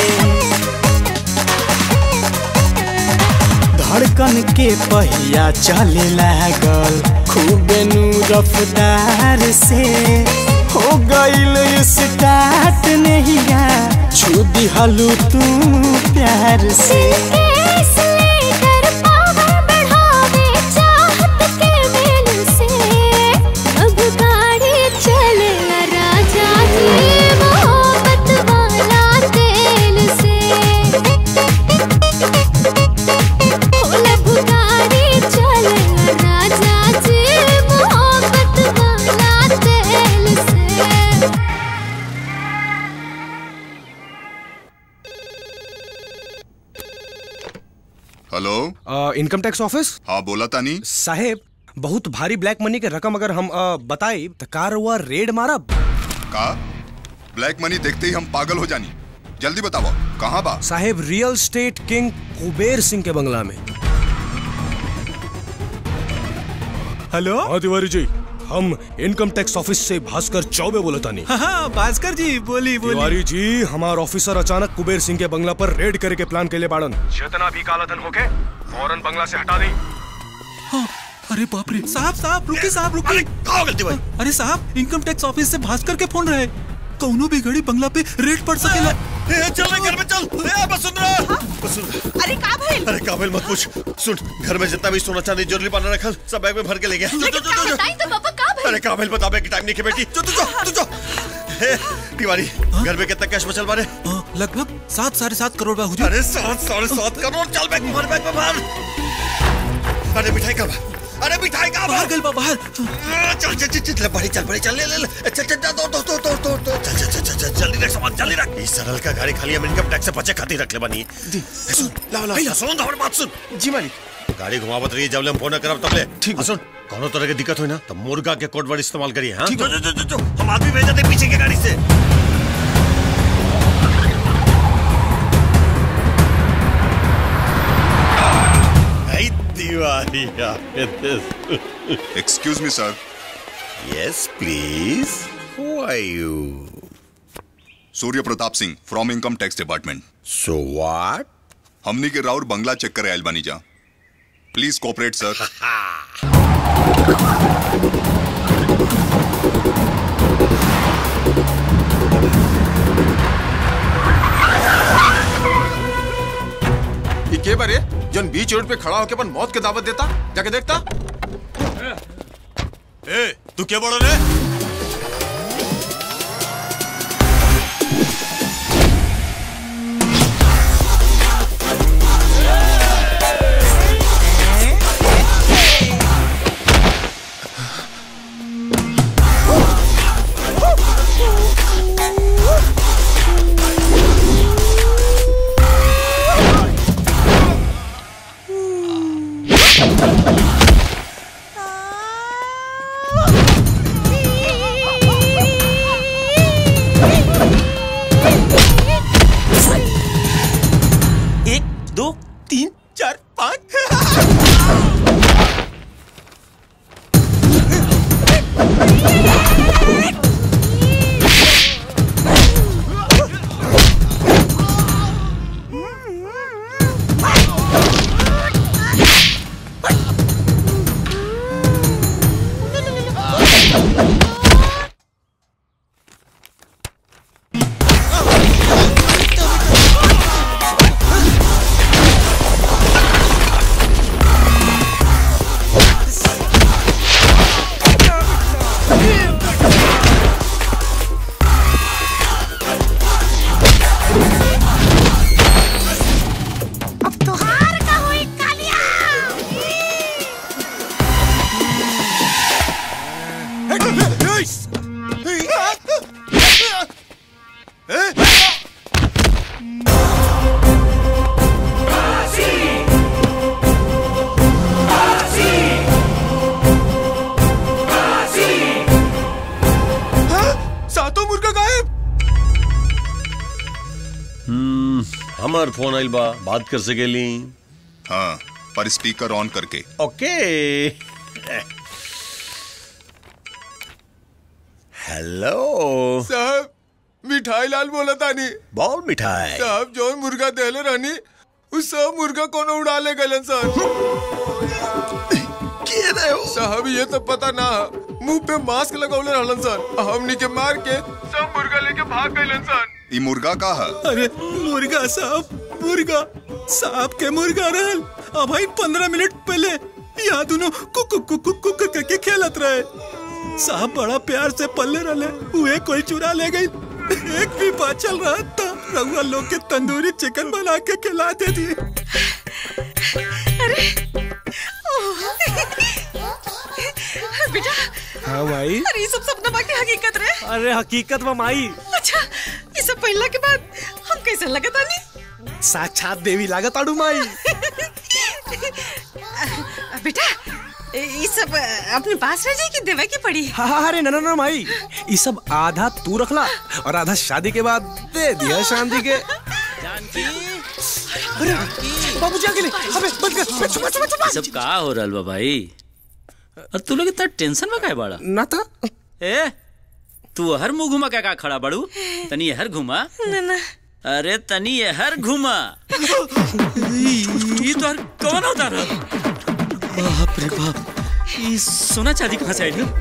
धड़कन के पहिया चले लागल खूब नू रफ्तार से हो गईल स्टार्ट नहिया छू दिहलू तू प्यार से हेलो इनकम टैक्स ऑफिस हाँ बोला तानी साहेब बहुत भारी ब्लैक मनी के रकम अगर हम अ, बताई तो कार हुआ रेड मारब का ब्लैक मनी देखते ही हम पागल हो जानी जल्दी बताओ कहाँ बा साहेब real state king Kuber Singh के बंगला में हेलो हाँ तिवारी जी हम इनकम टैक्स ऑफिस से भास्कर चौबे बोला तानी हाँ हाँ भास्कर जी बोली बोली तिवारी जी हमार ऑफिसर अचानक कुबेर सिंह के बंगला पर रेड करे के प्लान के लिए बाड़न जितना भी काला धन होके फौरन बंगला से हटा दी हाँ, अरे बाप रे साहब साहब रुकिए साहब रुकिए कहाँ गलती भाई अरे साहब इनकम टैक्स ऑफिस से भास्कर के फोन रहे कौनो भी घड़ी बंगला पे रेड पड़ सकेला चल घर में चल ए वसुंधरा वसुंधरा अरे का भइल अरे काबिल मत पूछ सुन घर में जितना भी सोना चांदी ज्वेलरी पाना रखल सब बैग में भर के ले गया जो, जो, जो, जो, बताई तो पापा का भइल अरे काबिल बता बे कि टाइम नहीं के बेटी जो तू जो तू जो हे तिवारी घर में कितना कैश बचल बारे लगभग सात साढ़े सात करोड़ बा हुजूर अरे सात साढ़े सात करोड़ चल बैग भर बैग में भर अरे मिठाई का बा अरे मिठाई का बाहर गल बा बाहर चल चल चल चल बड़ी चल बड़ी चल ले ले ले चल चल चल दो दो दो दो दो चल चल चल चल जल्दी रख सामान जल्दी रख इस सरल का गाड़ी खाली हम इनकम टैक्स से बचे खातिर रख ले बनी सुन लाओ लाओ सुन तो हमारी बात सुन जी मालिक गाड़ी घुमावत रही जब ले हम फोन करब तब ले ठीक सुन कोनो तरह की दिक्कत हुई ना तो मुर्गा के कोड वर्ड इस्तेमाल करिए हां जो जो जो जो हम आदमी भेज देते पीछे की गाड़ी से Hey, Tiwari, Excuse me, sir. Yes, please. Who are you? Surya Pratap Singh from income tax department so what हमनी के राउर बंगला चेक करे आयल बानी जा प्लीज कोऑपरेट सर ये के बारे जन बीच रोड पे खड़ा होके अपन मौत के दावत देता जाके देखता ए तू क्या बोल रहे एक दो तीन चार पाँच सातों मुर्गा गायब हमार फोन आइल बा बात कर सकेली हाँ पर स्पीकर ऑन करके ओके हेलो साहब मिठाई लाल बोला तानी बॉल मिठाई साहब जो मुर्गा देले रहनी उस सब मुर्गा कोनो उड़ा ले गलन सर के रहे हो साहब ये तो पता ना मुंह पे मास्क लगौले रहलन सर हमनी के मार के सब मुर्गा लेके भाग गइलन सर ई मुर्गा का है अरे मुर्गा साहब मुर्गा साहब के मुर्गा रहल अब भाई पंद्रह मिनट पहले यहाँ दोनों कुक कुक कुक कुक कुक करके खेलत रहे साहब बड़ा प्यार से पल्ले रहे हुए कोई चुरा ले गई एक भी बात चल रहा था रउआ लोग के तंदूरी चिकन बना के खिला दे दिए बेटा हाँ भाई अरे ये सब सपना बाकी हकीकत रहे अरे हकीकत में माई अच्छा ये सब पहला के बाद हम कैसे लगत आनी साक्षात देवी लागत आड़ू माई बेटा ये सब अपने पास रह जाए कि देवे की पड़ी हाँ हाँ अरे ना ना ना माई ये सब आधा तू रखला और आधा शादी के बाद दे दिया शांति के अरे बाबू जी आगे ले अबे बंद कर बे, छुपा छुपा छुपा ये सब का हो रहल बा भाई और तू लोग इतना टेंशन में काहे बाड़ा ना था ए तू हर मुंह घुमा क्या का खड़ा बाड़ू तनी ये हर घुमा ना ना अरे तनी ये हर घुमा ये तो हर कौन होता रहा बाप रे बाप ये सोना चांदी कहाँ से आई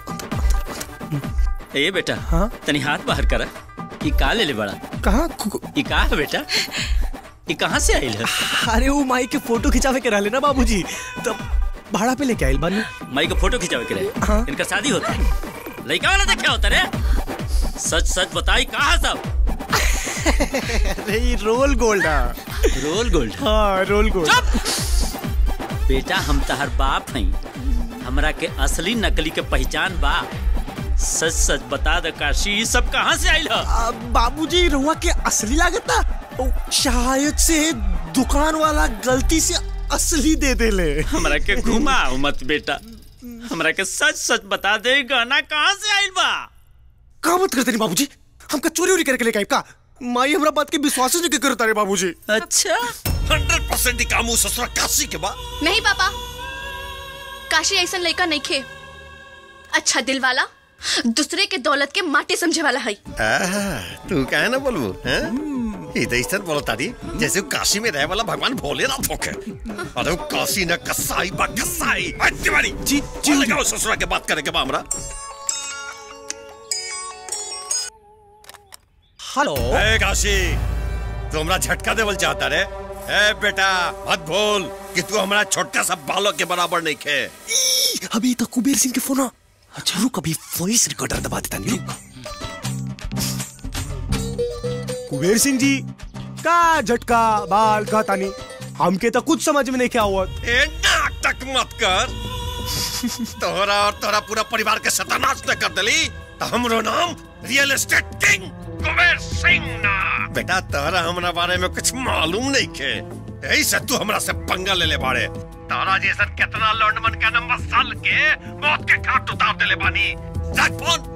ए बेटा हाँ? तनी हाथ बाहर करा ये का ले ले बड़ा कहाँ ये का है बेटा ये कहाँ से आई है अरे वो माई के फोटो खिंचावे के रहले ना बाबूजी तब भाड़ा पे लेके आइल बानी माई को फोटो खिंचावे के रहे हाँ? इनका शादी होता है लड़का वाला देखा होता रे सच सच बताई कहाँ सब अरे ये रोल गोल्ड है रोल गोल्ड हाँ रोल गोल्ड बेटा हम तहर बाप हैं हमरा के असली नकली के पहचान बा सच सच बता दे काशी ये सब कहाँ से आइल ह बाबूजी रुआ के असली लागत ना ओ, शायद से दुकान वाला गलती से असली दे दे ले हमरा के घुमाओ मत बेटा हमरा के सच सच बता दे गाना कहाँ से आइल बा का मत करते नहीं बाबूजी हमका चोरी उरी करके लेके आइब का माई हमरा बात के विश्वास ही नहीं करता रे बाबूजी अच्छा हंड्रेड परसेंट काम ससुरा काशी के बा नहीं पापा काशी ऐसा लड़का नहीं खे अच्छा दिल वाला दूसरे के दौलत के माटे समझे वाला है आहा, तू काहे ना बोलबू हैं? ई तो ऐसा बोलो तारी जैसे वो काशी में रहे वाला भगवान भोलेनाथ होके अरे वो काशी न कसाई बा कसाई आ, तिवारी जी जी लगाओ ससुरा के बात करे के बा हमरा हेलो ए काशी तू हमरा झटका देवल चाहता रे ए बेटा मत भूल कि तू हमरा छोटका सा बालक के बराबर नहीं खे अभी तो कुबेर सिंह के फोन अच्छा रुक अभी वॉइस रिकॉर्डर दबा देता नहीं कुबेर सिंह जी का झटका बाल का तानी हमके तो कुछ समझ में नहीं क्या हुआ ए नाटक मत कर तोहरा और तोहरा पूरा परिवार के सत्यानाश न कर दली तो हमरो नाम real estate king Kuber Singh ना बेटा तोहरा हमरा बारे में कुछ मालूम नहीं खे यही से तू हमरा से पंगा ले ले बाड़े तोहरा जैसन कितना लौंडमन का नंबर साल के मौत के घाट उतार देले बानी रख फोन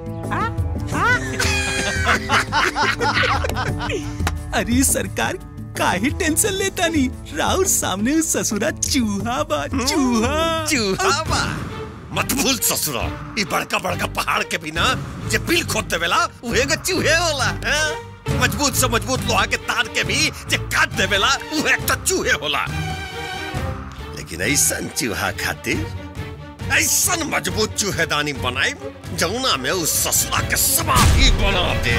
अरे सरकार काहे टेंशन लेता नहीं राउर सामने उस ससुरा चूहा बा चूहा चूहा बा मत भूल ससुरा ई बड़का बड़का पहाड़ के बिना जे बिल खोद देवेला उहे के चूहे होला हैं? मजबूत से मजबूत लोहा के तार के भी जे काट देवेला उहे तो चूहे होला लेकिन ऐसन चूहा खातिर ऐसन मजबूत चूहेदानी बनाई जमुना में उस ससुरा के समाधि बना दे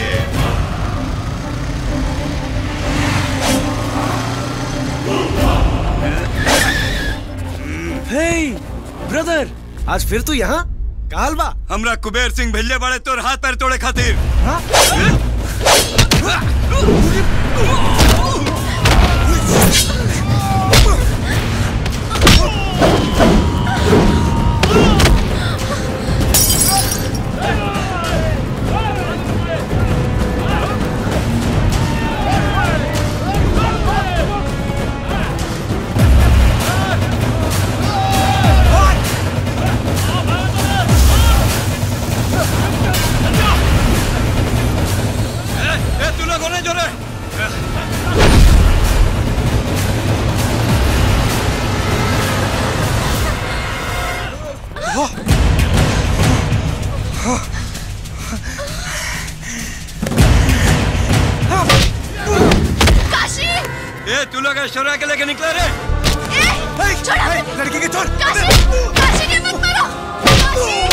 हे ब्रदर आज फिर तू यहाँ काल बा हमरा कुबेर सिंह भेजे बड़े तोर हाथ पैर तोड़े खातिर ए, ए, तू लोग होने जो रे तू लोग ऐश्वर्या के लेके निकले रे लड़की के छोड़ काशी के मत मारो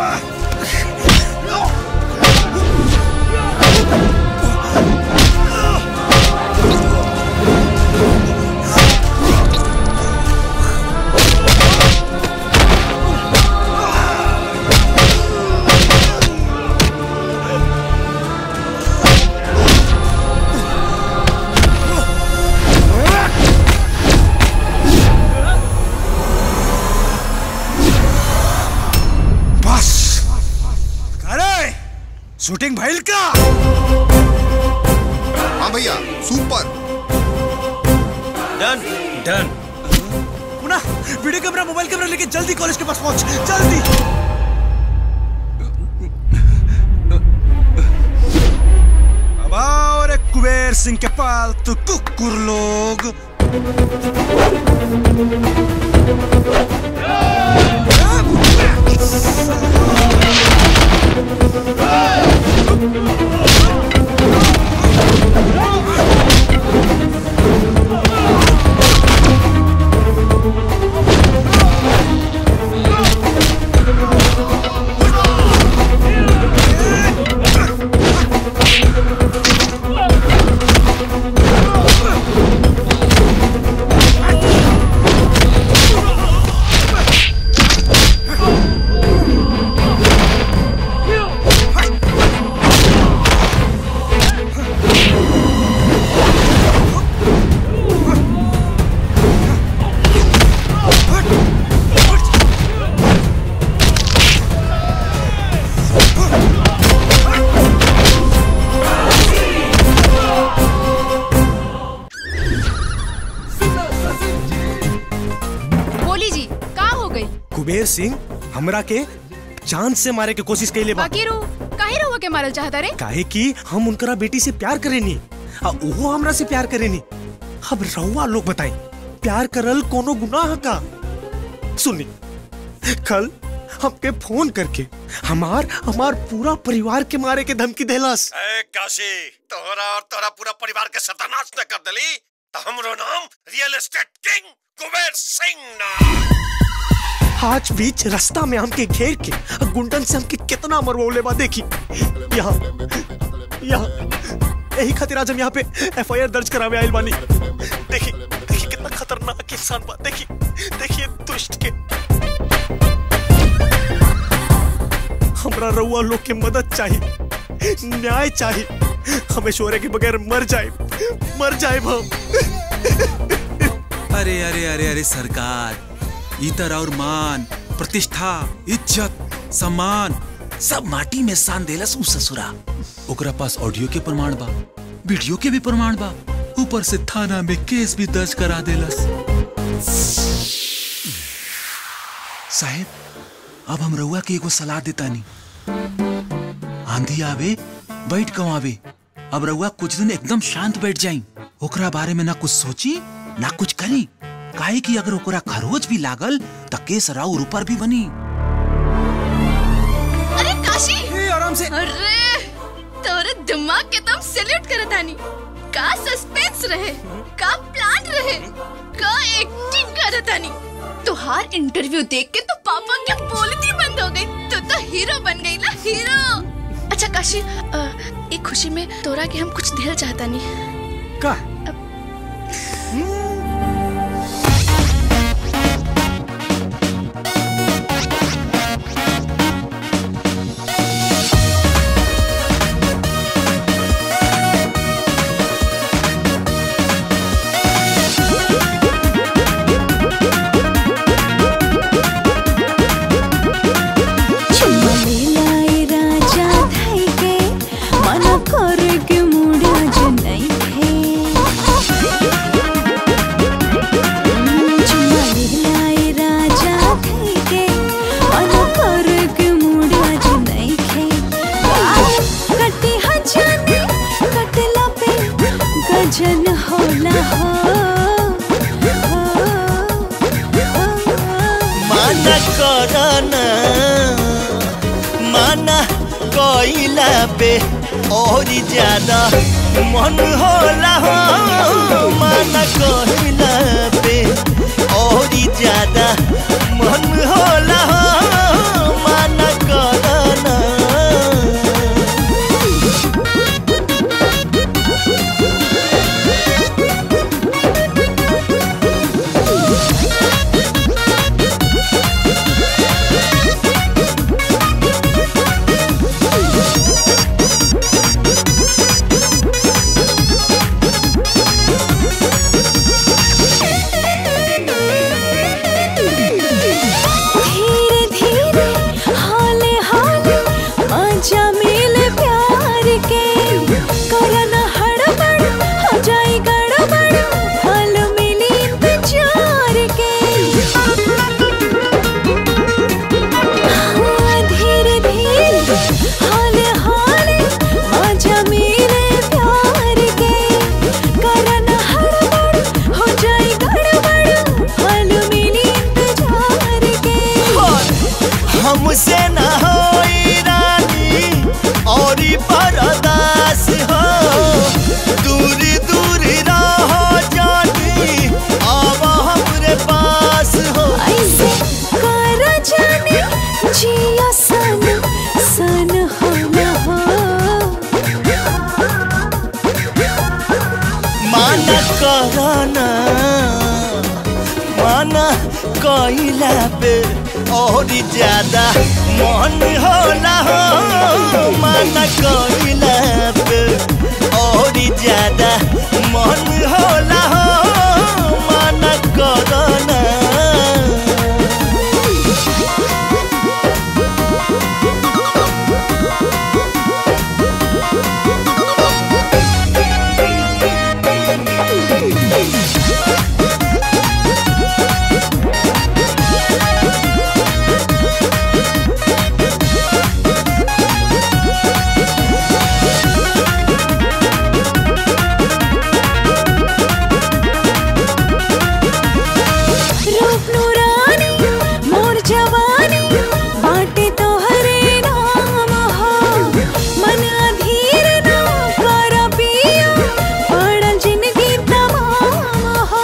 बस अरे शूटिंग भइल का हाँ भैया सुपर डन डन पुनः वीडियो कैमरा मोबाइल कैमरा लेके जल्दी कॉलेज के पास पहुंच जल्दी अब आओ रे कुबेर सिंह के पालतू कुकुर लोग बोली जी का हो गई कुबेर सिंह हमरा के जान से मारे के कोशिश कैले बा बाकी रो काहे रहुआ के मारल चाहता रे काहे कि हम उनकरा बेटी से प्यार करेनी आ ओहो हमरा से प्यार करेनी अब रहुआ लोग बताई प्यार करल कोनो गुनाह का सुनी कल हमके फोन करके हमार हमार पूरा परिवार के मारे के धमकी देलस ए काशी तोहरा और तोहरा पूरा परिवार के सत्यानाश न कर देली तो हमरो नाम real estate king Kuber Singh ना आज बीच रास्ता में हमके घेर के आ गुंडन से हमके कितना मरवौले बा देखी यहाँ यहाँ यही खातिर आज हम यहाँ पे एफआईआर दर्ज करावे आइल बानी देखी देखी कितना खतरनाक इंसान बा देखी देखिए दुष्ट के हमरा रउआ लोग के मदद चाहिए न्याय चाहिए हमें शोरे के बगैर मर जाए मर जाए हम अरे अरे अरे अरे सरकार इतर और मान प्रतिष्ठा इज्जत सम्मान सब माटी में सान देलस उ ससुरा ओकरा पास ऑडियो के प्रमाण बा वीडियो के भी प्रमाण बा ऊपर से थाना में केस भी दर्ज करा देलस साहेब अब हम रउआ के एगो सलाह देतानी आंधी आवे बैठ कमावे अब रउआ कुछ दिन एकदम शांत बैठ जाई ओकरा बारे में ना कुछ सोची ना कुछ करी काहे कि अगर ओकरा खरोच भी लागल त केस राउर ऊपर भी बनी अरे काशी आराम से अरे तोरे दिमाग के तुम सैल्यूट करत आनी का सस्पेंस रहे का प्लान रहे का एक्टिंग करत आनी तुहार इंटरव्यू देख के तो पापा के बोलती बंद हो गई तो तो हीरो बन गई ना हीरो अच्छा काशी अ, एक खुशी में तोरा के हम कुछ देर चाहता नहीं का चुम्मा लेलाई राजा धाई के मना कर के मुड़ा जो नहीं थे चुम्मा लेलाई राजा धाई के मना कर के मुड़ा जो नहीं थे कटी हजाने कटला पे गजन होला हो माना करना माना कोइला पे और ज्यादा मन होला हो माना कहिला पे और ज्यादा मन होला हो माना करना धीरे धीरे हाले हाले मजा मिले प्यार के करना हड़बड़ हो जाए गड़बड़ फल मिली इंतजार के हाँ, धीरे धीरे हाले हाले मजा मिले प्यार के करना हड़बड़ हो जाए गड़बड़ फल मिली इंतजार के हमसे न होई रानी और बरदास हो दूर दूर रहो जानी अब हमरे पास हो ऐसे कर जाने जिया सन सन हो न हो माना करना माना कइला पे और ज्यादा मन होला हो माना कइला पे और ज्यादा मन होला हो माना करना रूप नूरानी मोर जवानी बाटे तो हरे नाम हो मन अधीर ना कर पियो पड़ल जिंदगी तमाम हो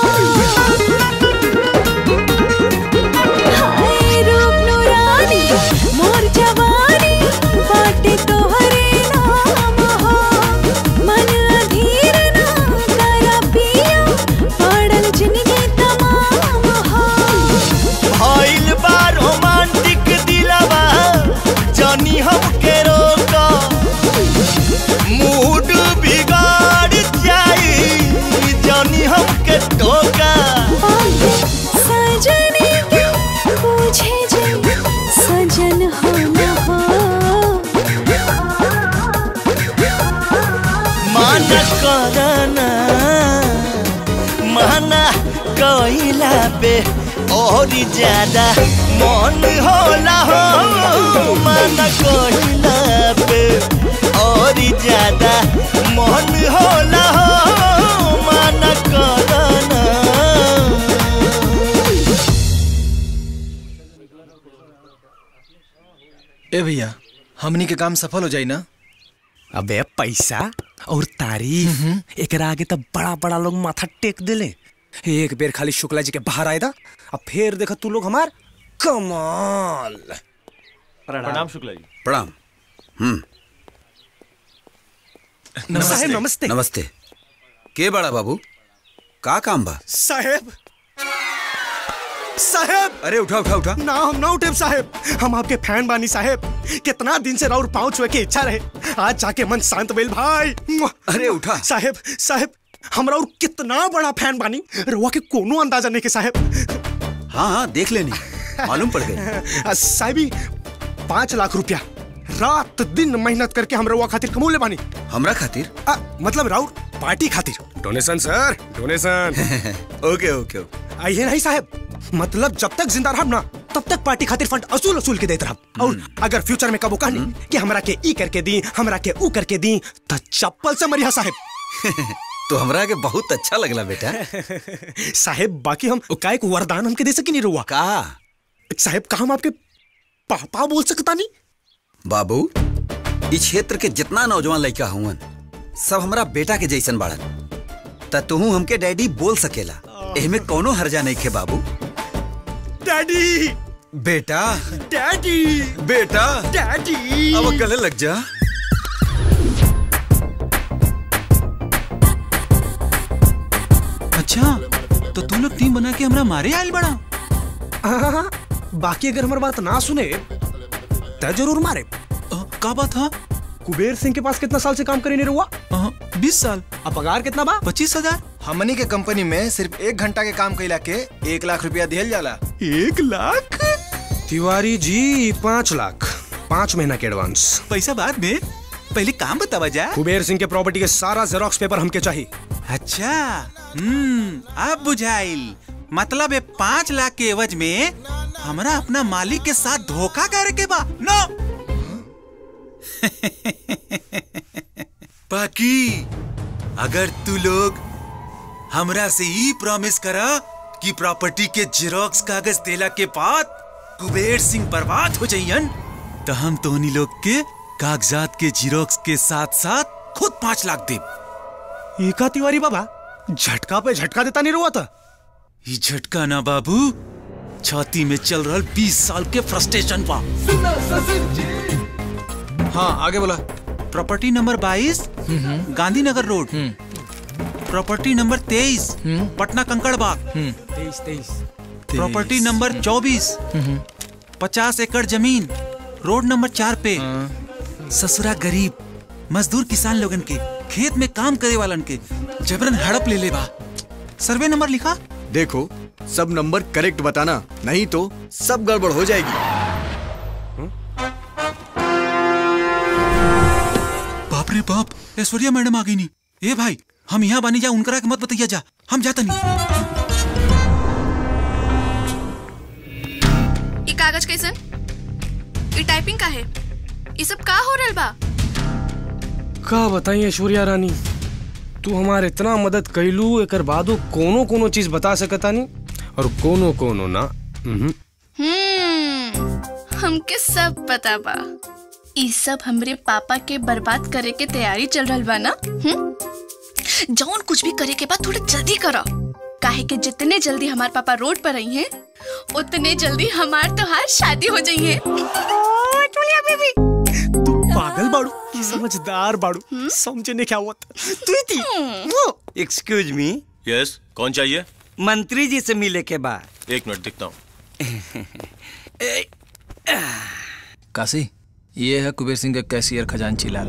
हाय रूप नूरानी मोर जवानी बाटे तो हरे नाम हो मन अधीर ना कर पियो पड़ल जिंदगी तमाम हो भइल बा रोमांटिक दिलवा जानी हमके रोका मूड बिगाड़ जाई जानी हमके टोका सजने के पूछे जब सजन हो न हो माना करना माना कइला पे और ज्यादा मन होला हो माना कइला पे और ज्यादा मन होला हो माना करना ए भैया हमनी के काम सफल हो जाई ना अबे पैसा और तारीफ एकरा आगे तो बड़ा बड़ा लोग माथा टेक देले एक बेर खाली शुक्ला जी के बाहर आए था अब फिर देखा तू लोग हमार कमाल प्रणाम शुक्ला जी प्रणाम हम्म साहेब नमस्ते नमस्ते के बड़ा बाबू का काम बा साहेब साहेब अरे उठा उठा उठा ना हम ना उठे साहेब हम आपके फैन बानी साहेब कितना दिन से राउर पाँव छुए के इच्छा रहे आज जाके मन शांत भेल भाई अरे उठा साहेब साहेब हम राउर कितना बड़ा फैन बानी रुआ के कोनो अंदाजा नहीं के साहेब हाँ हाँ देख लेनी मालूम पड़ गई आ, साहबी पाँच लाख रुपया रात दिन मेहनत करके हम रउआ खातिर कमौले बानी हमरा खातिर आ, मतलब राउर पार्टी खातिर डोनेशन सर डोनेशन ओके ओके ओके आइए नहीं साहब मतलब जब तक जिंदा रहब ना तब तक पार्टी खातिर फंड असूल असूल के देते रहब और अगर फ्यूचर में कबो कहनी कि हमरा के ई करके दी हमरा के ऊ करके दी तो चप्पल से मरिया साहब तो हमरा के बहुत अच्छा लगला बेटा साहेब बाकी हम का एक वरदान हमके दे सकी नहीं रुआ का साहेब का हम आपके पापा बोल सकता नहीं बाबू इस क्षेत्र के जितना नौजवान लड़का हुवन सब हमरा बेटा के जैसन बाड़न त तुहू हमके डैडी बोल सकेला एहमे कोनो हर्जा नहीं खे बाबू डैडी बेटा डैडी बेटा डैडी अब गले लग जा अच्छा तो तू लोग टीम बना के हमरा मारे आयल बड़ा हाँ, बाकी अगर हमारी बात ना सुने तो जरूर मारे का बात था कुबेर सिंह के पास कितना साल से काम करे नहीं रुआ बीस साल अब पगार कितना बा पच्चीस हजार हमनी के कंपनी में सिर्फ एक घंटा के काम कैला के एक लाख रुपया दिहल जाला एक लाख तिवारी जी पाँच लाख पाँच महीना के एडवांस पैसा बाद में पहले काम बतावा जा कुबेर सिंह के प्रॉपर्टी के सारा जेरोक्स पेपर हमके चाहिए अच्छा हम्म अब बुझाइल मतलब ये पाँच लाख के एवज में हमरा अपना मालिक के साथ धोखा करे के बा नो बाकी अगर तू लोग हमरा से ही प्रॉमिस करा कि प्रॉपर्टी के जेरोक्स कागज देला के बाद कुबेर सिंह बर्बाद हो जाइयन तो हम तोहनी लोग के कागजात के जीरोक्स के साथ साथ खुद पाँच लाख दे एका तिवारी बाबा झटका पे झटका देता नहीं रुआ था ये झटका ना बाबू छाती में चल रहा बीस साल के फ्रस्ट्रेशन पा हाँ आगे बोला प्रॉपर्टी नंबर बाईस गांधीनगर रोड प्रॉपर्टी नंबर तेईस पटना कंकड़ बाग तेईस तेईस प्रॉपर्टी नंबर चौबीस पचास एकड़ जमीन रोड नंबर चार पे ससुरा गरीब मजदूर किसान लोगन के खेत में काम करे वालन के जबरन हड़प ले ले बा सर्वे नंबर लिखा देखो सब नंबर करेक्ट बताना नहीं तो सब गड़बड़ हो जाएगी बाप रे बाप ऐश्वर्या मैडम आ गई नी ए भाई हम यहाँ बानी जा उनकरा के मत बताइया जा हम जाता नहीं ये कागज कैसन ये टाइपिंग का है ये सब का हो रहल बा का बताई ऐश्वर्या रानी तू हमारे इतना मदद कैलू एकर बादो कोनो कोनो चीज बता सकता नहीं और कोनो कोनो ना उहुं। हम्म हमके सब पता बा ई सब हमरे पापा के बर्बाद करे के तैयारी चल रहल बा ना हम्म जौन कुछ भी करे के बाद थोड़ा जल्दी करो काहे कि जितने जल्दी हमार पापा रोड पर आई हैं उतने जल्दी हमार तोहार शादी हो जाई है बेबी पागल बाड़ू समझदार बाड़ू समझने क्या हुआ तू ही थी एक्सक्यूज मी यस कौन चाहिए मंत्री जी से मिले के बाद एक मिनट दिखता हूँ काशी ये है कुबेर सिंह का कैशियर खजांची लाल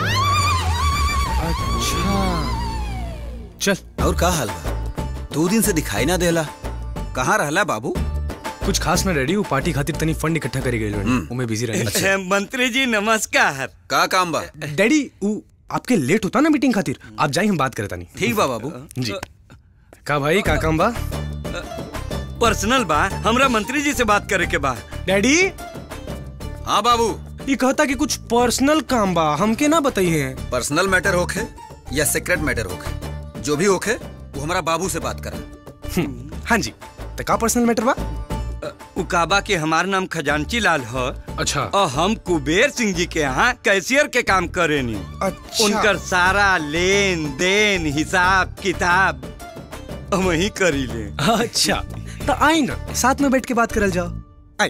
चल और का हाल बा दो दिन से दिखाई ना देला कहाँ रहला बाबू कुछ खास ना रेडी वो पार्टी खातिर तनी फंड इकट्ठा करे गए उमे बिजी रहे मंत्री जी नमस्कार का काम बा डैडी वो आपके लेट होता ना मीटिंग खातिर आप जाइए हम बात करता नहीं ठीक बा बाबू जी का भाई का काम बा पर्सनल बा हमरा मंत्री जी से बात करे के बा डैडी हाँ बाबू ये कहता कि कुछ पर्सनल काम बा हमके ना बताइए पर्सनल मैटर होखे या सीक्रेट मैटर होखे जो भी होखे वो हमारा बाबू से बात करा हाँ जी तो का पर्सनल मैटर बा उकाबा के हमार नाम खजांची लाल है अच्छा और हम कुबेर सिंह जी के यहाँ कैशियर के काम करेनी अच्छा। उनकर सारा लेन देन हिसाब किताब वही करी ले अच्छा तो आई ना साथ में बैठ के बात करल जाओ आई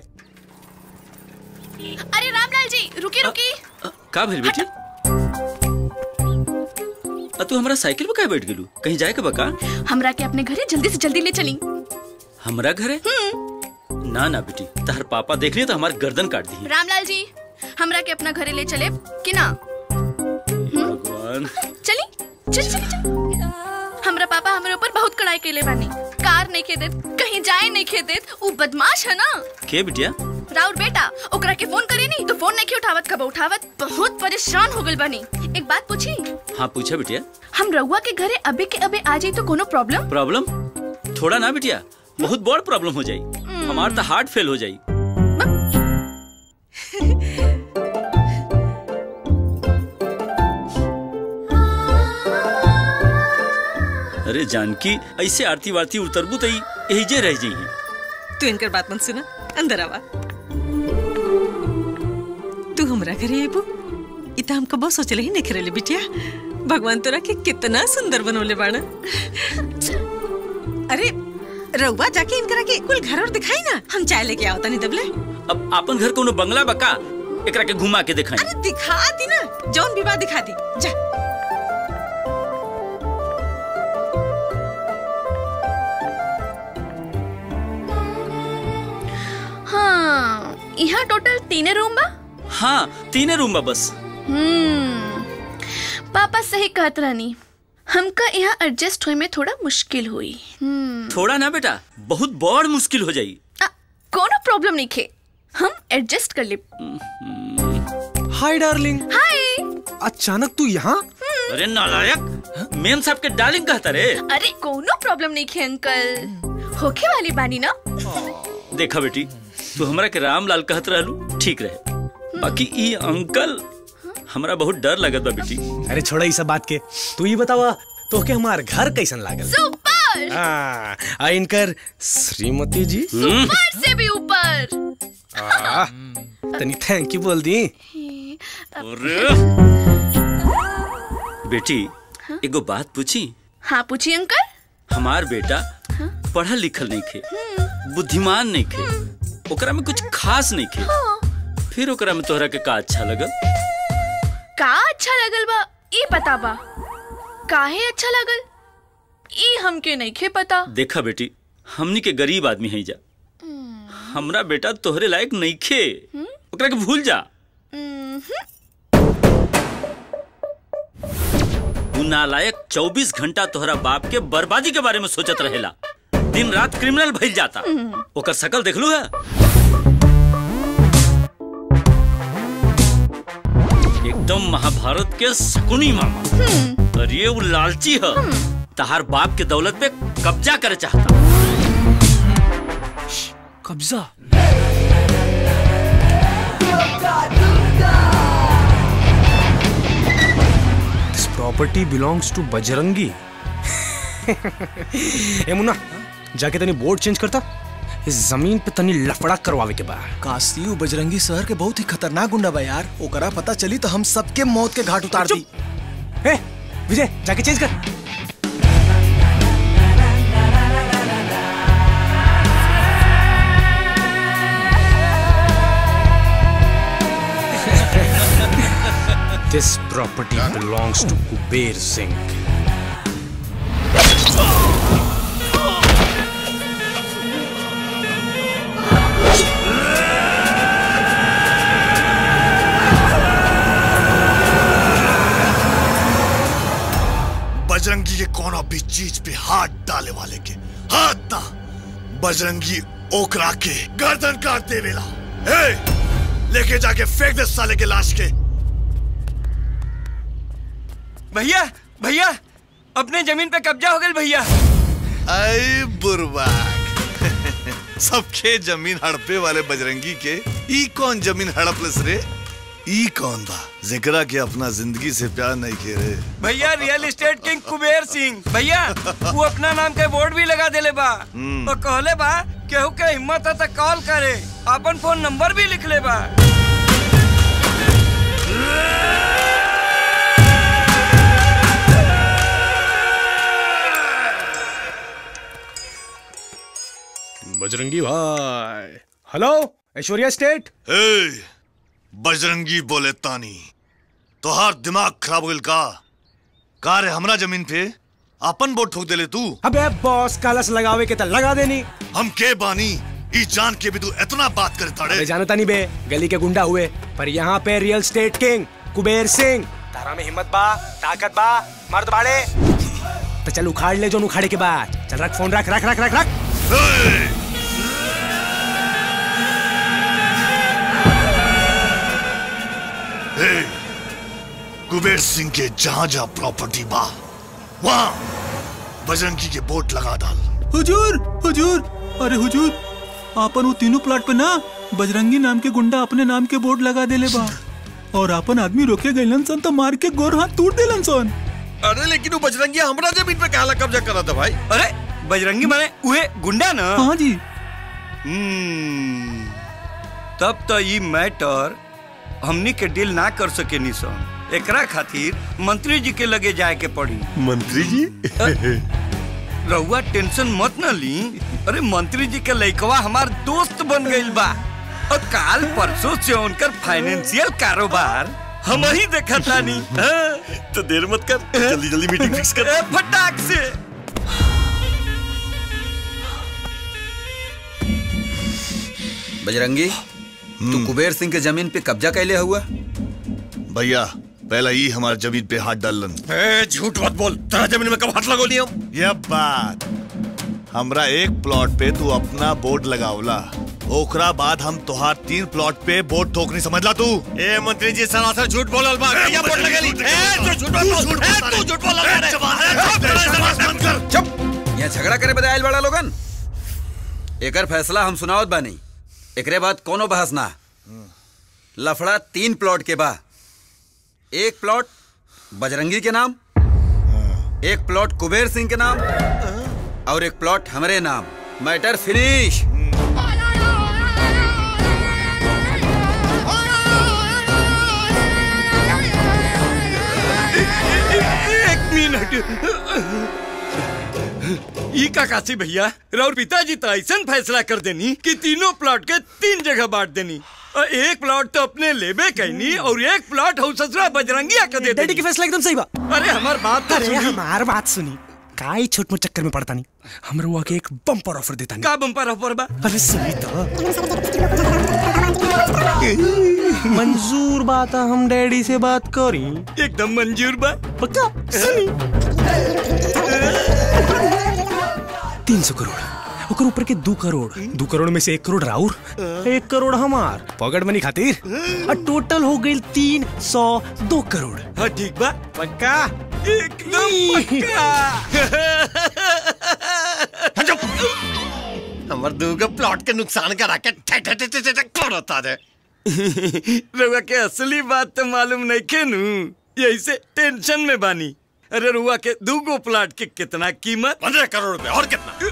अरे रामलाल जी रुकी रुकी का भेल बेटी आ तू हमरा साइकिल पे काहे बैठ गेलू कहीं जाए के बका हमरा के अपने घरे जल्दी से जल्दी ले चली हमरा घरे ना ना बेटी तहर पापा देख लिए तो हमार गर्दन काट दी रामलाल जी हमरा के अपना घरे ले चले कि ना भगवान चली चल चली चल हमरा पापा हमरे ऊपर बहुत कड़ाई केले बानी कार नहीं खे देत कहीं जाए नहीं खे देत ऊ बदमाश है ना के बिटिया राउर बेटा ओकरा के फोन करे नहीं तो फोन नहीं उठावत कब उठावत बहुत परेशान हो गइल बानी एक बात पूछी हाँ पूछा बिटिया हम रउआ के घरे अबे के अबे आ जाई तो कोनो प्रॉब्लम प्रॉब्लम थोड़ा ना बिटिया बहुत बड़ प्रॉब्लम हो जाई हमार तो हार्ट फेल हो जाई अरे जानकी ऐसे आरती वारती उतरबू तो यही जे रह जाइए तू इनकर बात मत सुना अंदर आवा तू हमरा घरे आबू ई तो हम कबो सोचले ही नहीं रहे बिटिया भगवान तोरा के कितना सुंदर बनवले बाड़ा अरे रउआ जाके इनकरा के कुल घर और दिखाई ना हम चाय लेके आओ तनी दबले अब अपन घर कोनो बंगला बका एकरा के घुमा के दिखाई अरे दिखा दी ना जौन विवाह दिखा दी जा हाँ यहाँ टोटल तीने रूम बा हाँ तीने रूम बा बस हम्म पापा सही कहत रहनी हमका यहाँ एडजस्ट होए में थोड़ा मुश्किल हुई हम्म थोड़ा ना बेटा बहुत बड़ मुश्किल हो जाई कोनो प्रॉब्लम नहीं खे हम एडजस्ट कर ले हाय डार्लिंग हाय अचानक तू यहाँ अरे नालायक मेम साहब के डार्लिंग कहता रे अरे कोनो प्रॉब्लम नहीं खे अंकल होखे वाली बानी ना देखा बेटी तू हमरा के रामलाल कहत रहलू ठीक रहे बाकी ई अंकल हमरा बहुत डर लगत बा बेटी अरे छोड़ा ई सब बात के तू ही बतावा तो के हमार घर कैसन लागल सुपर हाँ आ इनकर श्रीमती जी सुपर से भी ऊपर आ, तनी थैंक यू बोल दी अरे बेटी एगो बात पूछी हाँ पूछिए अंकल हमार बेटा पढ़ल लिखल नहीं खे बुद्धिमान नहीं खे ओकरा में कुछ खास नहीं खे फिर ओकरा में तोहरा के का अच्छा लगल का अच्छा लगल बा ई पता बा काहे अच्छा लगल ई हमके नहीं खे पता देखा बेटी हमनी के गरीब आदमी है जा हमरा बेटा तोहरे लायक नहीं खे ओकरा के भूल जा उ नालायक 24 घंटा तोहरा बाप के बर्बादी के बारे में सोचत रहेला दिन रात क्रिमिनल भइल जाता ओकर शकल देख लू है एकदम महाभारत के शकुनी मामा अरे वो लालची है तहार बाप के दौलत पे कब्जा करे चाहता कब्जा this property belongs to Bajrangi ए मुन्ना जाके तनी बोर्ड चेंज करता इस जमीन पे तनी लफड़ा करवावे के बा काशी उ बजरंगी शहर के बहुत ही खतरनाक गुंडा बा यार ओकरा पता चली तो हम सबके मौत के घाट उतार दी ए विजय जाके चेंज कर This property belongs to Kuber Singh. Bajrangi के कोनो भी चीज पे हाथ डाले वाले के हाथ ना बजरंगी ओकरा के गर्दन काट देवेला ए लेके जाके फेंक दे साले के लाश के भैया भैया अपने जमीन पे कब्जा हो गई भैया आई बुरबाक सबके जमीन हड़पे वाले बजरंगी के ई कौन जमीन हड़पलस रे ई कौन बा जिकरा के अपना जिंदगी से प्यार नहीं खेरे भैया real estate king Kuber Singh भैया वो अपना नाम के बोर्ड भी लगा देले बा हम्म। और कहले बा केहू के हिम्मत है तो कॉल करे अपन फोन नंबर भी लिख ले बा बजरंगी भाई हेलो ऐश्वर्या स्टेट हे बजरंगी बोले तानी तोहार दिमाग खराब हो गइल का का रे हमरा जमीन पे अपन बोट ठोक देले तू अबे बॉस कलश लगावे के त लगा देनी हम के बानी ई जान के भी तू इतना बात करे ताड़े अबे जानता नहीं बे गली के गुंडा हुए पर यहाँ पे real state king Kuber Singh तारा में हिम्मत बा ताकत बा मर्द बाड़े तो चल उखाड़ ले जो उखाड़े के बाद चल रख फोन रख रख रख रख रख हे कुबेर सिंह के जहां जहां प्रॉपर्टी बा वहां बजरंगी के बोट लगा डाल हुजूर हुजूर अरे हुजूर आपन वो तीनों प्लाट पे ना बजरंगी नाम के गुंडा अपने नाम के बोर्ड लगा देले बा और आपन आदमी रोके गइलन सन तो मार के गोर हाथ टूट देलन सन अरे लेकिन वो बजरंगी हमरा जमीन पे कहला कब्जा करा था भाई अरे बजरंगी माने उहे गुंडा ना हाँ जी हम्म, तब तो ये मैटर हमनी के डील ना कर सके सन एकरा खातिर मंत्री जी के लगे जाए के पड़ी मंत्री जी रउआ टेंशन मत न ली अरे मंत्री जी के लइकवा हमार दोस्त बन गइल बा और काल परसों से उनकर फाइनेंशियल कारोबार हम ही देखा तानी तो देर मत कर जल्दी जल्दी मीटिंग फिक्स कर ए, फटाक से बजरंगी तू कुबेर सिंह के जमीन पे कब्जा कैले हुआ भैया पहला ही हमारे जमीन पे हाथ डालन झूठ मत बोल तेरा जमीन में कब हाथ लगो लिया यह बात हमरा एक प्लॉट पे तू अपना बोर्ड लगावला ओकरा बाद हम तुहार तीन प्लॉट पे बोर्ड ठोकनी समझला तू ए मंत्री जी सरासर झूठ बोलल बा कहिया बोल लगेली ए तू झूठ मत बोल ए तू झूठ बोलल बा रे चुप यहाँ झगड़ा करे बजायल बड़ा लोगन एकर फैसला हम सुनावत बानी एकरे बाद कोनो बहस ना लफड़ा तीन प्लॉट के बा एक प्लॉट बजरंगी के नाम एक प्लॉट कुबेर सिंह के नाम और एक प्लॉट हमरे नाम मैटर फिनिश एक मिनट ई का काशी भैया राउर पिताजी तो ऐसा फैसला कर देनी कि तीनों प्लॉट के तीन जगह बांट देनी और एक प्लॉट तो अपने लेबे कहनी और एक प्लॉट हो ससुरा बजरंगिया के दे डैडी की फैसला एकदम सही बा अरे हमार बात तो अरे सुनी हमार बात सुनी काई छोट मोट चक्कर में पड़ता नहीं हमरा हुआ के एक बम्पर ऑफर देता नहीं का बम्पर ऑफर बा अरे सुनी तो मंजूर बात है, हम डैडी से बात करी एकदम मंजूर बा पक्का सुनी तीन सौ करोड़ ओकर ऊपर के दो करोड़ दो करोड़ में से एक करोड़ राउर एक करोड़ हमार पॉकेट मनी खातिर और टोटल हो गई तीन सौ दो करोड़ हाँ ठीक बा पक्का एकदम हमर दूगो प्लॉट के नुकसान करा के ठे ठे ठे ठे ठे करता रे रुआ के असली बात तो मालूम नहीं के नू यही से टेंशन में बानी अरे रुआ के दूगो प्लाट के कितना कीमत पंद्रह करोड़ रुपए और कितना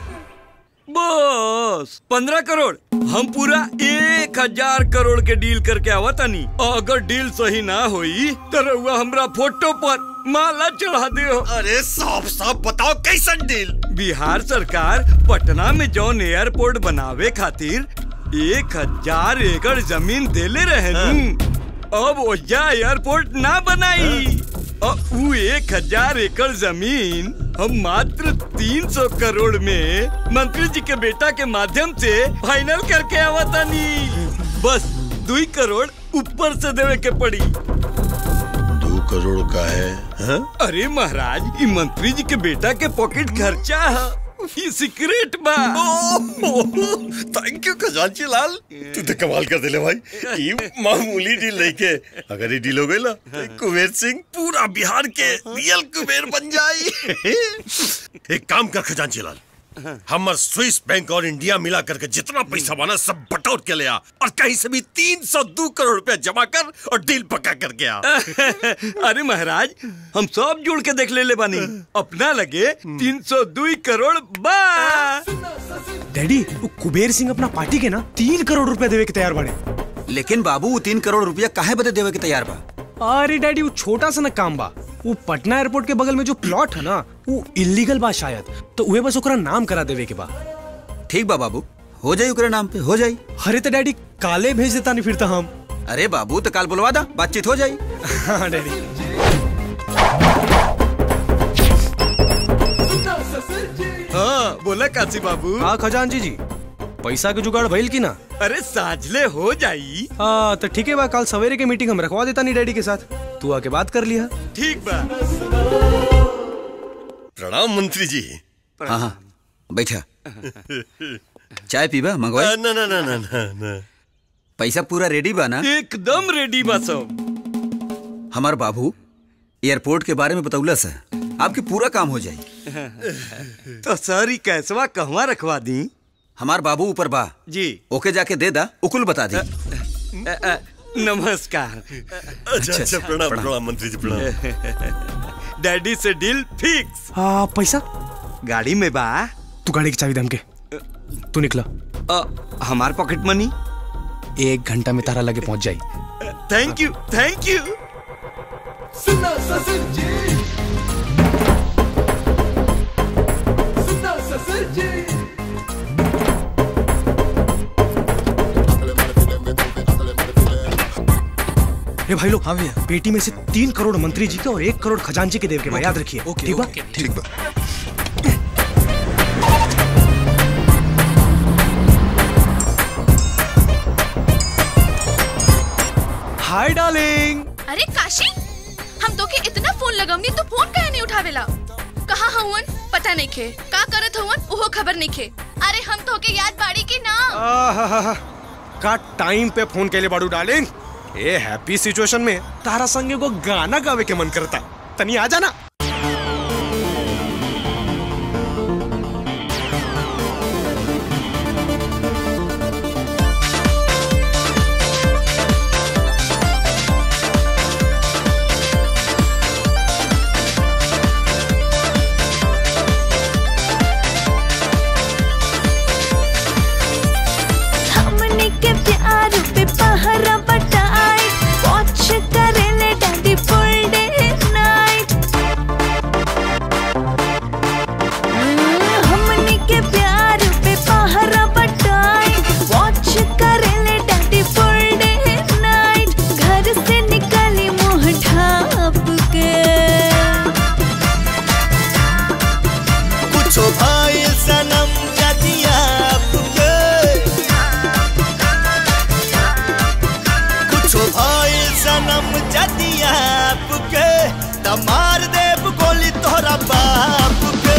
बस पंद्रह करोड़ हम पूरा एक हजार करोड़ के डील करके आवा तानी और अगर डील सही ना होई तो रउआ हमरा फोटो पर माला चढ़ा दे अरे साफ साफ बताओ कैसन डील बिहार सरकार पटना में जौन एयरपोर्ट बनावे खातिर एक हजार एकड़ जमीन देले रहे नू अब ओजा एयरपोर्ट ना बनाई और ऊ एक हजार एकड़ जमीन हम मात्र तीन सौ करोड़ में मंत्री जी के बेटा के माध्यम से फाइनल करके आवतानी बस दुई करोड़ ऊपर से देवे के पड़ी दो करोड़ का है हाँ? अरे महाराज ये मंत्री जी के बेटा के पॉकेट खर्चा है ये सीक्रेट बा थैंक यू खजांची लाल तू तो कमाल कर दिले भाई ये मामूली डील नहीं के अगर ये डील हो गई ना तो कुबेर सिंह पूरा बिहार के रियल कुबेर बन जाई एक काम कर खजांची लाल हमर स्विस बैंक और इंडिया मिला करके जितना पैसा बना सब बटोर के ले आ और कहीं से भी तीन सौ दो करोड़ रुपया जमा कर और डील पक्का करके आ अरे महाराज हम सब जुड़ के देख ले ले बानी अपना लगे तीन सौ दुई करोड़ बा डैडी वो कुबेर सिंह अपना पार्टी के ना तीन करोड़ रुपया देवे के तैयार बने लेकिन बाबू वो तीन करोड़ रुपया काहे बदे देवे के तैयार बा अरे डैडी वो छोटा सा ना काम बा वो पटना एयरपोर्ट के बगल में जो प्लॉट है ना वो इलीगल बा शायद तो उहे बस ओकरा नाम करा देवे के बा ठीक बा बाबू हो जाई ओकरा नाम पे हो जाई अरे तो डैडी काले भेज देता नहीं फिर तो हम अरे बाबू तो काल बुलवा दा बातचीत हो जाई हाँ डैडी हाँ बोला काशी बाबू हाँ खजांची जी पैसा के जुगाड़ भइल की ना अरे साझले हो जाई हाँ तो ठीक है बा कल सवेरे के मीटिंग हम रखवा देता नहीं डैडी के साथ तू आके बात कर लिया ठीक बा प्रणाम मंत्री जी हाँ हाँ बैठा चाय पीबा मंगवाई ना ना ना ना ना ना पैसा पूरा रेडी बा ना एकदम रेडी बा सब हमार बाबू एयरपोर्ट के बारे में बतौला से आपके पूरा काम हो जाई तो सर ही कैसवा कहवा रखवा दी हमार बाबू ऊपर बा जी ओके जाके दे दा उकुल बता दी अ, अ, नमस्कार अच्छा अच्छा प्रणाम प्रणाम मंत्री जी प्रणाम डैडी से डील फिक्स हाँ पैसा गाड़ी में बा तू गाड़ी की चाबी दम के तू निकला अ, हमार पॉकेट मनी एक घंटा में तारा लगे पहुंच जाई थैंक यू थैंक यू सुना ससुर जी सुना ससुर जी ए भाई लोग हाँ भैया पेटी में से तीन करोड़ मंत्री जी के और एक करोड़ खजांची के देव के बा याद रखिए ठीक बा ठीक बा हाय डार्लिंग अरे काशी हम तो के इतना फोन लगवनी तो फोन काहे नहीं उठावेला कहाँ हवन पता नहीं खे का करत हवन ओहो खबर नहीं खे अरे हम तो के याद बाड़ी की ना आहाहा, का टाइम पे फोन कैले बाड़ू डार्लिंग ए हैप्पी सिचुएशन में तारा संगे को गाना गावे के मन करता तनी आ जाना हमने के प्यार पे पहरा बटाई वॉच करेले डैडी फुल डे नाइट हमने के प्यार पे पहरा बटाई वॉच करेले डैडी फुल डे नाइट घर से निकली मुंह ढाप के कुछो भाई सनम जदिया आपके कुछो भाई सनम जदिया आपके त मार देब गोली तोहरा बाप के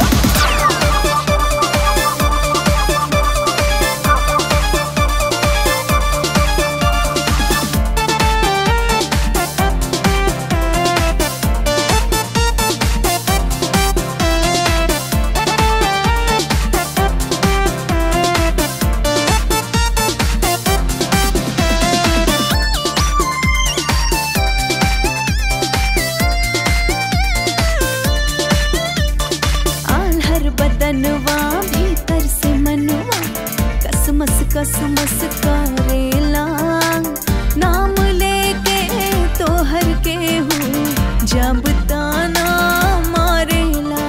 आल्हर बदनवा भीतर से मनवा कसमस कसमस करेला नाम लेके तोहर के हूँ जब ताना मारेला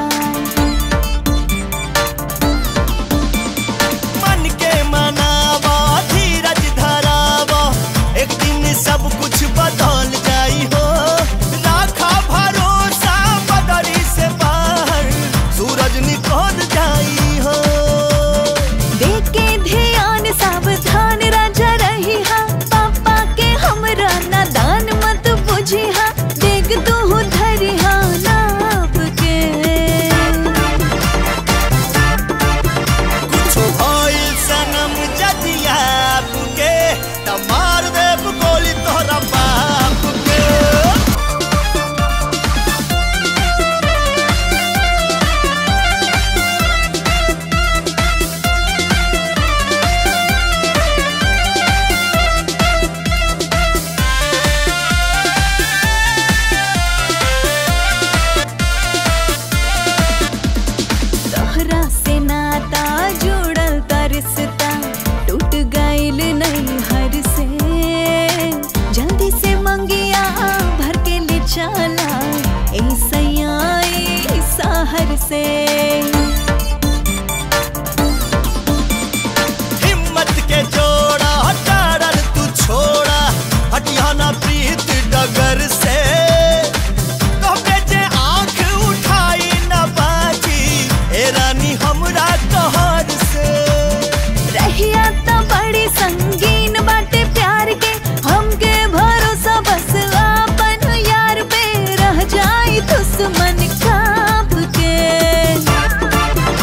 मन के मनावा धीरज धरावा एक दिन सब कुछ बदल जाई हो राखा भरोसा बदरी से बाहर सूरज निकल जाई हो देखे ध्यान सावधान राजा रही हा पापा के हमरा नादान मत बुझी हा देख तू धरी हा नाप के कुछो भइल सनम जदिया आपके त मार देब गोली तोहरा बाप के तोहरा से नाता जुड़ल त रिश्ता टूट गइल नहीं हर से जल्दी से मंगिया भर के ले चला ऐसा आई शहर से हिम्मत के जोड़ा हटाड़ल तू छोड़ा हटिया ना प्रीत डगर से तोहके जे आंख उठाई ना बाजी ए रानी हमरा कहर से रहिया त बड़ी संगीन बाटे प्यार के हमके भरोसा बस आपन यार पे रह जाई दुश्मन काप के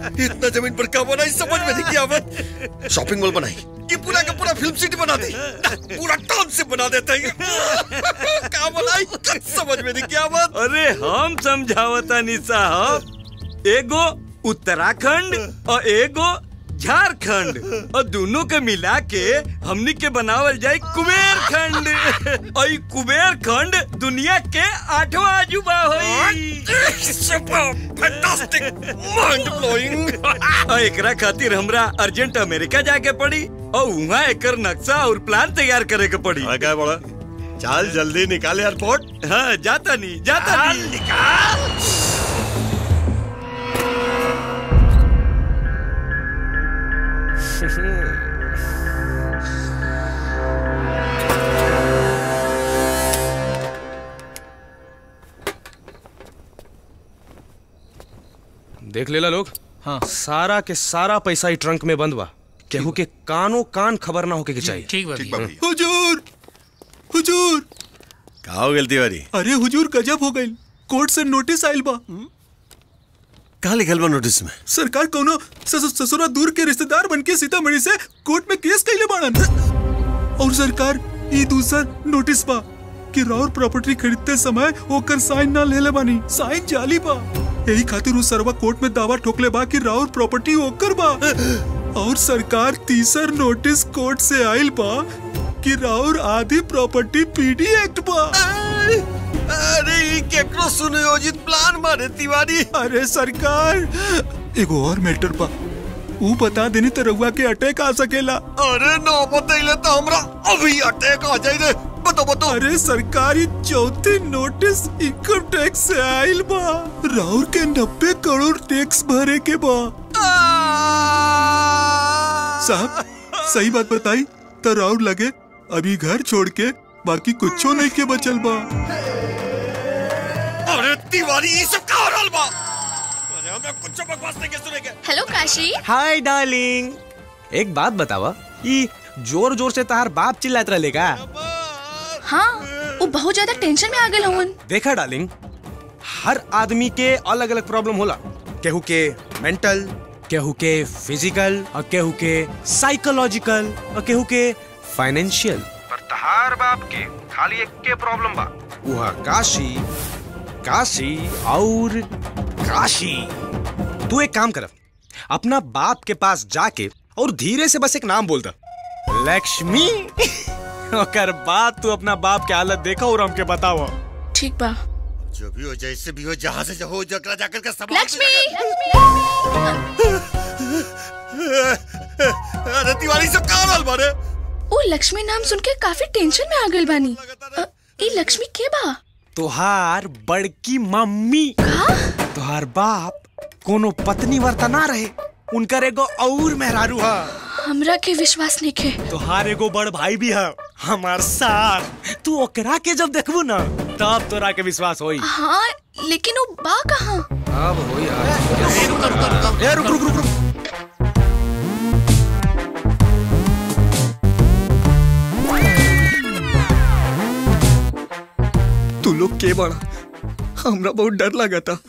इतना जमीन पर कब बनाई समझ में नहीं किया आवत शॉपिंग मॉल बनाई ये पूरा का पूरा फिल्म सिटी बना दी पूरा टाउन से बना देते हैं कहा बनाई कुछ समझ में नहीं किया आवत अरे हम समझावता नहीं साहब एगो उत्तराखंड और एगो झारखंड और दोनों के मिला के हमनी के बनावल जाए कुबेर खंड और ई कुबेर खंड दुनिया के आठवां अजूबा होई फैंटास्टिक माइंड ब्लोइंग और एकरा खातिर हमरा अर्जेंट अमेरिका जाके पड़ी और वहाँ एकर नक्शा और प्लान तैयार करे के पड़ी क्या बड़ा चाल जल्दी निकाल एयरपोर्ट हाँ जाता नहीं जाता नहीं निकाल देख लेला लोग हाँ सारा के सारा पैसा ही ट्रंक में बंद बा केहू के कानो कान खबर ना होके के चाहिए ठीक बा ठीक बा भैया हुजूर हुजूर कहा हो गई तिवारी अरे हुजूर गजब हो गई कोर्ट से नोटिस आइल बा कहा लिखल बा नोटिस में सरकार कोनो सस- ससुरा दूर के रिश्तेदार बन के सीतामढ़ी से कोर्ट में केस कैले बाड़न और सरकार ई दूसर नोटिस बा कि राउर प्रॉपर्टी खरीदते समय ओकर साइन ना लेले बानी साइन जाली बा यही खातिर उ सरवा कोर्ट में दावा ठोकले बा कि राउर प्रॉपर्टी ओकर बा और सरकार तीसर नोटिस कोर्ट से आइल बा कि राउर आधी प्रॉपर्टी पीडी एक्ट बा अरे ये केकरो सुनियोजित प्लान मारे तिवारी अरे सरकार एगो और मैटर बा ऊ बता देनी तो रउआ के अटैक आ सकेला अरे ना बतैले तो हमरा अभी अटैक आ जाई रे बतो बतो अरे सरकारी चौथी नोटिस इनकम टैक्स से आइल बा राउर के नब्बे करोड़ टैक्स भरे के बा साहब सही बात बताई तो राउर लगे अभी घर छोड़ के बाकी कुछो नहीं के बचल बा अरे तिवारी ये सब का हो रहल बा अरे हमरा कुछ बकवास नहीं के सुनेगे हेलो काशी हाय डार्लिंग एक बात बतावा ई जोर जोर से तार बाप चिल्लात रहे का हाँ वो बहुत ज्यादा टेंशन में आ गए हवन देखा डार्लिंग हर आदमी के अलग अलग प्रॉब्लम होला केहू के मेंटल केहू के फिजिकल और केहू के साइकोलॉजिकल और केहू के फाइनेंशियल पर तहार बाप के खाली एक के प्रॉब्लम बा वह काशी काशी और काशी तू एक काम कर अपना बाप के पास जाके और धीरे से बस एक नाम बोलता लक्ष्मी ओकर बाद तू अपना बाप के हालत देखा और हमके बताओ ठीक बा जो भी हो जैसे भी हो जहाँ से हो जकरा जाकर का संभाल लक्ष्मी अरे तिवारी सब का हो रहल बारे वो लक्ष्मी नाम सुन के काफी टेंशन में आ गए बानी अ, ई लक्ष्मी के बा तुहार बड़की मम्मी तुहार बाप कोनो पत्नी वर्ता ना रहे उनकर एगो और मेहरारू हा हमरा के विश्वास नहीं के तुहार एगो बड़ भाई भी है हमार साथ तू ओकरा के जब देखबू ना तब तोरा के विश्वास होई हाँ लेकिन वो बा कहाँ अब होई ए रुक रुक रुक रुक तू लोग के बड़ा हमरा बहुत डर लगा था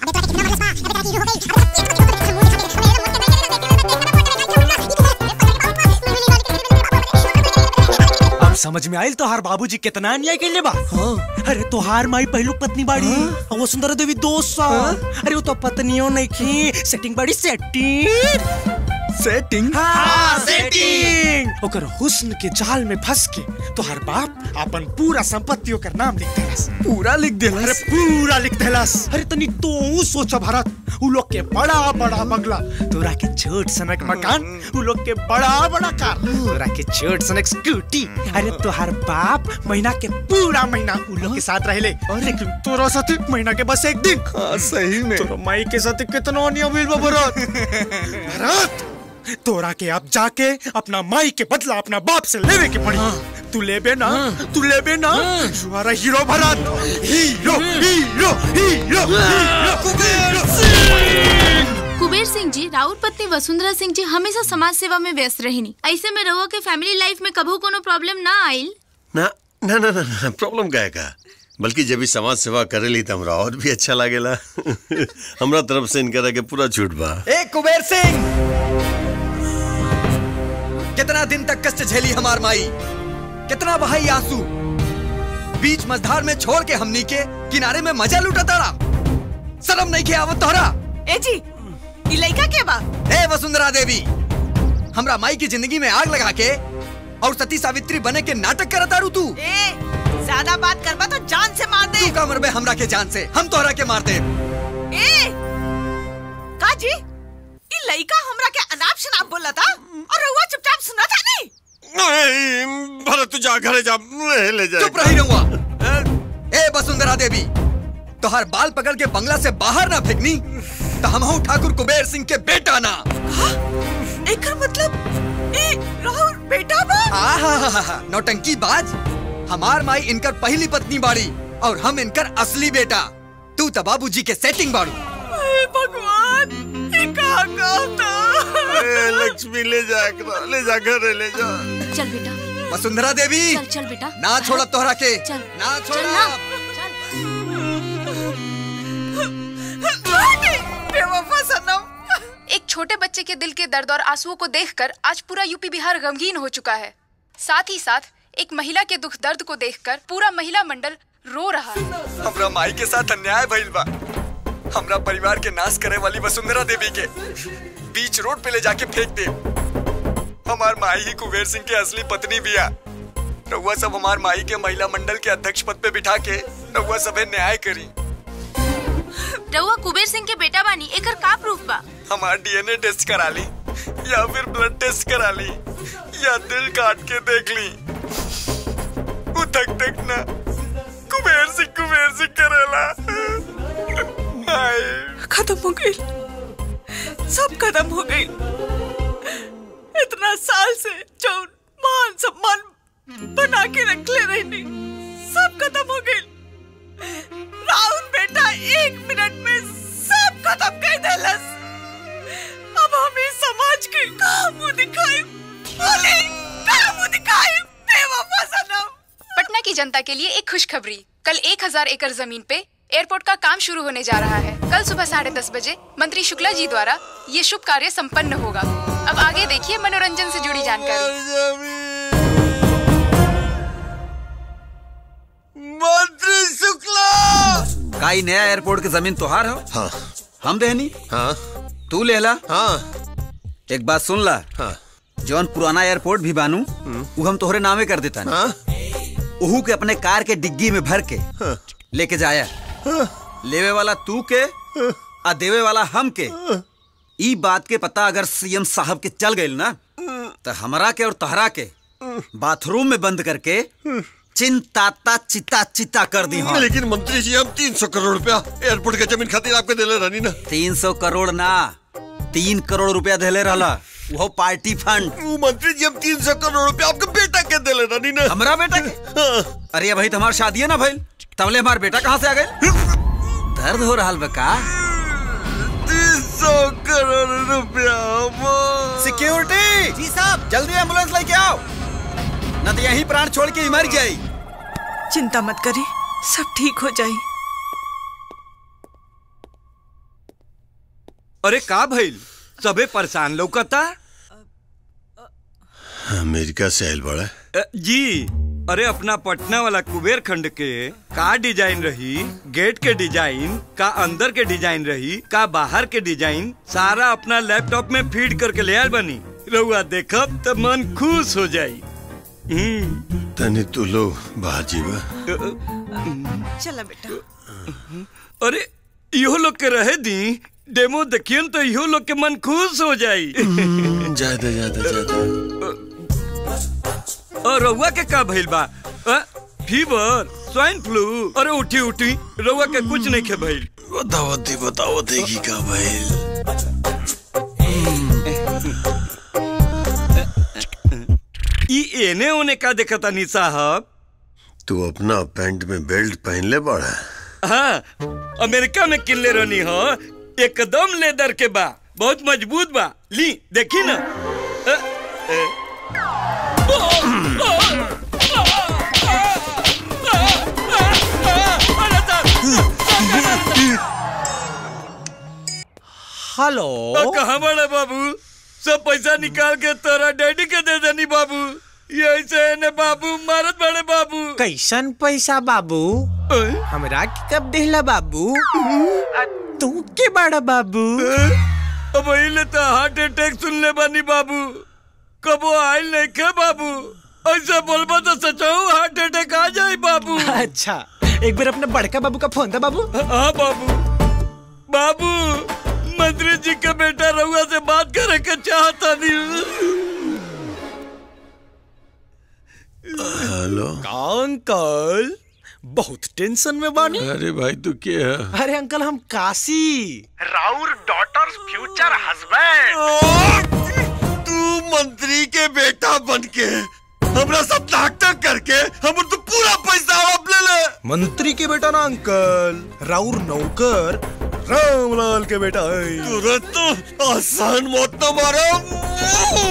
अब समझ में आयल तोहार बाबूजी कितना अन्याय कैले बा हाँ। अरे तोहार माई पहलू पत्नी बाड़ी और वो सुंदर देवी दो साल अरे वो तो पत्नियों नहीं की सेटिंग बाड़ी सेटिंग सेटिंग हाँ सेटिंग ओकर हुस्न के जाल में फंस के तोहार बाप अपन पूरा संपत्ति ओकर नाम लिख देलस पूरा लिख देलस अरे पूरा लिख देलस अरे तनी तो सोच भारत उ लोग के बड़ा बड़ा बंगला तोरा के छोट सनक मकान उ लोग के बड़ा बड़ा कार तोरा के छोट सनक स्कूटी अरे तोहार बाप महीना के पूरा महीना उ लोग के साथ रहले लेकिन तोरा साथ महीना के बस एक दिन हाँ सही में तोरा माई के साथ कितना अन्याय भइल बा भरत भरत तोरा के अब जाके अपना माई के बदला अपना बाप से लेवे के पड़ी तू लेबे ना तू लेबे ना you are hero Bharat hero hero hero hero Kuber Singh ji Raut पत्नी वसुंधरा सिंह जी हमेशा समाज सेवा में व्यस्त रहनी ऐसे में रहुआ के फैमिली लाइफ में कभू कोनो प्रॉब्लम ना आइल ना ना ना ना, ना प्रॉब्लम का है का बल्कि जब भी समाज सेवा करेली तो हमरा और भी अच्छा लागेला हमरा तरफ से इनकरा के पूरा छूट बा ए कुबेर सिंह कितना दिन तक कष्ट झेली हमार माई कितना बहाई आंसू बीच मझधार में छोड़ के हमनी के किनारे में मजा लूटा तारा शर्म नहीं के आवत तोहरा ए जी ई लइका के बा ए वसुंधरा देवी हमरा माई की जिंदगी में आग लगा के और सती सावित्री बने के नाटक करत तारू तू ए ज्यादा बात करबा तो जान से मार दे तू का मरबे हमरा के जान से हम तोहरा के मार दे ए का जी ई लइका हमरा के अनाप शनाप बोला था और रउआ चुपचाप सुना था नहीं नहीं भरत तू जा घरे जा ले जा चुप रही रहूंगा ए वसुंधरा देवी तोहर बाल पकड़ के बंगला से बाहर ना फेंकनी तो हम हूँ ठाकुर कुबेर सिंह के बेटा ना एकर मतलब ए राहुल बेटा बा आहा नौटंकी बाज हमार माई इनकर पहली पत्नी बाड़ी और हम इनकर असली बेटा तू तो बाबूजी के सेटिंग बाड़ू ए भगवान ये का कहता ए, लक्ष्मी ले जा एकरा, ले जा घरे ले जा चल बेटा वसुंधरा देवी चल चल बेटा ना छोड़ा तोहरा के चल ना चल छोड़ा ना बेवफा सनम एक छोटे बच्चे के दिल के दर्द और आंसुओं को देखकर आज पूरा यूपी बिहार गमगीन हो चुका है साथ ही साथ एक महिला के दुख दर्द को देखकर पूरा महिला मंडल रो रहा है हमरा माई के साथ अन्याय भइल बा हमरा परिवार के नाश करे वाली वसुंधरा देवी के बीच रोड पे ले जाके फेंक दे हमार माई ही कुबेर सिंह के असली पत्नी बिया रउआ सब हमार माई के महिला मंडल के अध्यक्ष पद पे बिठा के रउआ सबे न्याय करी रउआ कुबेर सिंह के बेटा बानी एकर का प्रूफ बा हमार डीएनए टेस्ट करा ली या फिर ब्लड टेस्ट करा ली या दिल काट के देख ली वो तक तक ना कुबेर सिंह कुबेर सिंह करेला हाय खत्म हो गई सब खत्म हो गई इतना साल से जो मान सम्मान बना के रख ले रही सब खत्म हो गई राहुल बेटा एक मिनट में सब खत्म कर देलस अब हम इस समाज के का मुंह दिखाए बोले का मुंह दिखाए बेवफा सनम पटना की जनता के लिए एक खुशखबरी कल 1000 एकड़ जमीन पे एयरपोर्ट का काम शुरू होने जा रहा है कल सुबह साढ़े दस बजे मंत्री शुक्ला जी द्वारा ये शुभ कार्य संपन्न होगा अब आगे देखिए मनोरंजन से जुड़ी जानकारी मंत्री शुक्ला का ई नया एयरपोर्ट की जमीन तुहार हो हाँ हम देहनी हाँ तू लेला हाँ एक बात सुन ला हाँ जौन पुराना एयरपोर्ट भी बानू वो हम तोहरे नामे कर देता हाँ उहू के अपने कार के डिग्गी में भर के लेके जाया लेवे वाला तू के आ देवे वाला हम के ई बात के पता अगर सीएम साहब के चल गइल ना तो हमरा के और तहरा के बाथरूम में बंद करके चिंताता चिता चिता कर दी हाँ लेकिन मंत्री जी हम तीन सौ करोड़ रुपया एयरपोर्ट के जमीन खातिर आपके दिले रहनी ना तीन सौ करोड़ ना तीन करोड़ रुपया देले रहला वो पार्टी फंड वो मंत्री जी हम तीन सौ करोड़ रुपया आपके बेटा के दिले रहनी ना हमरा बेटा के अरे भाई तुम्हार शादी है ना भाई तबले हमार बेटा कहाँ से आ गए दर्द हो रहा बका तीन सौ करोड़ रुपया सिक्योरिटी जी साहब जल्दी एम्बुलेंस लेके आओ न तो यहीं प्राण छोड़ के ही मर जाई चिंता मत करी सब ठीक हो जाई अरे का भइल सबे परेशान लौकता अमेरिका से आयल बड़ा अ, जी अरे अपना पटना वाला कुबेर खंड के का डिजाइन रही गेट के डिजाइन का अंदर के डिजाइन रही का बाहर के डिजाइन सारा अपना लैपटॉप में फीड करके ले आयल बनी रउआ देखब तो मन खुश हो जाई हम्म, तनी तू लो बाहर जीवा चला बेटा अरे इहो लोग के रहे दी डेमो देखियन तो इहो लोग के मन खुश हो जाई ज्यादा ज्यादा ज्यादा और रउआ के का भइल बा अ? फीवर स्वाइन फ्लू अरे उठी उठी रउआ के कुछ नहीं खे भइल बताओ दी बताओ देगी का भइल ई एने ओने का देखता नी साहब तू अपना पैंट में बेल्ट पहन ले बड़ा हाँ अमेरिका में किनले रहनी हो एकदम लेदर के बा बहुत मजबूत बा ली देखी ना अ, अ, हेलो कहाँ बड़े बाबू सब पैसा निकाल के तोरा डैडी के दे देनी बाबू ये ऐसे ने बाबू मारत बड़े बाबू कैसन पैसा बाबू हमरा के कब देहला बाबू आ, तू के बड़ा बाबू अब ले तो हार्ट अटैक सुन ले बानी बाबू कबो आयल नहीं के बाबू ऐसे बोलबा तो सचाऊ हार्ट अटैक आ जाए बाबू अच्छा एक बार अपने बड़का बाबू का फोन था बाबू हाँ बाबू बाबू मंत्री जी का बेटा रहुआ से बात करे के चाहता नहीं हेलो अंकल बहुत टेंशन में बानी अरे भाई तू क्या है अरे अंकल हम काशी राउर डॉटर फ्यूचर हस्बैंड तू मंत्री के बेटा बन के हमरा सब नाटक करके हम तो पूरा पैसा आप ले ले मंत्री के बेटा ना अंकल राउर नौकर रामलाल के बेटा है तुरंत तो आसान मौत न मारो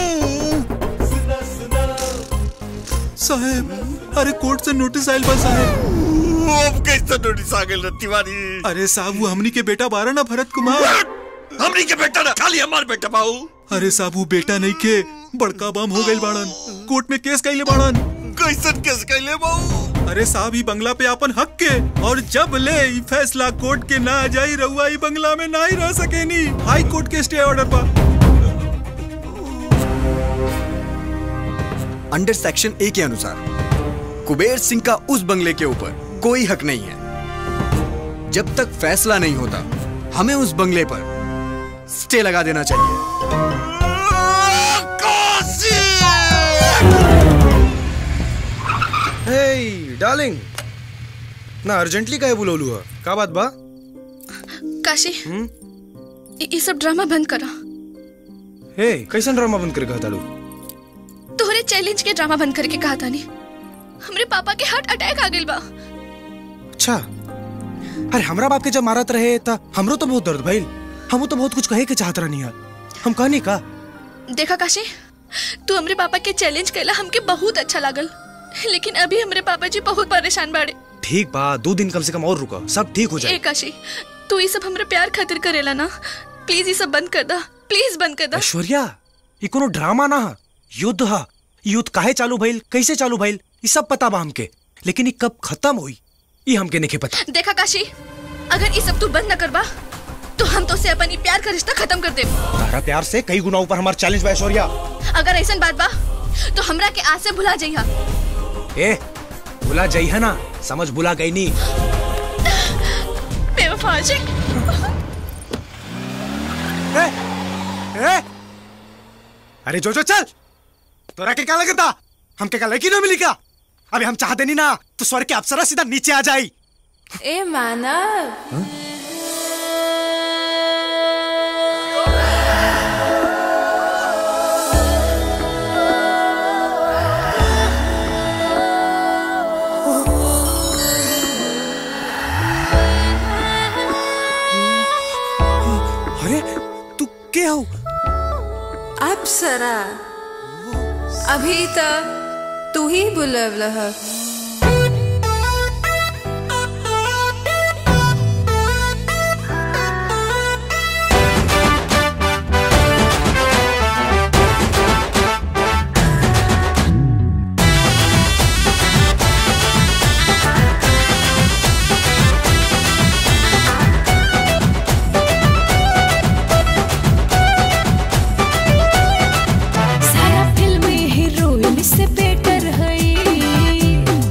साहब अरे कोर्ट से नोटिस आयल बा साहब अब कैसे नोटिस आ गइल रे तिवारी अरे साहब वो हमनी के बेटा बारा ना भरत कुमार हमनी के बेटा ना खाली हमार बेटा बाऊ अरे साहब वो बेटा नहीं के बड़का बम हो गइल बाड़न कोर्ट में केस कैले बाड़न कैसन केस कैले बाऊ अरे साहब ही बंगला पे अपन हक के और जब ले ई फैसला कोर्ट के ना आ जाई रहुआ ई बंगला में ना ही रह सकेनी हाई कोर्ट के स्टे ऑर्डर पर अंडर सेक्शन ए के अनुसार कुबेर सिंह का उस बंगले के ऊपर कोई हक नहीं है जब तक फैसला नहीं होता हमें उस बंगले पर स्टे लगा देना चाहिए हे डार्लिंग ना अर्जेंटली काहे बुलौलू है का बात बा काशी इ- इ सब ड्रामा बंद करा हे कैसन ड्रामा बंद करके हताड़ू तोहरे चैलेंज के ड्रामा बंद करके कहा था हमरे पापा के हार्ट अटैक आ गइल बा अच्छा अरे हमरा बाप के जब मारत रहे था हमरो तो बहुत दर्द भइल हम तो बहुत कुछ कहे के चाहत रहनी है हम कहनी का देखा काशी तू हमरे पापा के चैलेंज कैला हमके बहुत अच्छा लागल लेकिन अभी हमरे पापा जी बहुत परेशान बाड़े ठीक बा दो दिन कम से कम और रुका सब ठीक हो ए जाए काशी तू ये सब हमरे प्यार खातिर करेला ना प्लीज ये सब बंद कर दा प्लीज बंद कर दा ऐश्वर्या ये कोनो ड्रामा ना है युद्ध है युद्ध काहे चालू भइल कैसे चालू भइल ये सब पता बा हमके लेकिन ये कब खत्म हुई ये हमके नहीं पता देखा काशी अगर ये सब तू बंद न करबा तो हम तो से अपन ई प्यार का रिश्ता खत्म कर दे तारा प्यार से कई गुना ऊपर हमारा चैलेंज बा ऐश्वर्या अगर ऐसा बात बा तो हमरा के आज से भुला जइहा ए बुला जाई है ना समझ बुला गई नहीं बेवफा आशिक ए? अरे जो जो चल तोरा के क्या लगता हम के का लड़की ना मिली का अबे हम चाहते नहीं ना तो स्वर्ग के अप्सरा सीधा नीचे आ जाई ए मानव अरे तू के हो अप्सरा अभी तक तू ही बुलवल ह सारा फिल्म हीरोइन से बेटर है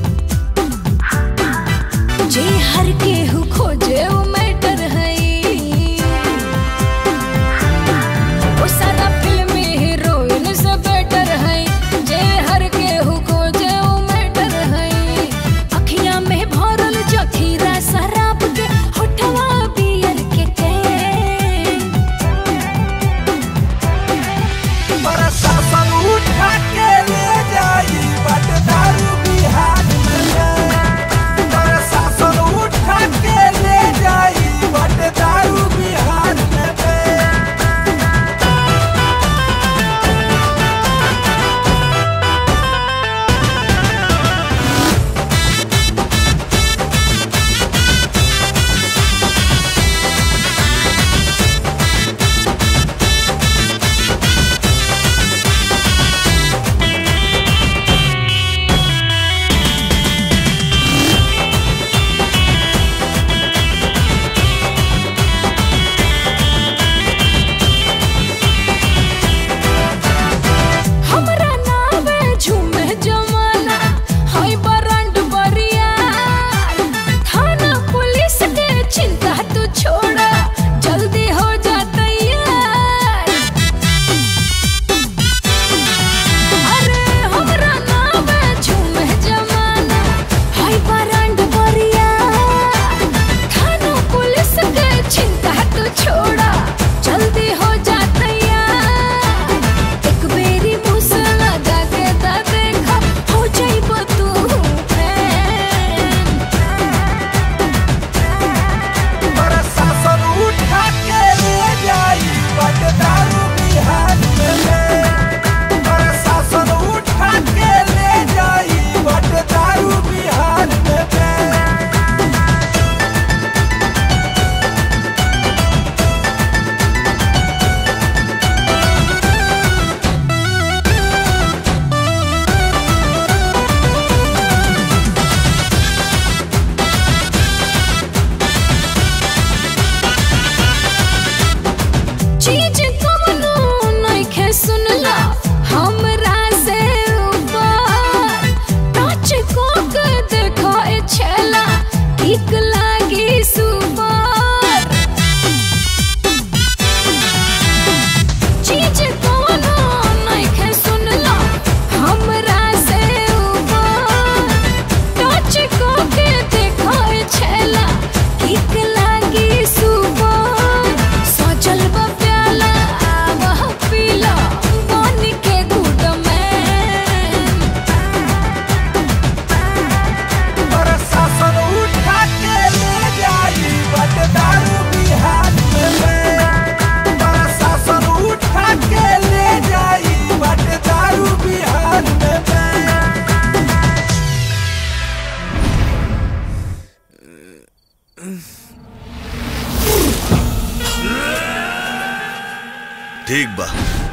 ठीक बा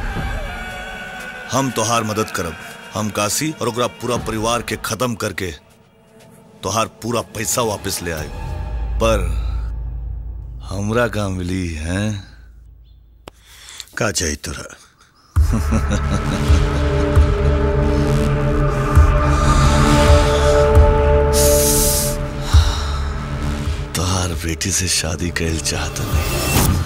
हम तोहार मदद करब हम काशी और ओकरा पूरा परिवार के खत्म करके तोहार पूरा पैसा वापस ले आए पर हमरा का मिली है का चाहिए तोरा तोहार बेटी से शादी कैल चाहत नहीं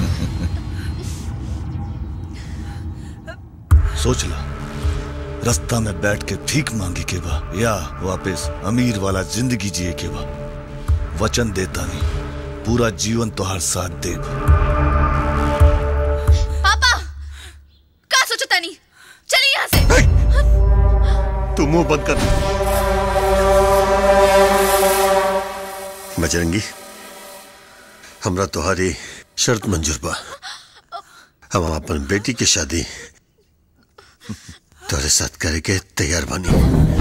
सोच ला रास्ता में बैठ के भीख मांगी के बा या वापस अमीर वाला जिंदगी जिए के बा वचन देता नहीं पूरा जीवन तोहार साथ देब पापा का सोचो तनी चलिए यहाँ से तू मुंह बंद कर बजरंगी हमरा तुम्हारी शर्त मंजूर बा हम अपन बेटी की शादी तोरे साथ करे के तैयार बानी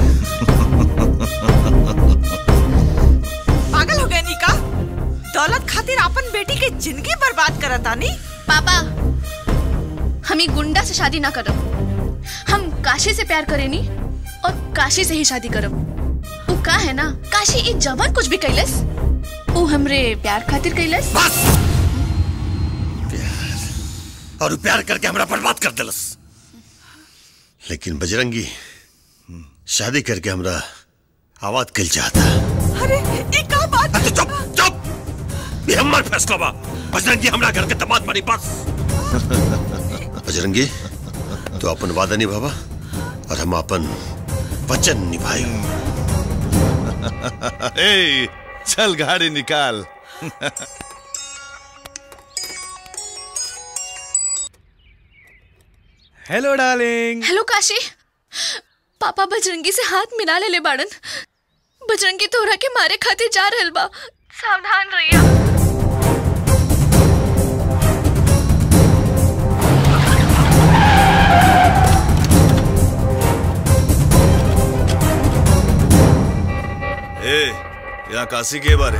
पागल हो गए निका दौलत खातिर अपन बेटी के जिंदगी बर्बाद करता नी पापा हम ही गुंडा से शादी ना करब हम काशी से प्यार करेनी और काशी से ही शादी करब वो का है ना काशी एक जवान कुछ भी कैलस वो हमरे प्यार खातिर कैलस और उ प्यार करके हमरा बर्बाद कर दिलस लेकिन बजरंगी शादी करके हमरा आवाज कल चाहता अरे ये का बात तो चुप चुप ये हमार फैसला बा बजरंगी हमरा घर के दामाद बनी बस बजरंगी तू अपन वादा निभावा और हम अपन वचन निभाई ए चल गाड़ी निकाल हेलो डार्लिंग हेलो काशी पापा बजरंगी से हाथ मिला ले ले बाड़न बजरंगी तोहरा के मारे खातिर जा रहल बा सावधान रहिया ए यहाँ काशी के बारे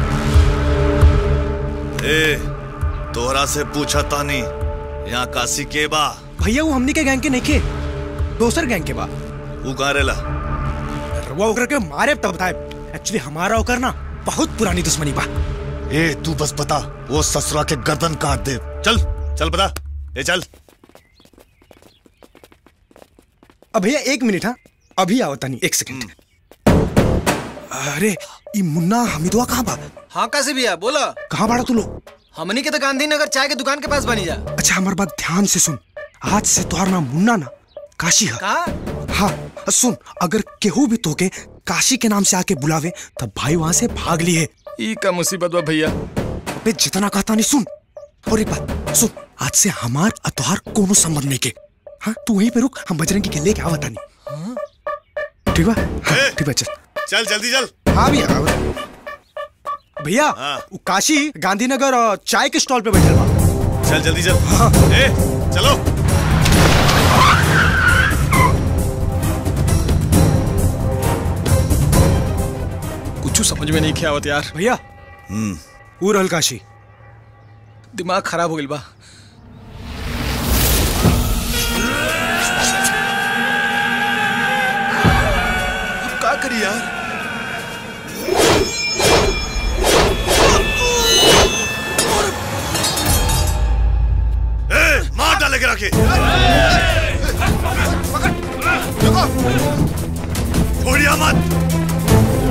ए तोहरा से पूछा तानी यहाँ काशी के बा भैया वो हमनी के गैंग के नहीं के दोसर गैंग के बा वो कहाँ रेला वो ओकरा के मारे तब बताए एक्चुअली हमारा ओकर ना बहुत पुरानी दुश्मनी बा ए तू बस बता वो ससुरा के गर्दन काट दे चल चल बता ए चल अब भैया एक मिनट हाँ अभी आओ तनी एक सेकंड अरे ये मुन्ना हमिदुआ कहाँ बा हाँ कैसे भैया बोलो कहाँ बाड़ा तू लोग हमनी के तो गांधीनगर चाय के दुकान के पास बनी जा अच्छा हमारी बात ध्यान से सुन आज से तुम्हारा नाम मुन्ना ना काशी है कहा हाँ सुन अगर केहू भी तोके काशी के नाम से आके बुलावे तब भाई वहां से भाग लिए ई का मुसीबत बा भैया अबे जितना कहता नहीं सुन और एक बात सुन आज से हमार और तोहार कोनो संबंध नहीं के हाँ तू वहीं पे रुक हम बजरंगी के लेके आवता नहीं ठीक बा हाँ, ठीक बा चल चल जल्दी चल हाँ भैया हाँ। भैया वो काशी गांधीनगर अ, चाय के स्टॉल पे बैठल बा चल जल्दी चल ए चलो कुछ समझ में नहीं आवत यार भैया वो रहल काशी दिमाग खराब हो गइल बा का करी यार ए, मार डालेगे राके छोड़िया मत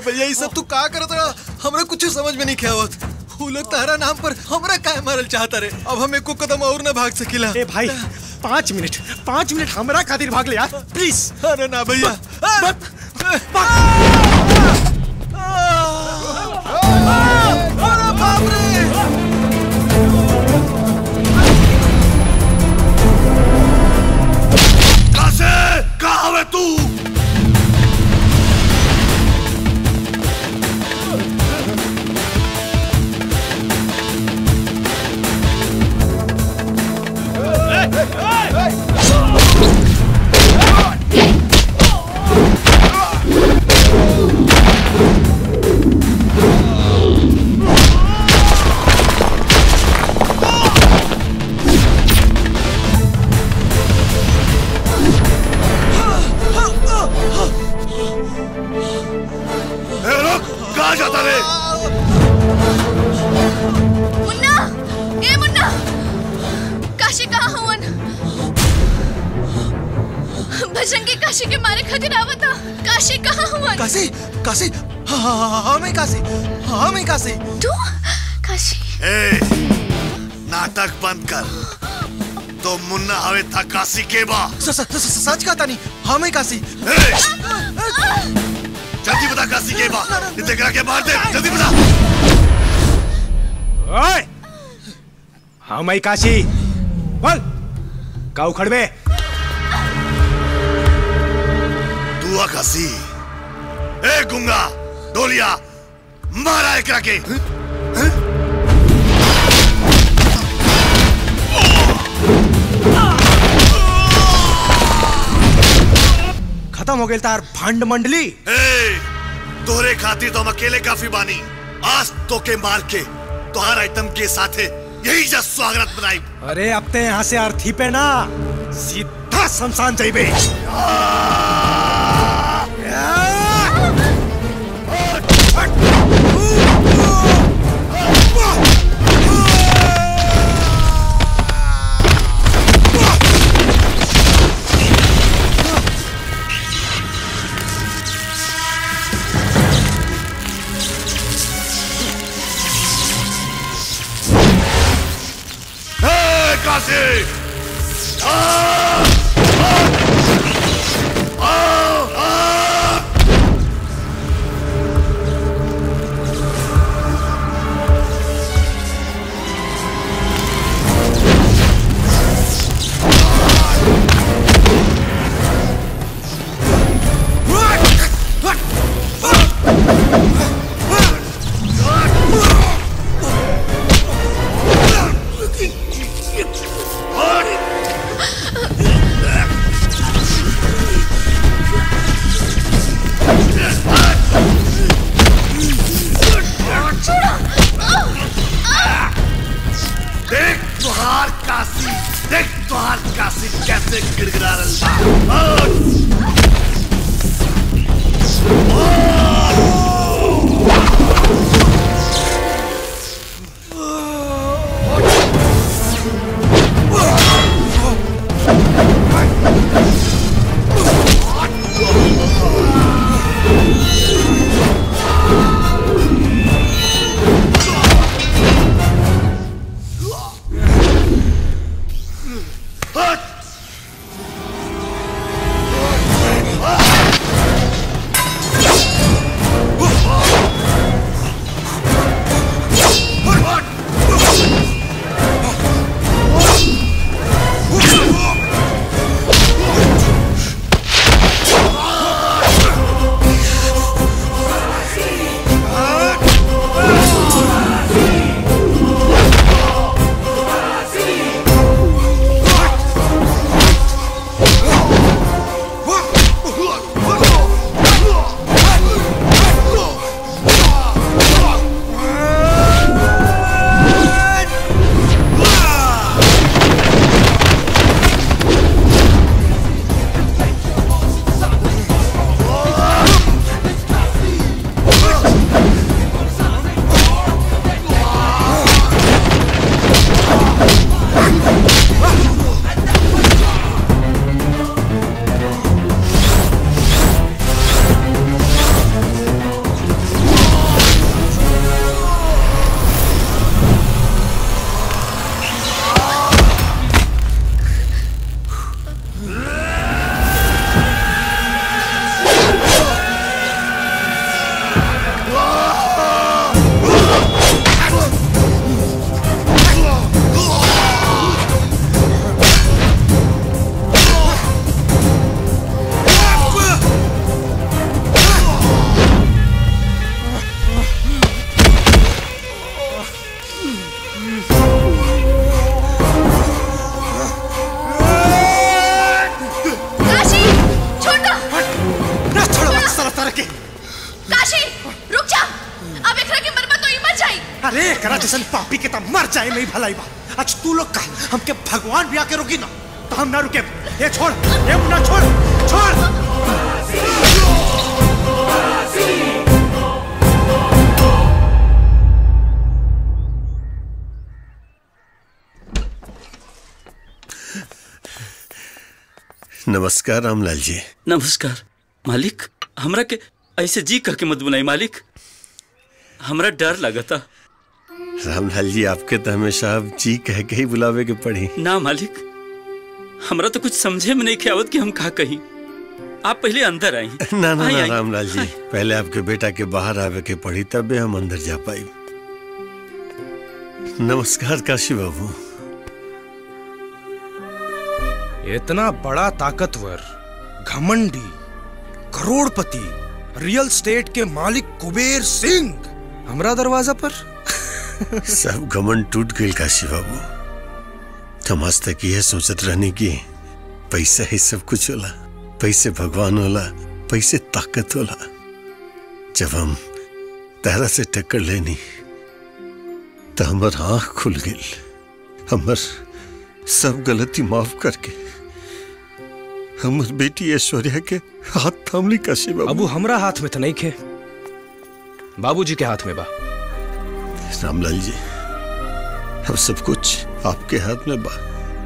भैया ये सब तू का करत रहा हमरा कुछ समझ में नहीं क्या आवत वो लोग तहरा नाम पर हमरा काहे मारल चाहता रे अब हम एको कदम और ना भाग सकिला ए भाई पाँच मिनट पाँच मिनट हमरा खातिर भाग ले यार प्लीज अरे ना भैया अरे बाप रे कासे कहाँ है तू ए, रुक कहाँ जाता रे मुन्ना ए मुन्ना काशी कहाँ हवन भजंगी काशी के मारे खातिर आवता काशी कहाँ हवन काशी काशी हाँ हाँ हाँ हाँ मैं काशी हाँ मैं काशी तू काशी ए, नाटक बंद कर तो मुन्ना हवे था काशी के बा स- स- स- सच कहता नहीं हाँ मैं काशी जल्दी बता काशी के बा इतने करा के मार दे जल्दी बता ओए हाँ मैं काशी बोल का उखड़ में तू आ काशी ए गुंगा डोलिया मारा एकरा के खत्म हो गई तार भंड मंडली ए, तोरे खातिर तो हम अकेले काफी बानी आज तो के मार के तोहार आइटम के साथे यही जा स्वागत बनाई अरे अब ते यहाँ से अर्थी पे ना सीधा शमशान जाइबे ए, काशी आ! आ! आ! देख तुहार काशी देख तुहार काशी कैसे गिड़गिड़ा रहा Ah! जैसन पापी के तब मर जाए नहीं भलाई बा आज तू लोग का हमके भगवान भी आके रोकी ना तो हम ना रुके ये छोड़ ये मुन्ना छोड़ छोड़ नमस्कार रामलाल जी नमस्कार मालिक हमरा के ऐसे जी कह के मत बुलाई मालिक हमरा डर लगता रामलाल जी आपके तो हमेशा अब जी कह के ही बुलावे के पड़ी ना मालिक हमरा तो कुछ समझे में नहीं के आवत कि हम कहा कहीं आप पहले अंदर आई ना ना आई, ना आई। रामलाल जी पहले आपके बेटा के बाहर आवे के पड़ी तबे हम अंदर जा पाई नमस्कार काशी बाबू इतना बड़ा ताकतवर घमंडी करोड़पति रियल स्टेट के मालिक कुबेर सिंह हमरा दरवाजा पर सब घमंड टूट गई काशी बाबू हम आज तक यह सोचत रहने की पैसा ही सब कुछ होला पैसे भगवान होला पैसे ताकत होला जब हम तारा से टक्कर लेनी तो हमार आंख खुल गई हमर सब गलती माफ करके हमर बेटी ऐश्वर्या के हाथ थामली काशी बाबू अबू हमरा हाथ में तो नहीं खे बाबूजी के हाथ में बा रामलाल जी अब सब कुछ आपके हाथ में बा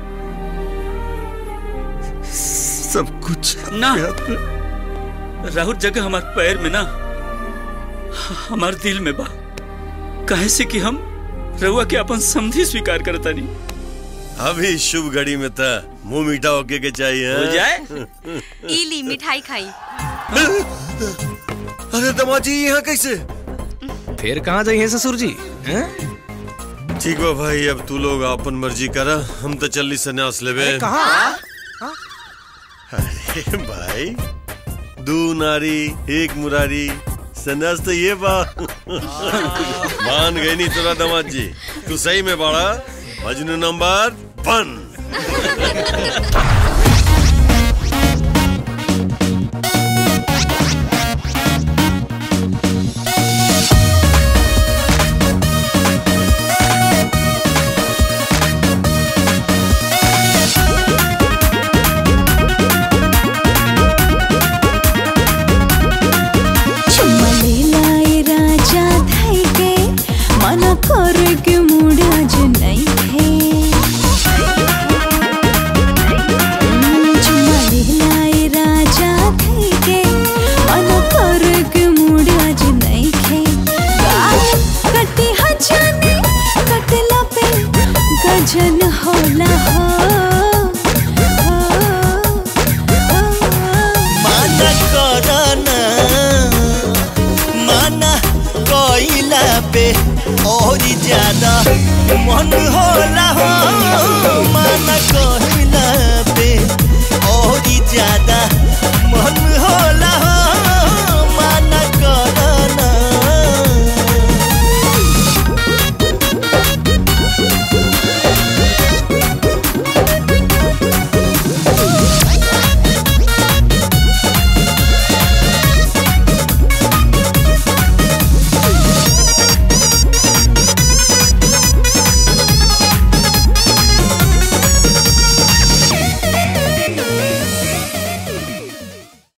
सब कुछ आपके ना हाथ में राहुल जगह हमारे पैर में ना हमारे दिल में बा काहे से कि हम रहुआ के अपन समझी स्वीकार करता नहीं अभी शुभ घड़ी में था मुंह मीठा होके के चाहिए हो हाँ? जाए? इली मिठाई खाई अरे दमाजी यहाँ कैसे फिर कहाँ जाइए ससुर जी हैं? ठीक बा भाई अब तू लोग अपन मर्जी करा हम तो चलनी सन्यास लेवे कहाँ अरे भाई दू नारी एक मुरारी सन्यास तो ये बा मान गई नहीं तोरा दमाद जी तू सही में बाड़ा मजनू नंबर वन चुम्मा ले लाए राजा धाई के मना कर के मुड़ा जो नहीं है हम्म, चुम्मा ले लाए राजा धाई के मना कर के मुड़ा जो नहीं है गाल कटी हजाने कटला पे गजन होला हो माना करना माना कोइला पे और ज्यादा मन होला